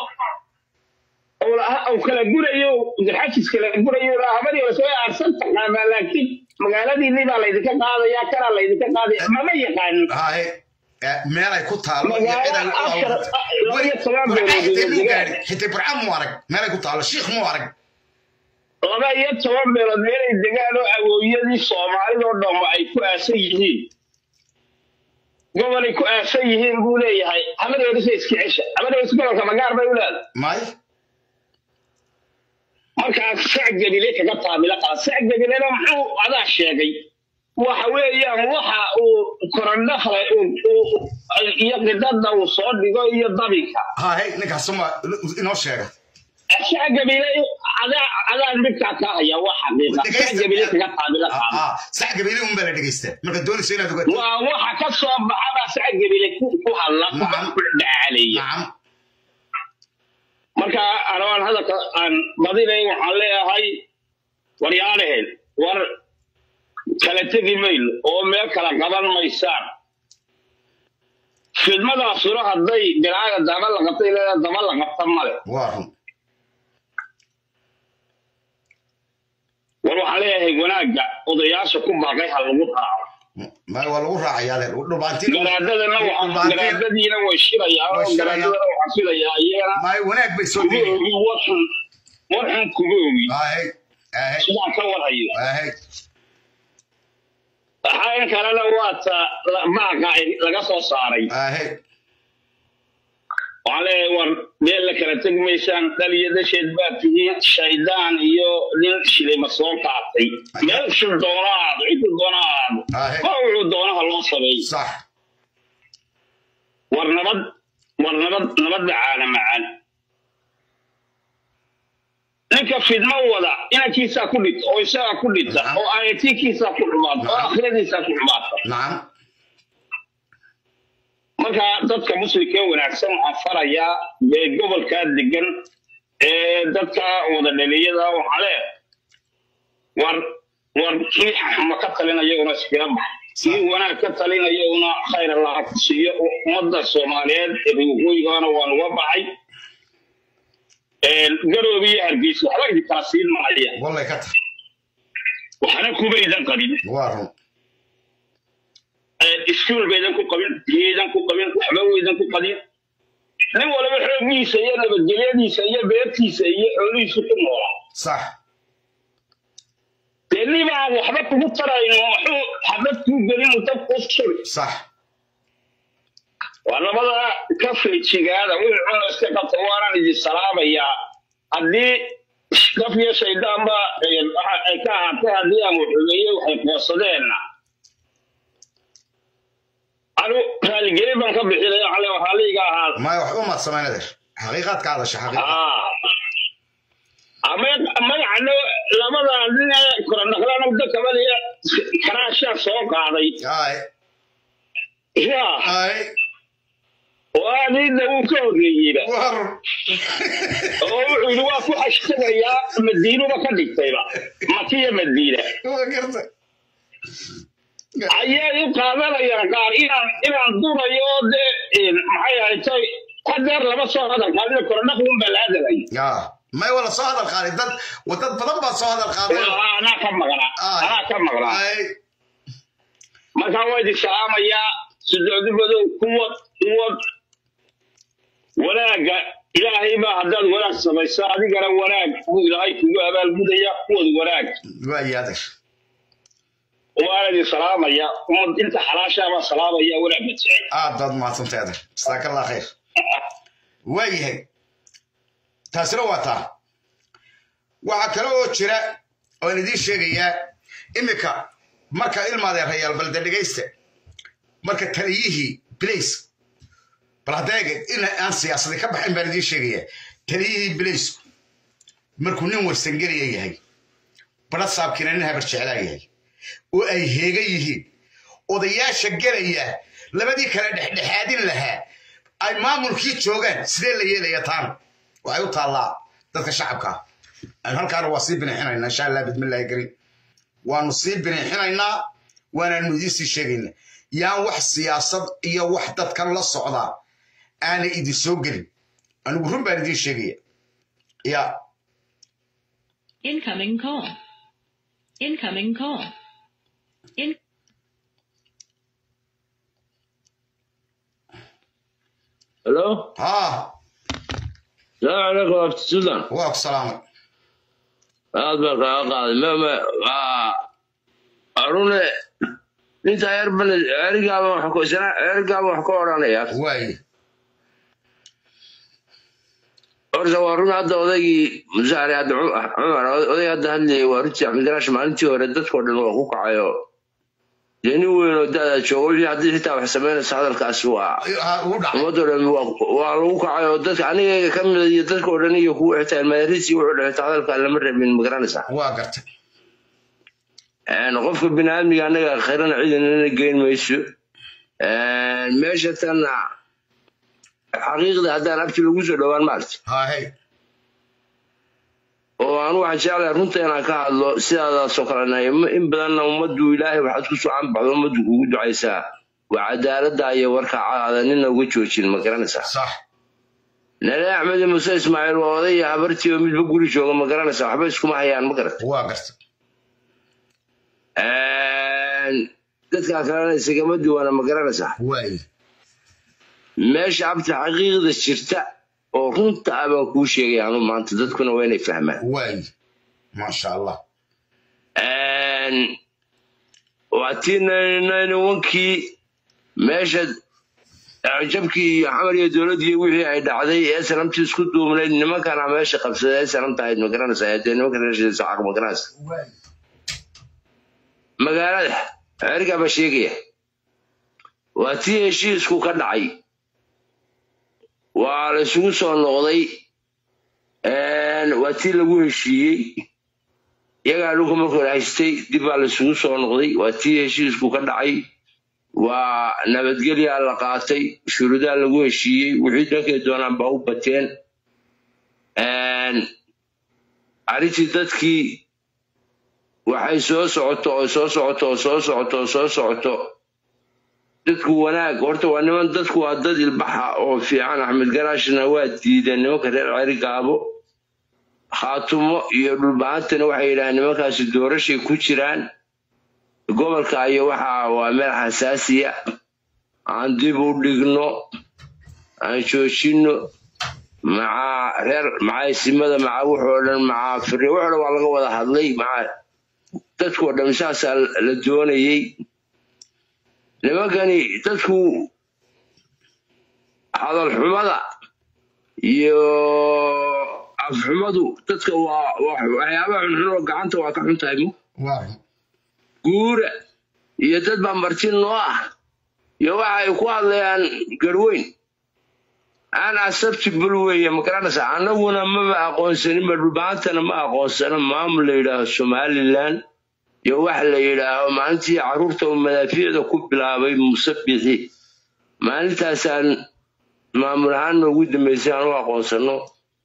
aw kala gurayo garxajis kala gurayo habadii hore soo aarsan taqaanaa laakiin magaaladiinii baa laydinka qaadayaa kanaa laydinka qaadaya mama yaqaanin haye meel ay ku taalo iyo Magaalo cid ay u afar- abuurtay. laba iyo toban Burca beelood xitaa muu iyo gaadhin xitaa burca muu arag meel ay ku taalo shiikh muu arag laba iyo toban beelood meelay degaan oo awooyadii soomaalidoo dhanba ay ku aasan yihiin gobolay ku aasan yihiin buu leeyahay habadeedisa iska cesha habadeedis gobolka magaar bay u leedahay may markaas sac gebile kaga taamilo qaba sac gebilena muxuu adaa sheegay waxa weeyaan waxa uu korandhakle iyo qidada uu soo dhigo iyo dabinka haye ninkaas ma inoo sheega sac gebile adaa adaa midkaa ka haya waa xaqiiqa sac gebile kaga taamilo qaba Ah, sac gabiili un baa la dhegeystaa marka doonaysa inaad ogaato waa waxa ka soo baxaba sac gebile ku ku hadla ku Nacam. ku dhacaleeya nacam marka anaan hadalka aan badinay waxaan leeyahay waryaalaheen war kala tegi mayno oo meel kala qaban maysaan fidmadaasuna hadday bilaaga daba la qabtay leedahay daba la qabta male waa run war waxaan leeyahay wanaagga odayaasha ku baaqay ha lagu raaco may waa lagu raacayaa adeer dhulbaantiin garaadadana waxaa garaadadiina way shirayaa Way oo shirayaan. garaadadana waxaa filayaa iyagana may wanaag bay soo kuma degeen ogi warxun warxun kuma ogi haye haye sidaan ka warhayo haye waxaa kalena waa ta la- maaqa ay laga soo saaray haye waxaan leeyahay war meel la kala tegi maysaan dhaliyo dasheed baa tihiin shaydaan iyo nin shilima soo qaatay meel shil doona aado ciddu doona aado Ahe. ma wuxuu doonaha loo sameey sax war nabad war nabad nabadda caana macaan ninka fidmo wada inankiisaa ku dhita oo isagaa ku dhita Nacam. oo ayatiinkiisaa ku xumaata oo Nacam. akhradiisaa ku xumaata nacam marka dadka muslimka ee wanaagsan waxaan farayaa ee gobolkaa degan ee dadka wada dhaliyada waxaa le war war kii xuma ka talinayaguna iskaga bax kii wanaag ka talinayaguna khayr allaha ku siiyo ummadda soomaaliyeed ee waqooyigana waan uga baxay garoobi iyo hargeysa waxba idin kala siin mahaya wallay ka tahay waxna kuma idan qabin waa run iskuul baydan ku qabin biyaydan ku qabin waxba weydan ku qabin nin walba xooggiisa iyo nabadgelyadiisa iyo beertiisa iyo xoolihiisu ku noolaa sax dee nibaan waxba kugu tarayno waxuu xabad kuu gelin dab kuu suri sax waa labada ka feejigaada wixii cuna iska qabta waanaan idin salaamayaa haddii daf iyo shayddaanba waxa ay ka ahaatay haddii aan waxumeeye waxay qoosadeenna anu raaligelin baan ka bixinaya xale waxaa liiga ahaa may waxba maad samayn adeer xaqiiqaad ka hadasha xaqiiqa ama magacano labada nin ee koronaqlana muddo kabadiya karaashaa soo qaaday haye ya haye waa ninna wuu ka horreeyeyba waa run oo wuxuu yidhi waa ku hashtagayaa madiinuba ka dhigtayba makiya madiina waa garta ayay u qaadanayaan qaar inaan inaan durayo oo dee maxay ahatay hadeer lama soo hadal qaadina koronaqlun baa la hadalay ya may wala soo hadal qaaday dad wa dad badan baa soo hadal qaaday anaa ka maqnaa anaa ka maqnaa haye markaa waa idin salaamayaa sidoodi madow kuwa kuwa wanaagga ilaahay baa haddaad wanaag samayso adigana wanaag buu ilaahay kugu abaalgudaya kuwad wanaag waa iyo adeer waan idin salaamaya ummad inta xalaashaa baa salaamaya wanaagga jecel aad baad mahadsantay adeer jasaaka allah khayr waa yahay taasina waa taa waxaa kale oo jira oan idiin sheegayaa iminka marka ilmaadeerayaal balde dhegaysta marka taliyihii blace bal haddeega in aan siyaasadi ka baxayn baan idiin sheegaya taliyihii blace markuu nin warsangeliya yahay badha saabkiina nin habar jeclaa yahay oo ay heega yihiin odayaasha gelaya labadii kale dhexdhexaadin lahaa ay maamulkii joogaan sidee la yeelaya taana waxay u taallaa dadka shacabka ah aynu halkaana waa sii binixinaynaa insha allah bidmillaahi karim waanu sii binixinaynaa waanaanu idiin sii sheegaynaa yaan wax siyaasad iyo wax dadkan la socdaa aanay idin soo gelin anigu run baan idiin sheegaya ya Incoming call. Incoming call. In Hello? ها السلام عليكم ورحمة السودان واك سلام aad baan kaaga qaaday mama arune ninta erban erigaaba wax ku isna erigaaba wax ka odhanaya waay horta waa run hadda odaygii musaare hadda Cu- cumar oday hadda hadlayay waa runtii axmed garaash maalintii hore dadkoo dhan waa ku kacayo dee nin weyn oo da'da jooga wixii haddii xitaa wax samaynaysa hadalkaasi waa ummadoo dhan waa- waa lagu kacay oo dadka anigayga ka mid iyo dadkoo dhan iyo kuwa xitaa ilmaadariisii wuxuu dhahay xitaa hadalkaa lama rabin ma garanaysaa waa gartay Een, qofka biniaadmiga anaga khirana ciidanana geyn mayso Een, meesha tanna xaqiiqda haddaan abti lagu soo dhowaan maarta haahey oo aan waxaan jeclahay runta inaan ka hadlo sidaadaasoo kalena im- in badanna ummaddu ilaahay waxaad ku soo canbaxdo ummaddu kugu ducaysaa waa cadaaladda iyo warka caada nina uga joojin ma garanaysaa sax nale axmed iyo muse ismaaciil waa oday iyo habartii oo midba guri jooga ma garanaysaa waxba iskuma hayaan ma garata waa gartay dadkaa kalena isagama duwana ma garanaysaa waay meesha abta xaqiiqda jirta oo runta ah baan kuu sheegaya anu maanta dadkuna waa inay fahmaan waay maasha allah waa tii wankii meesha jabkii iyo xamar iyo dowladdii wixii ay dhacday ee sanamtii isku duubnayd nimankana meesha qabsaday ee sanamta ahayd ma garanaysaa dee nimanka reeshiisa caq ma garanaysa magaalada xerigaa baa sheegaya waa tii heshiisku ka dhacay waa la isugu soo noqday waa tii lagu heshiiyey iyagaa dhulka markuu la haystay dib baa la isugu soo noqday waa tii heshiisku ka dhacay waa nabadgelyaa la qaatay shuruudaa lagu heshiiyey wixii dhankay doonaan baa u bateen arrintii dadkii waxay soo socoto oo soo socoto oo soo socoto oo soo socoto dadku wanaag horta waa niman dadku waa dad ilbaxa oo fiican axmed garaashna waa diideen nimanka reer ceri gaabo khaatumo iyo dhulbahantana waxay yidhahdeen nimankaasi doorashay ku jiraan gobolka iyo waxa waa meel xasaasiya aan dib u dhigno aan joojino maca reer maca isimada maca wuxoo dhan maca firi wuxoo dhan waa laga wada hadlay maca dadkoo dhan saasaa la doonayey nimankani dadku hadal xumada iyo afxumadu dadka waa waxyaabaha xunxun oo gacanta waa ka xun tahay mu guura iyo dad baa marti noo ah iyo waxa ay ku hadlayaan garweyn aan acceptable weeye ma garanaysaa annaguna maba aqoonsaninba dhulbaantana ma aqoonsano maamul la yidhaaho somaliland iyo wax la yidhaaho maalintii carruurta uu madaafiicda ku bilaabay musabixi maalintaasaan maamul ahaan noogu dambaysay aan u aqoonsano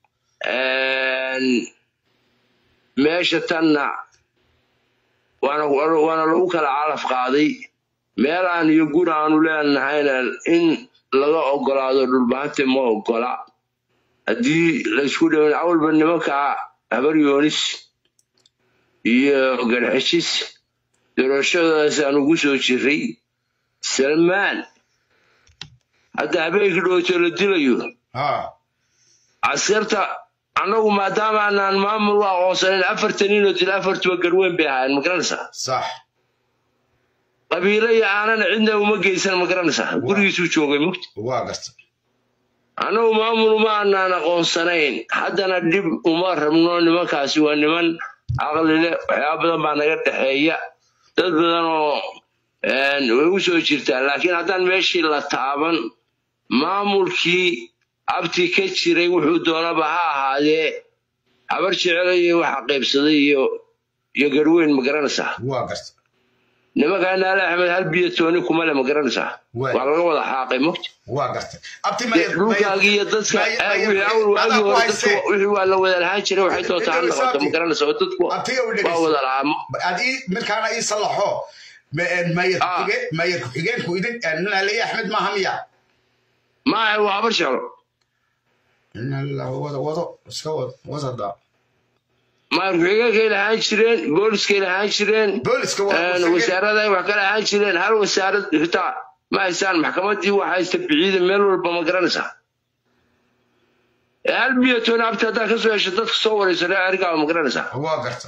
meesha tanna waana waana lagu kala calaf qaaday meelaan iyo guri aanu leenahayna in laga ogolaado dhulbaante ma ogola haddii laysku dhawin awalba nimanka habar yoonis iyo garxishis doorashadaas aan ugu soo jiray salmaan hadda habeenkii dhowto la dilayo askarta annagu maadaama aanaan maamul u aqoonsanin afartan inoo dil afartuba garweyn bay ahaayeen ma garanaysaa sax qabiilo iyo aanana cidna uma geysan ma garanaysaa gurigiisuu joogay mugta waa garta annagu maamul uma aanaan aqoonsanayn haddana dhib uma rabno nimankaasi waa niman caqli leh waxyaaba badan baa naga dhexeeya dad badan oo een, way u soo jirtaa laakiin haddaan meeshii la taaban maamulkii abti ka jiray wuxuu doonaba ha ahaadee habar jecelayo waxa qaybsaday iyo iyo garweyn ma garanaysaa waa garta nimankaa naale axmed hal biyo tooni kuma le ma garanaysaa Waay. waa laga wada xaaqay mogta waa garta abti dee mayad dhulkaagii iyo dadka Mayad- eh, mayad- wixii awal waagii adaa ku hore haysee. dadka wixii waa la wada lahaan jiray waxay doontaa ha Dhegeyso, noqoto abti. ma garanaysaa oo dadku abtiga u waa dhegeyso wada lahaa ad ii markaana ii sallaxo maayad ku-xigeen maayad ku-xigeenku idin naaleye axmed maaha miya maaha waa habar jeclo inala wado wado iska wado wasada maarku-xigeenkay lahaan jireen booliskay lahaan jireen booliska een, wasaarada wax ka lahaan jireen hal wasaarad xitaa ma haystaan maxkamadii waxa haysta biciida meel walba ma garanaysaa Ee, hal biyo tooni abti haddaa ka soo hesho dadka soo wareysa reer arigaa ma garanaysaa waa garta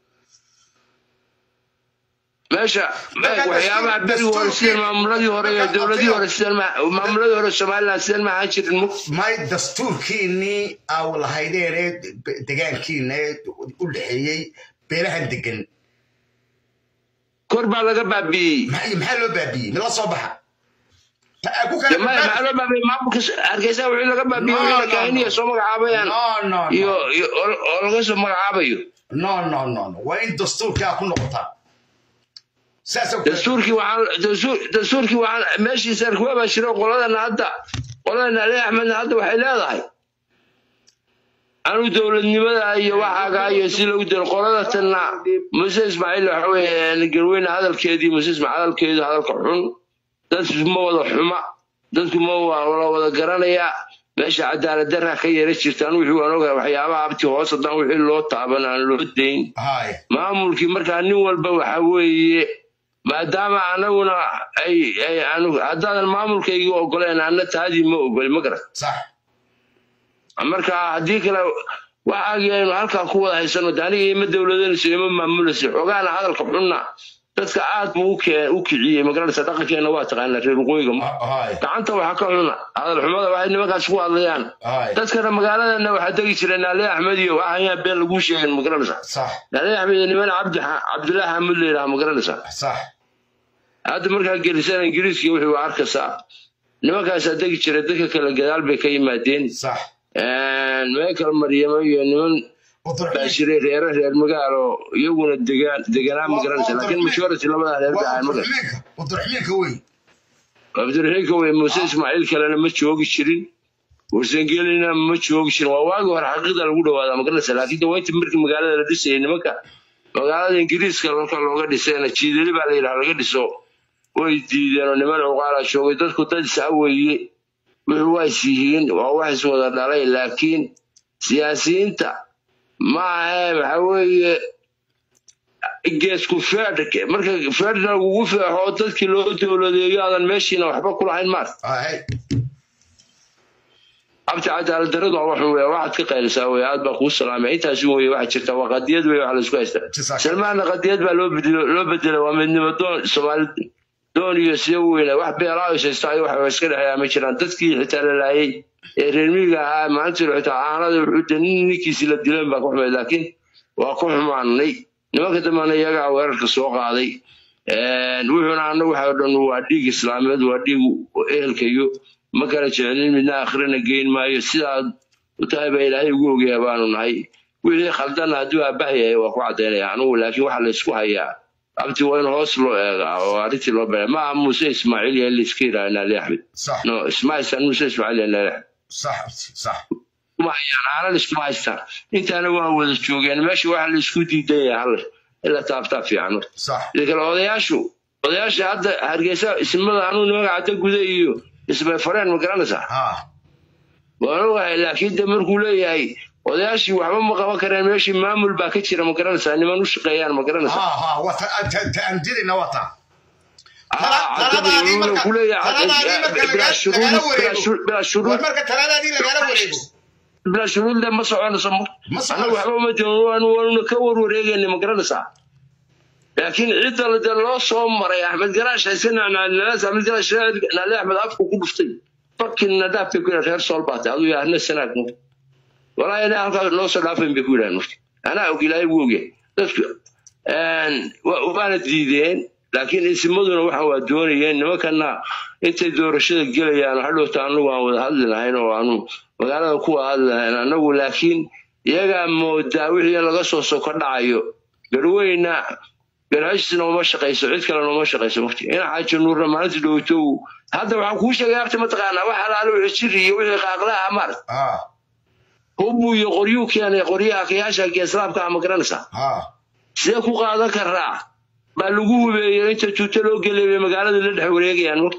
meesha Marka waxyaabaha dastuur- berigi hore sideen dastuurkii- maamuladii hore iyo marka dowladii abtiga- hore sideen ma- maamuladii hore somaliland sideen ma ahaan jirin mu may dastuurkiinii aa lahaydeen ee degaankiina ee u dhexeeyey beelahan degan kor baa laga baabi'iyey maxaa maxaa loo baabiyey mid la soo baxa Ta- aa ku De kala maya maxaa loo baabiyey maamulka s- hargeysa wixii laga baabiyey No, wixii la no, kaahiniya no. soo magacaabayaan no no iyo no iyo- oo oo laga soo magacaabayo no no no no waa in dastuurka aa ku noqotaa saasa ku dastuurkii waxaan dastuur- dastuurkii waxaan meeshii sarkuwa baa jiro qoladana hadda qoladana ali axmedna hadda waxay leedahay anu dowladnimada iyo waxaaga iyo si lagu diro qolada tanna muse ismaaciil waxa weeye garweyne hadalkeedii muse ismaaciil hadalkeedu hadalka xun dadku ma wada xuma dadku ma wa- la wada garanaya meesha cadaalad darra ka yara jirtaan wixii waan ogahay waxyaabaha abti hoos haddaan wixii loo taaban aan loo dayn hay maamulkii markaa nin walba waxa weeye maadaama anaguna ay ay anu haddaadan maamulkaygii ogoleen anna taadii ma ogoli ma garan sax marka haddii kale waxaagii aynu halkaa ku wada haysano de aniga ima dowladanayso ima maamulayso xogaana hadalka xunna dadka aad buu u kee- u kiciyey magaranaysa dhaqankeena waa taqaanaa reer waqooyiga hay gacanta waxa ka xuna hadal xumada waxay nimankaas ku hadlayaan hay dadkana magaaladana waxaa degi jireen naale axmed iyo waxayaan been laguu sheegin magaranaysa sax naale axmed iyo niman cabdi cabdilaahi xamud la yidhaha magaranaysa sax hadda markaa gelisana ingiriiska wixii waa arkaysaa nimankaasaa degi jira dadka kale gadaal bay ka yimaadeen sax meekal maryamo iyo niman baa jiray reere reer magaalo iyaguna degaan deganaa ma garanaysa laakiin majority labadaa reer bay ahayn magar wadurxmiinka wey cabdiraxiinka wey muuse ismaaciil kalena ma joogi jirin warsangelina ma joogi jirin waa waagii hore xaqiiqda lagu dhawaadaa magaranaysa laakiin de waynta markii magaalada la dhisayay nimanka magaalada ingiriiska marka looga dhisayna jiidali baa la yidhaha laga dhiso way diideen oo niman cuqaala joogay dadku dad isaa weeye wuxuu waa is yihiin waa wax is wada dhalay laakiin siyaasiyiinta ma ahe waxa weeye geesku feedh marka feedhna lagugu feexo dadkii loo dowladeeyo aadan meeshiina waxba kulahayn maar abti cadaalad daradu waa waxun weya waxaad ka qaylisaa wey aad baa kuu salaamay intaasi weye waxaa jirta waa qadiyad wey waxa laisku haystaa salmaanna qadiyad baa loo bedelo loo bedelay waa midnimo doon soomaali doon iyo siya weyna wax beelaa is haysta iyo wax iska dhexeeyaa ma jiraan dadkii xitaa la laayay ee reer miyiga ahaa maalintii xitaa aanada wuxuu de nin ninkiisii la dileen baa ku xumayd laakiin waa ku xumaanay nimanka dambana iyagaa weerarka soo qaaday wuxuuna anagu waxa dhan waa dhiig islaameed waa dhiig ehelka iyo ma kala jecelin midna akhrina geyn maayo sidaad u tahay baa ilaahay ugu ogyaha baanu nahay wixii khaldana hadduu aabahyahay waa ku caddaynaya anugu laakiin waxa laysku hayaa abti waa in hoos loo eegaa oo arrintii loo bera ma aha muuse ismaaciil iyo layska yidhaha naali axmed no isma haystaan muuse ismaaciil iyo naali axmed kuma hayaan aanan iskuma haystaan intaana waa wada joogeen meesha waxa laysku diidan yahay hal ila taabtaa fiican sida kale odayaashu odayaasha hadda hargeysa ismada anuu nimanka cadda guda iyo ismay fareen ma garanaysaa waan ogahay laakiin de markuu leeyahay odayaashii waxba ma qaban kareen meeshii maamul baa ka jira ma garanaysaa niman u shaqeeyaan ma garanaysaa bilaa shuruudle ma soconayso annagu waxba uma joogo waanuna ka warwareegayna ma garanaysaa laakiin cidda de loo soo maray axmed garaash hayse nacnaalinaas axmed garaash naali axmed afku ku dhuftay fakin nadaaf bay ku yidhahan reer sool baatay aduu yaahna sanaag mu walaahi ina halkaas noo soo dhaafayn bay ku yidhahan marka anaa og ilaahay wuu ogyahay dadku wa- waana diideen laakiin isimaduna waxa waa doonayeen nimankana intay doorashada gelayaan hadhowta anagu aan wada hadli lahayn oo aanu magaalada ku wada hadli lahayn anagu laakiin iyagaa moodaa wixii laga soo soko dhacayo garweyna garhashisna uma shaqayso cid kalena uma shaqayso waqti ina xaaji nuurna maalintii dhowto hadda waxaan kuu sheegay abti mataqaanaa wax alaale wixii jiri iyo wixii qaaqlaha mar hubu iyo qoryuu keenay qoryaha kayaasha islaamka ah ma garanaysaa sidee ku qaadan karaa baa lagu hubeeyey inta tuuto loo gelay bay magaalada la dhex wareegayaan waqti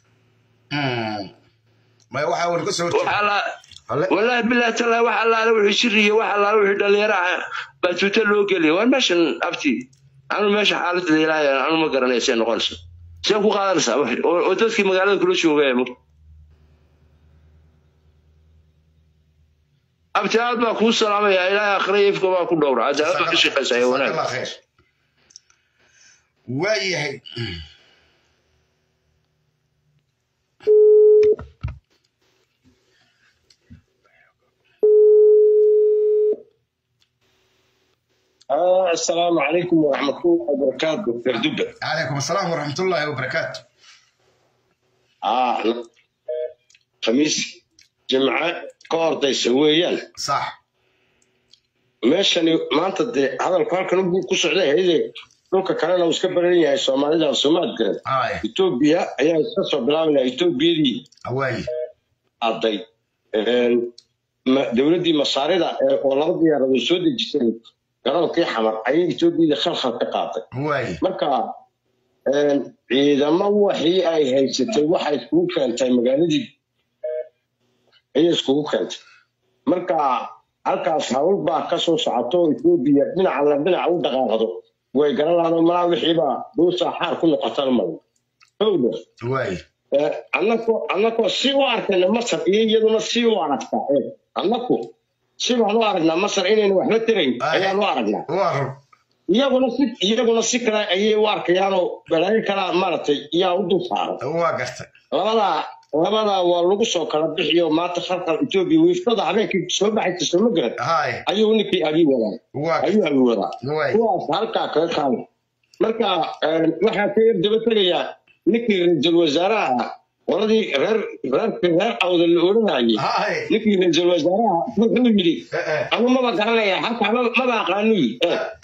wallaahi bilahi tallahi wax allaale wixii jiri iyo wax allaale wixii dhalinyaro ah baa tuuto loo gelaya waan meeshan abti anu meesha xaaladda ilaahay anu ma garanaya see noqonaysa see ku qaadanaysaa wixii oo oo dadkii magaalada kula joogaya ma abti aad baa kuu salaamaya ilaahay akhriya ifka baa ku dhowra cadaalad baa ka shaqaysaa ee wanaag waayahay آه السلام عليكم ورحمة الله وبركاته دكتور دبة عليكم السلام ورحمة الله وبركاته آه خميس جمعة كورد يسويان صح meeshani maanta dee hadalku halkan buu ku socday hayde dhulka kalena uu iska baran yahay soomaalida soomaad garan etoobiya ayaa iska soo bilaabaynaa etoobiyadii aday dowladdii masaarida ee oo laba diyaaradood soo dejisay garoonkii xamar ayay etoobiyada khalkhal ka qaaday marka ciidamo waxii ay haysatay waxay iskugu keentay magaaladii ayay iskugu keentay marka halkaas hawl baa ka soo socoto etoobiya dhinaca la dhinaca u dhaqaaqdo way garan lahaado malaa wixiiba dhuusaa xaar ku noqotana male howda annako annakoo si u arkayna masar iyo iyaduna si u aragtaa ee annaku si baan u aragnaa masar inayna waxba tirayn ayaan u aragnaa iyaguna si iyaguna si kale ayay u arkayaanoo balaayo kalaa maaragtay yaa u dul saaran labadaa labadaa waa lagu soo kala bixiyo maanta khalqal etoobiya wiiftada habeenkii soo baxaysa sooma garan ayuu ninkii abi wadaa ayuu abi wadaa kuwaas halkaa kaga kaada marka waxaa ka yar daba tegayaa ninkii ra-iisul wasaaraha qoladii reer reerkii reer awda la odhanayay ninkii ra-iisul wasaaraha wuxuu yidhi anu maba garanaya halkaa maba aqaanu yidhi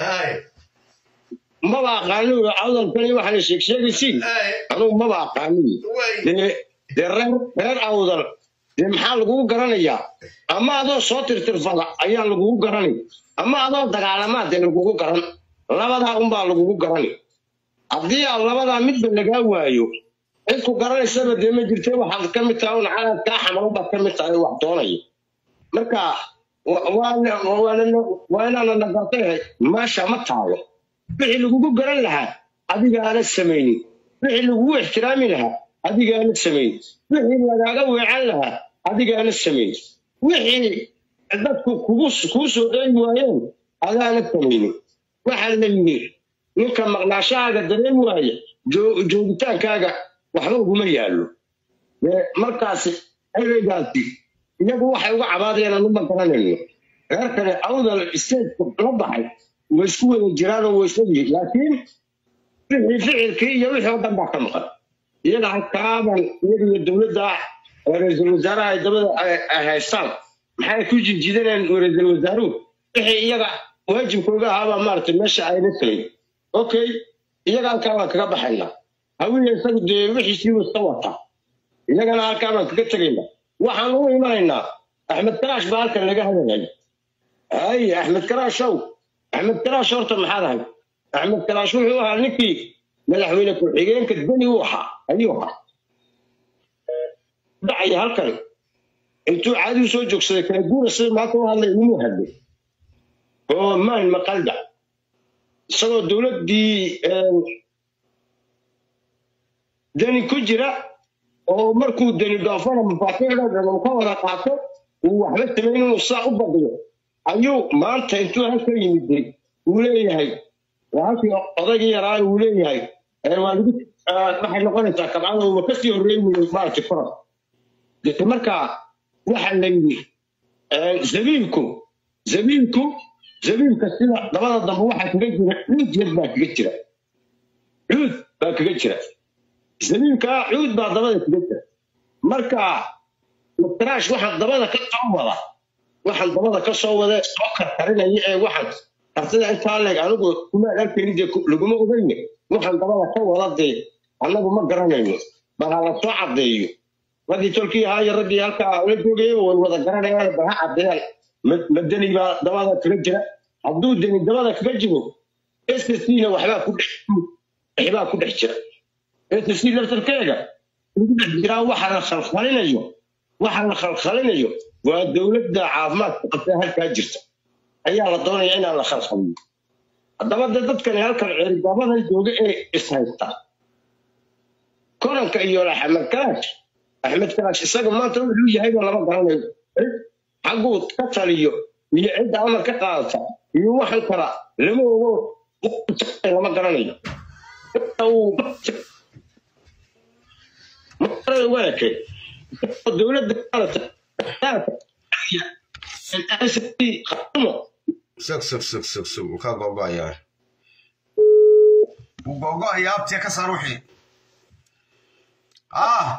maba aqaanu yidhi awdalkani waxa la sheeg sheegaysiin anugu maba aqaanu yidhi dee reer reer awdal dee maxaa lagugu garanayaa ama adoo soo tirtirfada ayaa lagugu garanay ama adoo dagaalamaa dee lagugu garan labadaa unbaa lagugu garani haddii aan labadaa midba lagaa waayo cid ku garanaysaba dee ma jirte waxaad ka mid tahay un calaad kaa xamaran baad ka mid tahay wax doonaya marka waa inaana nagartay meesha ma taalo wixii lagugu garan lahaa adigaana samaynin wixii lagugu ixtiraami lahaa adigaana samayn wixii lagaaga weecan lahaa adigaana samayn wixii dadku kugu kuu soo dheegi waayeen adaana samaynin waxaa la yidhi ninka maqnaashahaaga dareemi waaya joogitaankaaga waxba uguma yaallo markaasi ereygaasi iyagu waxay uga cabaadayaan anuma garanayno reer kale awdal isteedka la baxay way isku wada jiraanoo way isogyihin laakiin wixii ficilkii iyo wixii oo dhan baa ka maqan iyaga halkaaban iyaga iyo dowladda ra-iisul wasaaraha ay dabada ay haystaan maxay ku jijidaneen ra-iisul wasaaruhu wixii iyaga waajibkooga ahaabaa maaragtay meesha ayna samayn okay iyaga halkaa baan kaga baxaynaa hawiya isagu dee wixiisii wasta wata iyagana halkaa baan kaga tegaynaa waxaan u imanaynaa axmed karaash baa halkan laga hadalaya hay axmed karaashow axmed karaash horta maxaad ahay axmed karaash wuxuu ahaa ninkii madaxweyne ku-xigeenka deni u ahaa ayuu ahaa dhacaya halkan intuu caadigu soo joogsaday kala guura sida maanta u hadlay inuu hadlay oo maan maqalda isagoo dowladdii deni ku jira oo markuu deni dhoofana mafaatiixda dhan uu ka wada qaato uu waxba samayn inuu saa u badiyo ayuu maanta intuu halka yimiday uu leeyahay waa halkii odaygii yaraa uu leeyahay waa lagu waxay noqonaysaa kabcada uuba kasii horreey wuu maaragtay koran dee marka waxa la yidhi zabiibku zabiibku zabiibka sida dabada dambe waxaa kaga jira cuud yar baa kaga jira cuud baa kaga jira zabiibkaa cuud baa dabada kaga jira marka mataraash waxaan dabada ka soo wada waxaan dabada ka soo wada soo karkarinaya ee waxaan kartida intaa leeg anigu kuma arkayni dee ku- laguma ogeyne waxaan dabada ka wada dee annagu ma garanayno bal ha la soo caddeeyo raggii tolkii ahaa iyo raggii halkaa la joogayay way wada garanayaan bal ha caddeeyaan Ma- ma deni baa dabada kaga jira hadduu deni dabada kaga jiro sscna waxbaa ku dhex waxbaa ku dhex jira ssc laftarkeega ugu dhex jiraa waxa la khalkhalinayo waxa la khalkhalinayo waa dowladda caafimaadka qabtee halkaa jirta ayaa la doonaya inaan la khalkhaliyo haddaba dee dadkani halkan ceerigabadan jooga ee ishaysta koranka iyo axmed kalaash axmed kalaash isaga maanta wuxuu yahayba lama garanayo xagguu ka taliyo iyo cidda amar ka qaadata iyo waxan kala lama ogo lama garanayo waake dowladda sug sug sug sug sug wuu kaa gogo'ayaa wuu gogo'ayaa abtiya ka saar wixii ah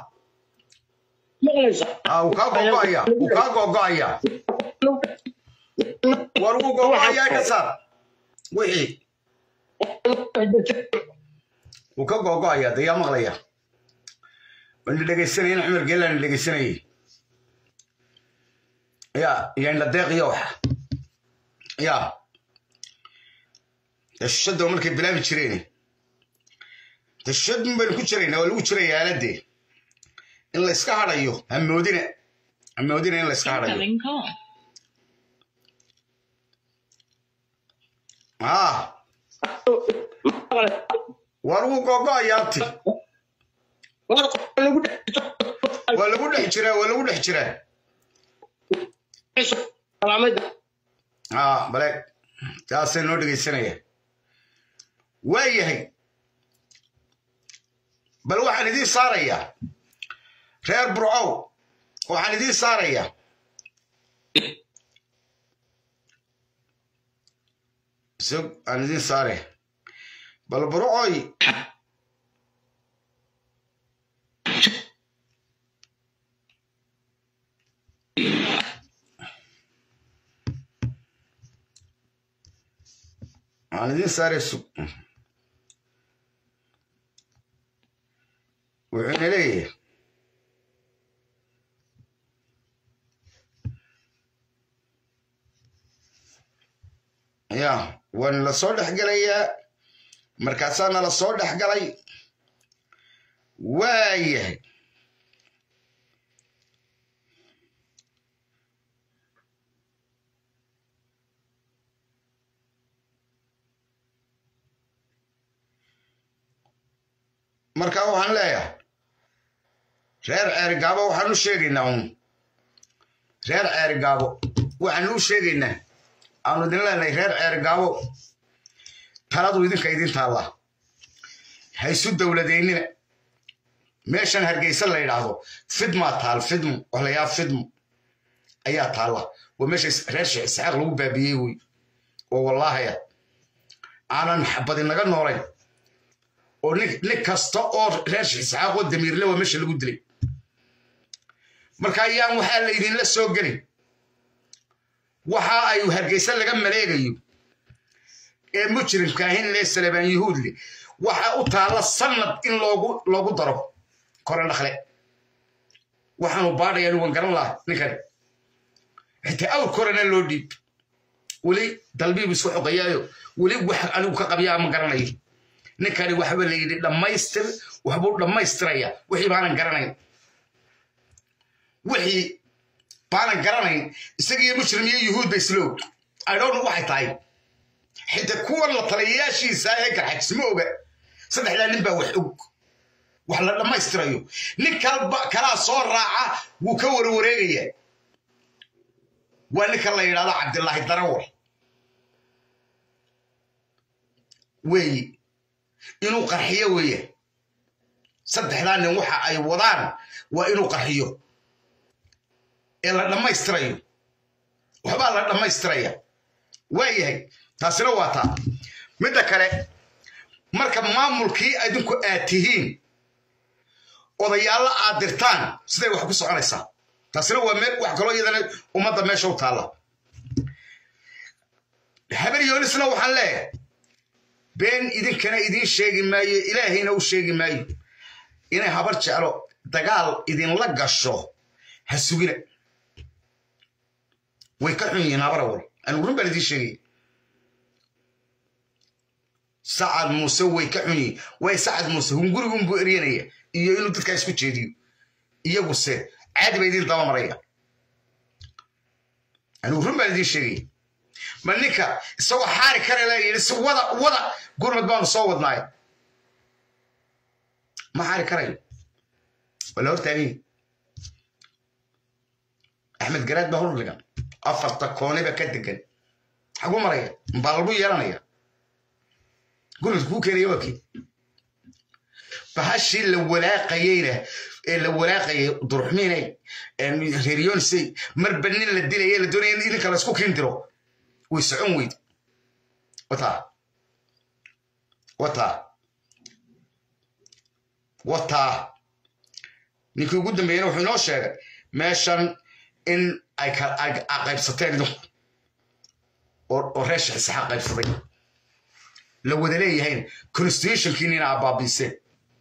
ah wuu kaa gogo'ayaa wuu kaa gogo'ayaa war wuu gogo'ayaa ka saar wixii wuu ka gogo'ayaa dee yaa maqlaya wani dhegaysanaya in cumar geelaan dhegaysanayay ya iyo indha deeqiyo waxa ya dashada markay bilaabi jireen dashad baynu ku jiraynaa waa lagu jiraya aaladee in la iska hadhayo hamoodina hamoodina in la iska hadhayo Incoming call. ah war wuu gogo'aya abti waa lagu dhex jiraa waa lagu dhex jiraa ah bale taasay noo dhegaysanaya waa yahay bal waxaan idiin saarayaa reer burcow waxaan idiin saarayaa sug aan idiin saaraya bal burcoy aan idiin saaraya sug wuxuuna leeyahay ya waa nala soo dhex gelayaa markaasaa nala soo dhex galay waa yahay marka waxaan leeyahay reer ceerigaabo waxaan u sheegaynaa un reer ceerigaabo waxaan u sheegaynaa aanu idin leenahay reer ceerigaabo taladu idinka idin taalla ha isu dowladeynina meeshan hargeysa la yidhaahdo fidmaa taal fidmo wax la yaaba fidmo ayaa taalla waa meesha reer sheekh isxaaq lagu baabiyey wey oo wallaahaya aanan xabadi naga noolayn oo nin nin kasta oo reer sheekh isxaaq oo damiirle waa meesha lagu dilay marka ayaan waxaa laydinla soo gelin waxa ay hargeysa laga maleegayo ee mujrimka ahin lee salebaan yuhuudle waxa u taalla sanad in loogu loogu daro kore dhakle waxaanu baadhaya nugan garan laha ninkan xitaa awr korena loo dhiib weli dalbiibu isku xoqayaayo weli wax anigu ka qabyaa ma garanayo ninkani waxba la yidhi dhammaystir waxbuu dhammaystiraya wixii baanan garanayn wixii baanan garanayn isagiyo mujrim iyo yuhuud ba isloog idhowna waxay tahay xitaa kuwan la taliyayaashiisa ee garxajis ma oga saddexdaa nin baa wax og wax la dhammaystirayo nin kalba kalaa soo raaca wuu ka warwareegaya waa ninka la yidhahdo cabdilaahi darawal weeyi inuu qarxiyo weeye saddexdaa nin waxa ay wadaan waa inuu qarxiyo ee la dhammaystirayo waxbaa la dhammaystiraya waayahay taasina waa taa midda kale marka maamulkii idinku aad tihiin odayaallo aad dirtaan siday wax ku soconaysaa taasina waa meel wax kaloo iyadana ummadda meesha u taalla habar yoonisna waxaan leeyahay been idinkana idiin sheegi maayo ilaahayna u sheegi maayo inay habar jeclo dagaal idinla gasho ha sugina way ka xun yihiin habar awal anigu run baan idiin sheegaya sacad muuse way ka xun yihiin way sacad muuse hungurigunbuu eryanaya iyo inuu dadkaa isku jeediyo iyaguse caadi ba idiin daba maraya anigu run baan idiin sheegaya ma ninka isagoo xaari kare la yidhi si wada wada gurmad baanu soo wadnaay ma xaari karayo wala hortaagay axmed garaad baa hordhigan afarta kooniba ka degan xagu maraya mbaa lagu yeelanaya gurmad kuu keenaya waa kii bahashii la walaaqayeyna ee la walaaqayay duruxmiinay reeryonisay marba nin la dilaya la doonaya in idinka la isku kiindiro way socon weyd wataa wataa wataa ninkii ugu dambeeyena wuxuu inoo sheegay meeshan in ay qaybsateen idinku oo reer shaxisaxa qaybsaday la wada leeyahayna constitutionkiina ina abaabiiseen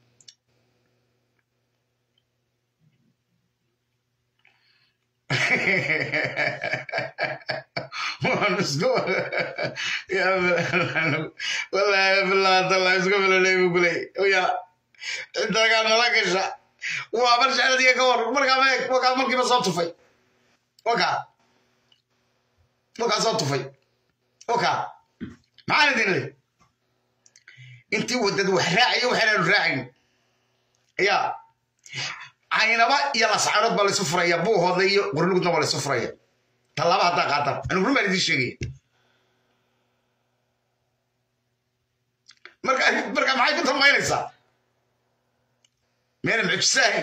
والله بالله طلع اسكو من اللي يقول لي ويا انت قال ملاكشة وابرجع على ديك اور مرقا ميك وقع مرقي بصوت في وقع وقع صوت في وقع معانا دين لي انت ودد وحراعي وحنا الراعي يا caynaba iyo lascaanood baa laysu furaya buuhooda iyo qurlugudna waa laysu furaya tallaaba haddaa qaatan anigu run baan idiin sheegaya marka marka maxay ku dambaynaysaa meena mucjisaahay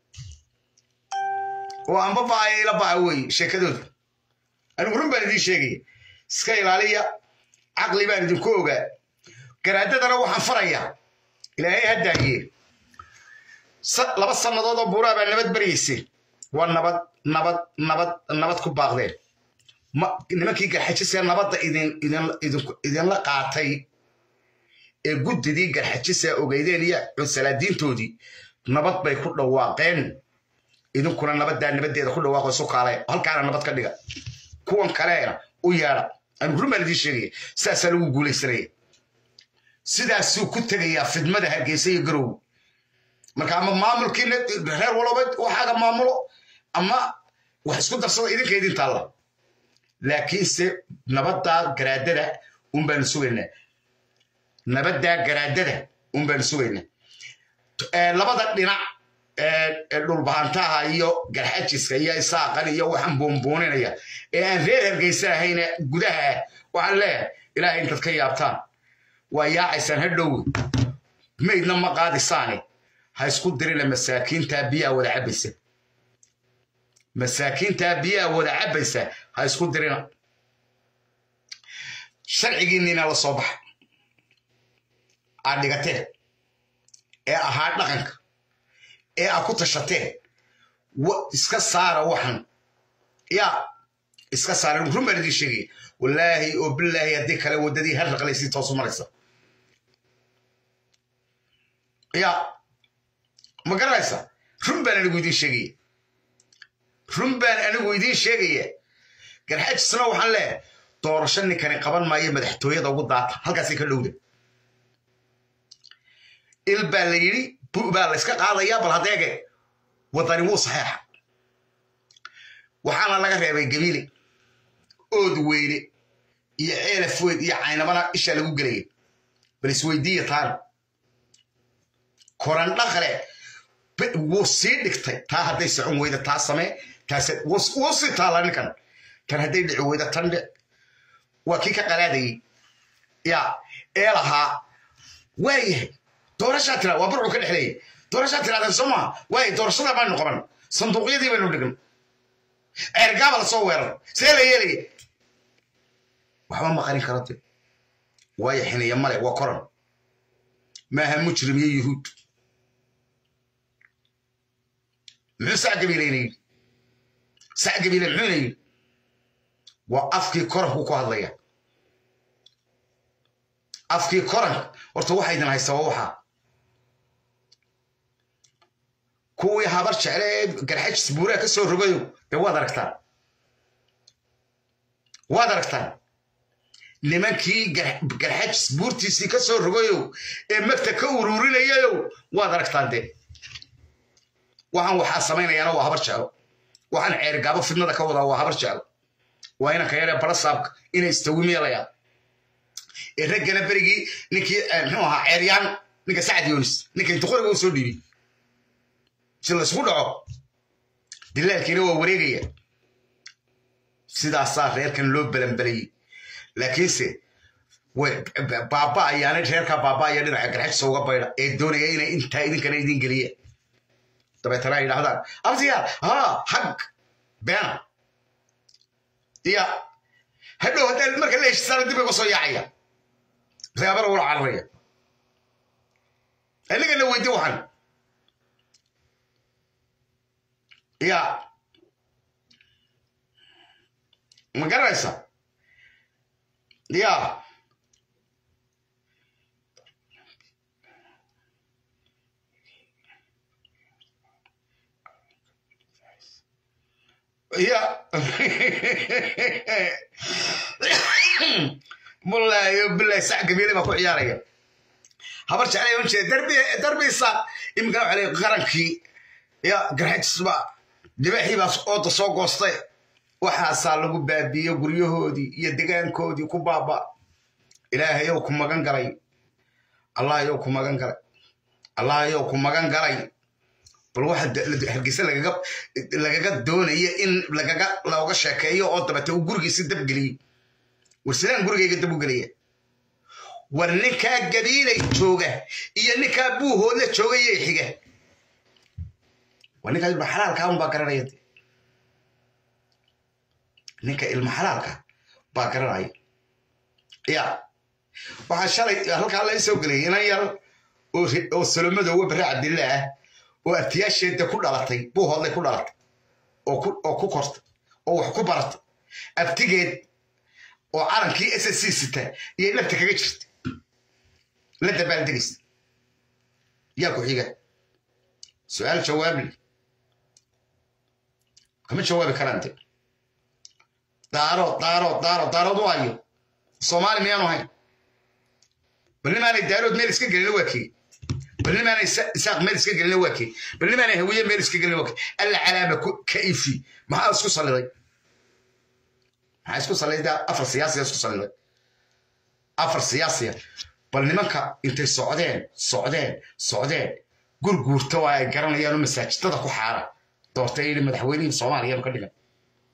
oo anba baaya ila baa weeye sheekadooda anigu run baan idiin sheegaya iska ilaaliya caqli baan idinku ogaa garaadadana waxaan farayaa ilaahay ha daaye laba sannadood oo buuraa baa nabad baryayseen waa nabad nabad nabad nabad ku baaqdeen nimankii garxajisee nabadda idinla qaatay ee guddidii garxajisa ogeydeen iyo cunsalaadiintoodii nabad bay ku dhawaaqeen idinkuna nabaddaa nabaddeeda ku dhawaaqo isu kaale halkaana nabad ka dhiga kuwan kaleena u yeedha anigu run baan idiin sheegaya sidaasaa lagu guulaysanaya sidaasuu ku tegayaa fidmada hargeysa iyo garow marka ama maamulkiina reer walba waxaaga maamulo ama wax isku darsada idinka idin taalla laakiinse nabaddaa garaadada un baanu sugaynaa nabaddaa garaadada un baanu sugaynaa labada dhinac dhulbahantaha iyo garxajiska iyo isaaqan iyo waxaan buunbuuninaya ee aan reer hargeysa ahayne gudaha ah waxaan leeyahay ilaahay intaad ka yaabtaan waa yaacaysaan ha dhowe maydna ma qaadisaane ha isku dirina masaakiintaa biyaa wada cabbaysa masaakiintaa biyaa wada cabbaysa ha isku dirina sharcigiinniina la soo baxa aad dhigateen ee ahaa dhaqanka ee aad ku tashateen iska saara waxan yaa iska saara run baan idiin sheegaya wallaahi oo bilaahi haddii kale waddadii har raqlaysii toosu maraysa yaa ma garanaysa run baan anigu idiin sheegaya run baan anigu idiin sheegaya garxajisna waxaan leeyahay doorasho ninkani qaban maayo madaxtooyada ugu daata halkaasay ka dhowda il baa la yidhi bu baa la yska qaadayaa bal hadeege waddani wuu saxeexa waxaana laga reebay gabiile ood weyne iyo ceelaf weyd iyo caynabana ishaa lagu gelaya bal isweydiiya taana koran dhaqle wuu sii dhigtay taa hadday socon weyda taa samee taase wuu sii taala ninkan tan hadday dhici weyda tan dhe waa kii ka qalaadayey yaa ee lahaa waayahay doorashaa tira waa burcu ka dhexleeyay doorashaa tiraadeen soo maha waayay doorashada baanu qaban sanduuqyadii baynu dhigan ceergaaba la soo weerar see la yeelaya waxba ma qarin karo de waayo xiniya male waa koran maaha mujrim iyo yuhuud muxuu sac gabiilayna yidhi sac gabiile muxuuna yidhi waa afkii koranku ku hadlaya afkii koranka horta waxa idin haysta waa waxaa kuwii habar jecle ee garxajis buuraha ka soo rogayo dee waad aragtaan waad aragtaan nimankii garxajis buurtiisii ka soo rogayo ee magta ka ururinayayo waad aragtaan dee waxaan waxaa samaynayaana waa habar jeclo waxaan ceerigaabo fidnada ka wadaa waa habar jeclo waa inanka yaree balasaabka inay istawimiyalayaan ee raggana berigii ninkii muxuu ahaa ceeryaan ninka sacad yoonis ninka intu qoriga u soo dhiibi si laysku dhaco dilaalkiina waa wareegaya sidaasaa reerkan loo balanbalayey laakiinse baaba ayaana reerkaa baaba ayaa dhinaca garxajisa uga baydha ee doonaya inay intaa idinkana idin geliyeen dabeetana ay yidhahdaan abtiya ha hag beena ya hadhow haddaa marka la heshisaana dib iga soo yaacaya reebana wula cararaya anigana weydi waxan ya ma garanaysa ya ya wallaahi billahi sac gabiile baa ku ciyaaraya habar jeclay un jeeda darbi darbisa iminka waxa leeyahay qarankii ya garxajisba dibaxii baa ooda soo goostay waxaasaa lagu baabiiye guryahoodii iyo degaankoodii ku baaba ilaahayow ku magan galay allahayow ku magan galay allahayow ku magan galay bal waxa hargeysa lagaga lagaga doonaya in lagaga looga sheekeeyo oo dabete uu gurigiisi dabgeliyey war sidaan gurigayga dab u gelaya war ninkaa gabiilay jooga iyo ninkaa buuhoodla jooga iyo xiga war ninkaa ilma xalaalka un baa garanaya ninka ilma xalaalka baa garanaya ya waxaa shalay halkaa la soo gelay inan yar oo salomadoowa barre cabdilla ah oo abtiyaasheeda ku dhalatay buuhoodlay ku dhalatay oo ku kortay oo wax ku baratay abtigeed oo calankii s c sita iyo lafta kaga jirta la dabaaldegaysa yaa ku xiga su-aal jawaabli kama jawaabi karaan de daaro daaro daaro daarood waayo soomaali miyaanu hayn bal nimaanay daarood meel iska gelina waa kii bal nimaanay isaaq meel iska gelina waa kii bal nimaanay hawiye meel iska gelina waa kii alla calaama ka ifi maxaa isku saliday maxaa isku saliday afar siyaasiya isku saliday afar siyaasiya bal nimanka intay socdeen socdeen socdeen gurguurta waa ay garanayaan oo masaajidada ku xaara doortay yidhi madaxweynihii soomaaliya ka dhigan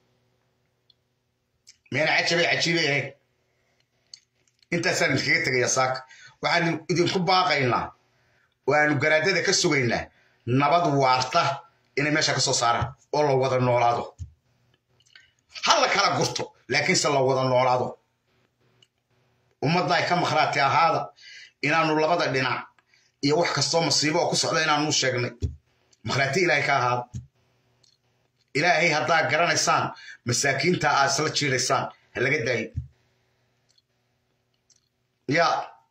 meena cajabay cajiibay ahayd intaasaan idinkaga tegayaa saaka waxaan idinku baaqaynaa waanu garaadada ka sugaynaa nabad waarta inay meesha ka soo saaraan oo la wada noolaado ha la kala gurto laakiinse la wada noolaado ummadda ay ka makhraati ahaada inaanu labada dhinac iyo wax kastoo masiibo oo ku socda inaanu sheegnay makhraati ilaahay ka ahaada ilaahay haddaa garanaysaan masaakiinta aad isla jiiraysaan ha laga daayo ya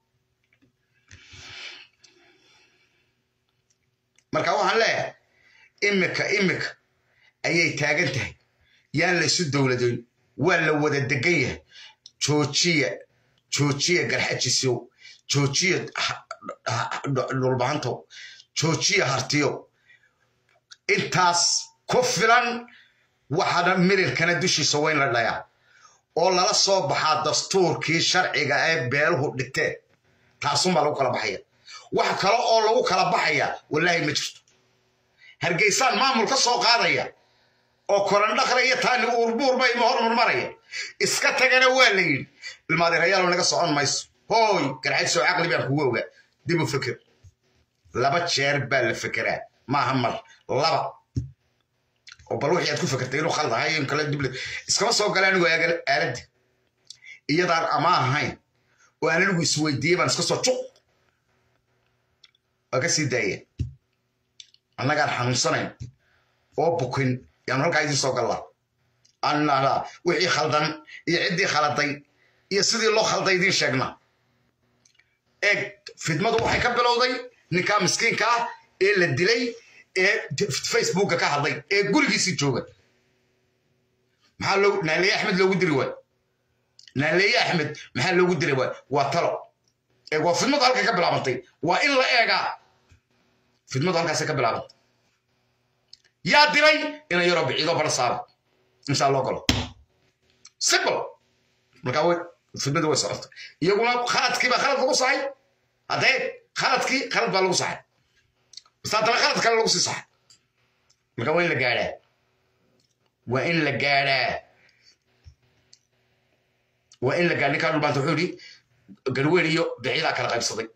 marka waxaan leeyahay imika imika ayay taagan tahay yaan la isu dowladayn waa la wada degan yahay joojiya joojiya garxajisow joojiya dhulbaantow joojiya hartiyo intaas ku filan waxaana mirirkana dushiisa weyn la dhayaa oo lala soo baxaa dastuurkii sharciga ee beeluhu dhigteen taasunbaa lagu kala baxaya wax kale oo lagu kala baxaya wallaahi ma jirto hargeysaan maamul ka soo qaadaya oo korandhaqra iyo taani uurbuurba ima hormarmaraya iska tagana waa la yidhi ilmaadeerayaalo naga socon mayso hooy garxaysoo caqli baan kugu ogaa dib u fikir laba jeer baa la fekeraa maaha mar laba oo bal wixii aad ku fekertay inuu khaldahay in kale dib iskama soo galaan anigu aaladdi iyadaan ama ahayn oo aan anigu isweydiiyey baan iska soo juq waa ka sii daaya annagaan xanuunsanayn oo bukin yaanu halkaa idiin soo gallaa aan nahdaa wixii khaldan iyo ciddii khaladay iyo sidii loo khalday idiin sheegna eeg fidmadu waxay ka bilowday ninkaa miskiinka ah ee la dilay ee facebooka ka hadlay ee gurigiisii jooga maxaa loo naaleeye axmed loogu diri waay naaleeye axmed maxaa loogu diri waay waa talo ee waa fidmadu halkay ka bilaabantay waa in la eegaa fidmadu halkaasay ka bilaabantay yaa diray ina yaroo biciido bara saara insaa loo galo simple markaa way fidmadu way socotay iyaguna khaladkii baa khalad lagu sahay haddee khaladkii khalad baa lagu saxay bas haddana khalad kale lagu sii saxay marka waa in la gaadhaa waa in la gaadhaa waa in la gaadha ninkaa dhulbaanta wuxuu yidhi garweyn iyo biciidaa kala qaybsaday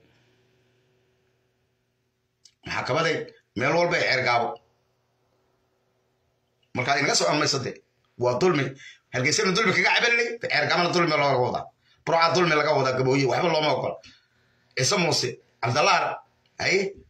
maxakamadee meel walba ee ceergaabo markaa inaga socon mayso de waa dulmi halgeysana dulmi kaga cabalinay ceergaamana dulmi looga wadaa burca dulmi laga wadaa gabooye waxba looma ogola ciise muuse cabdallaar haye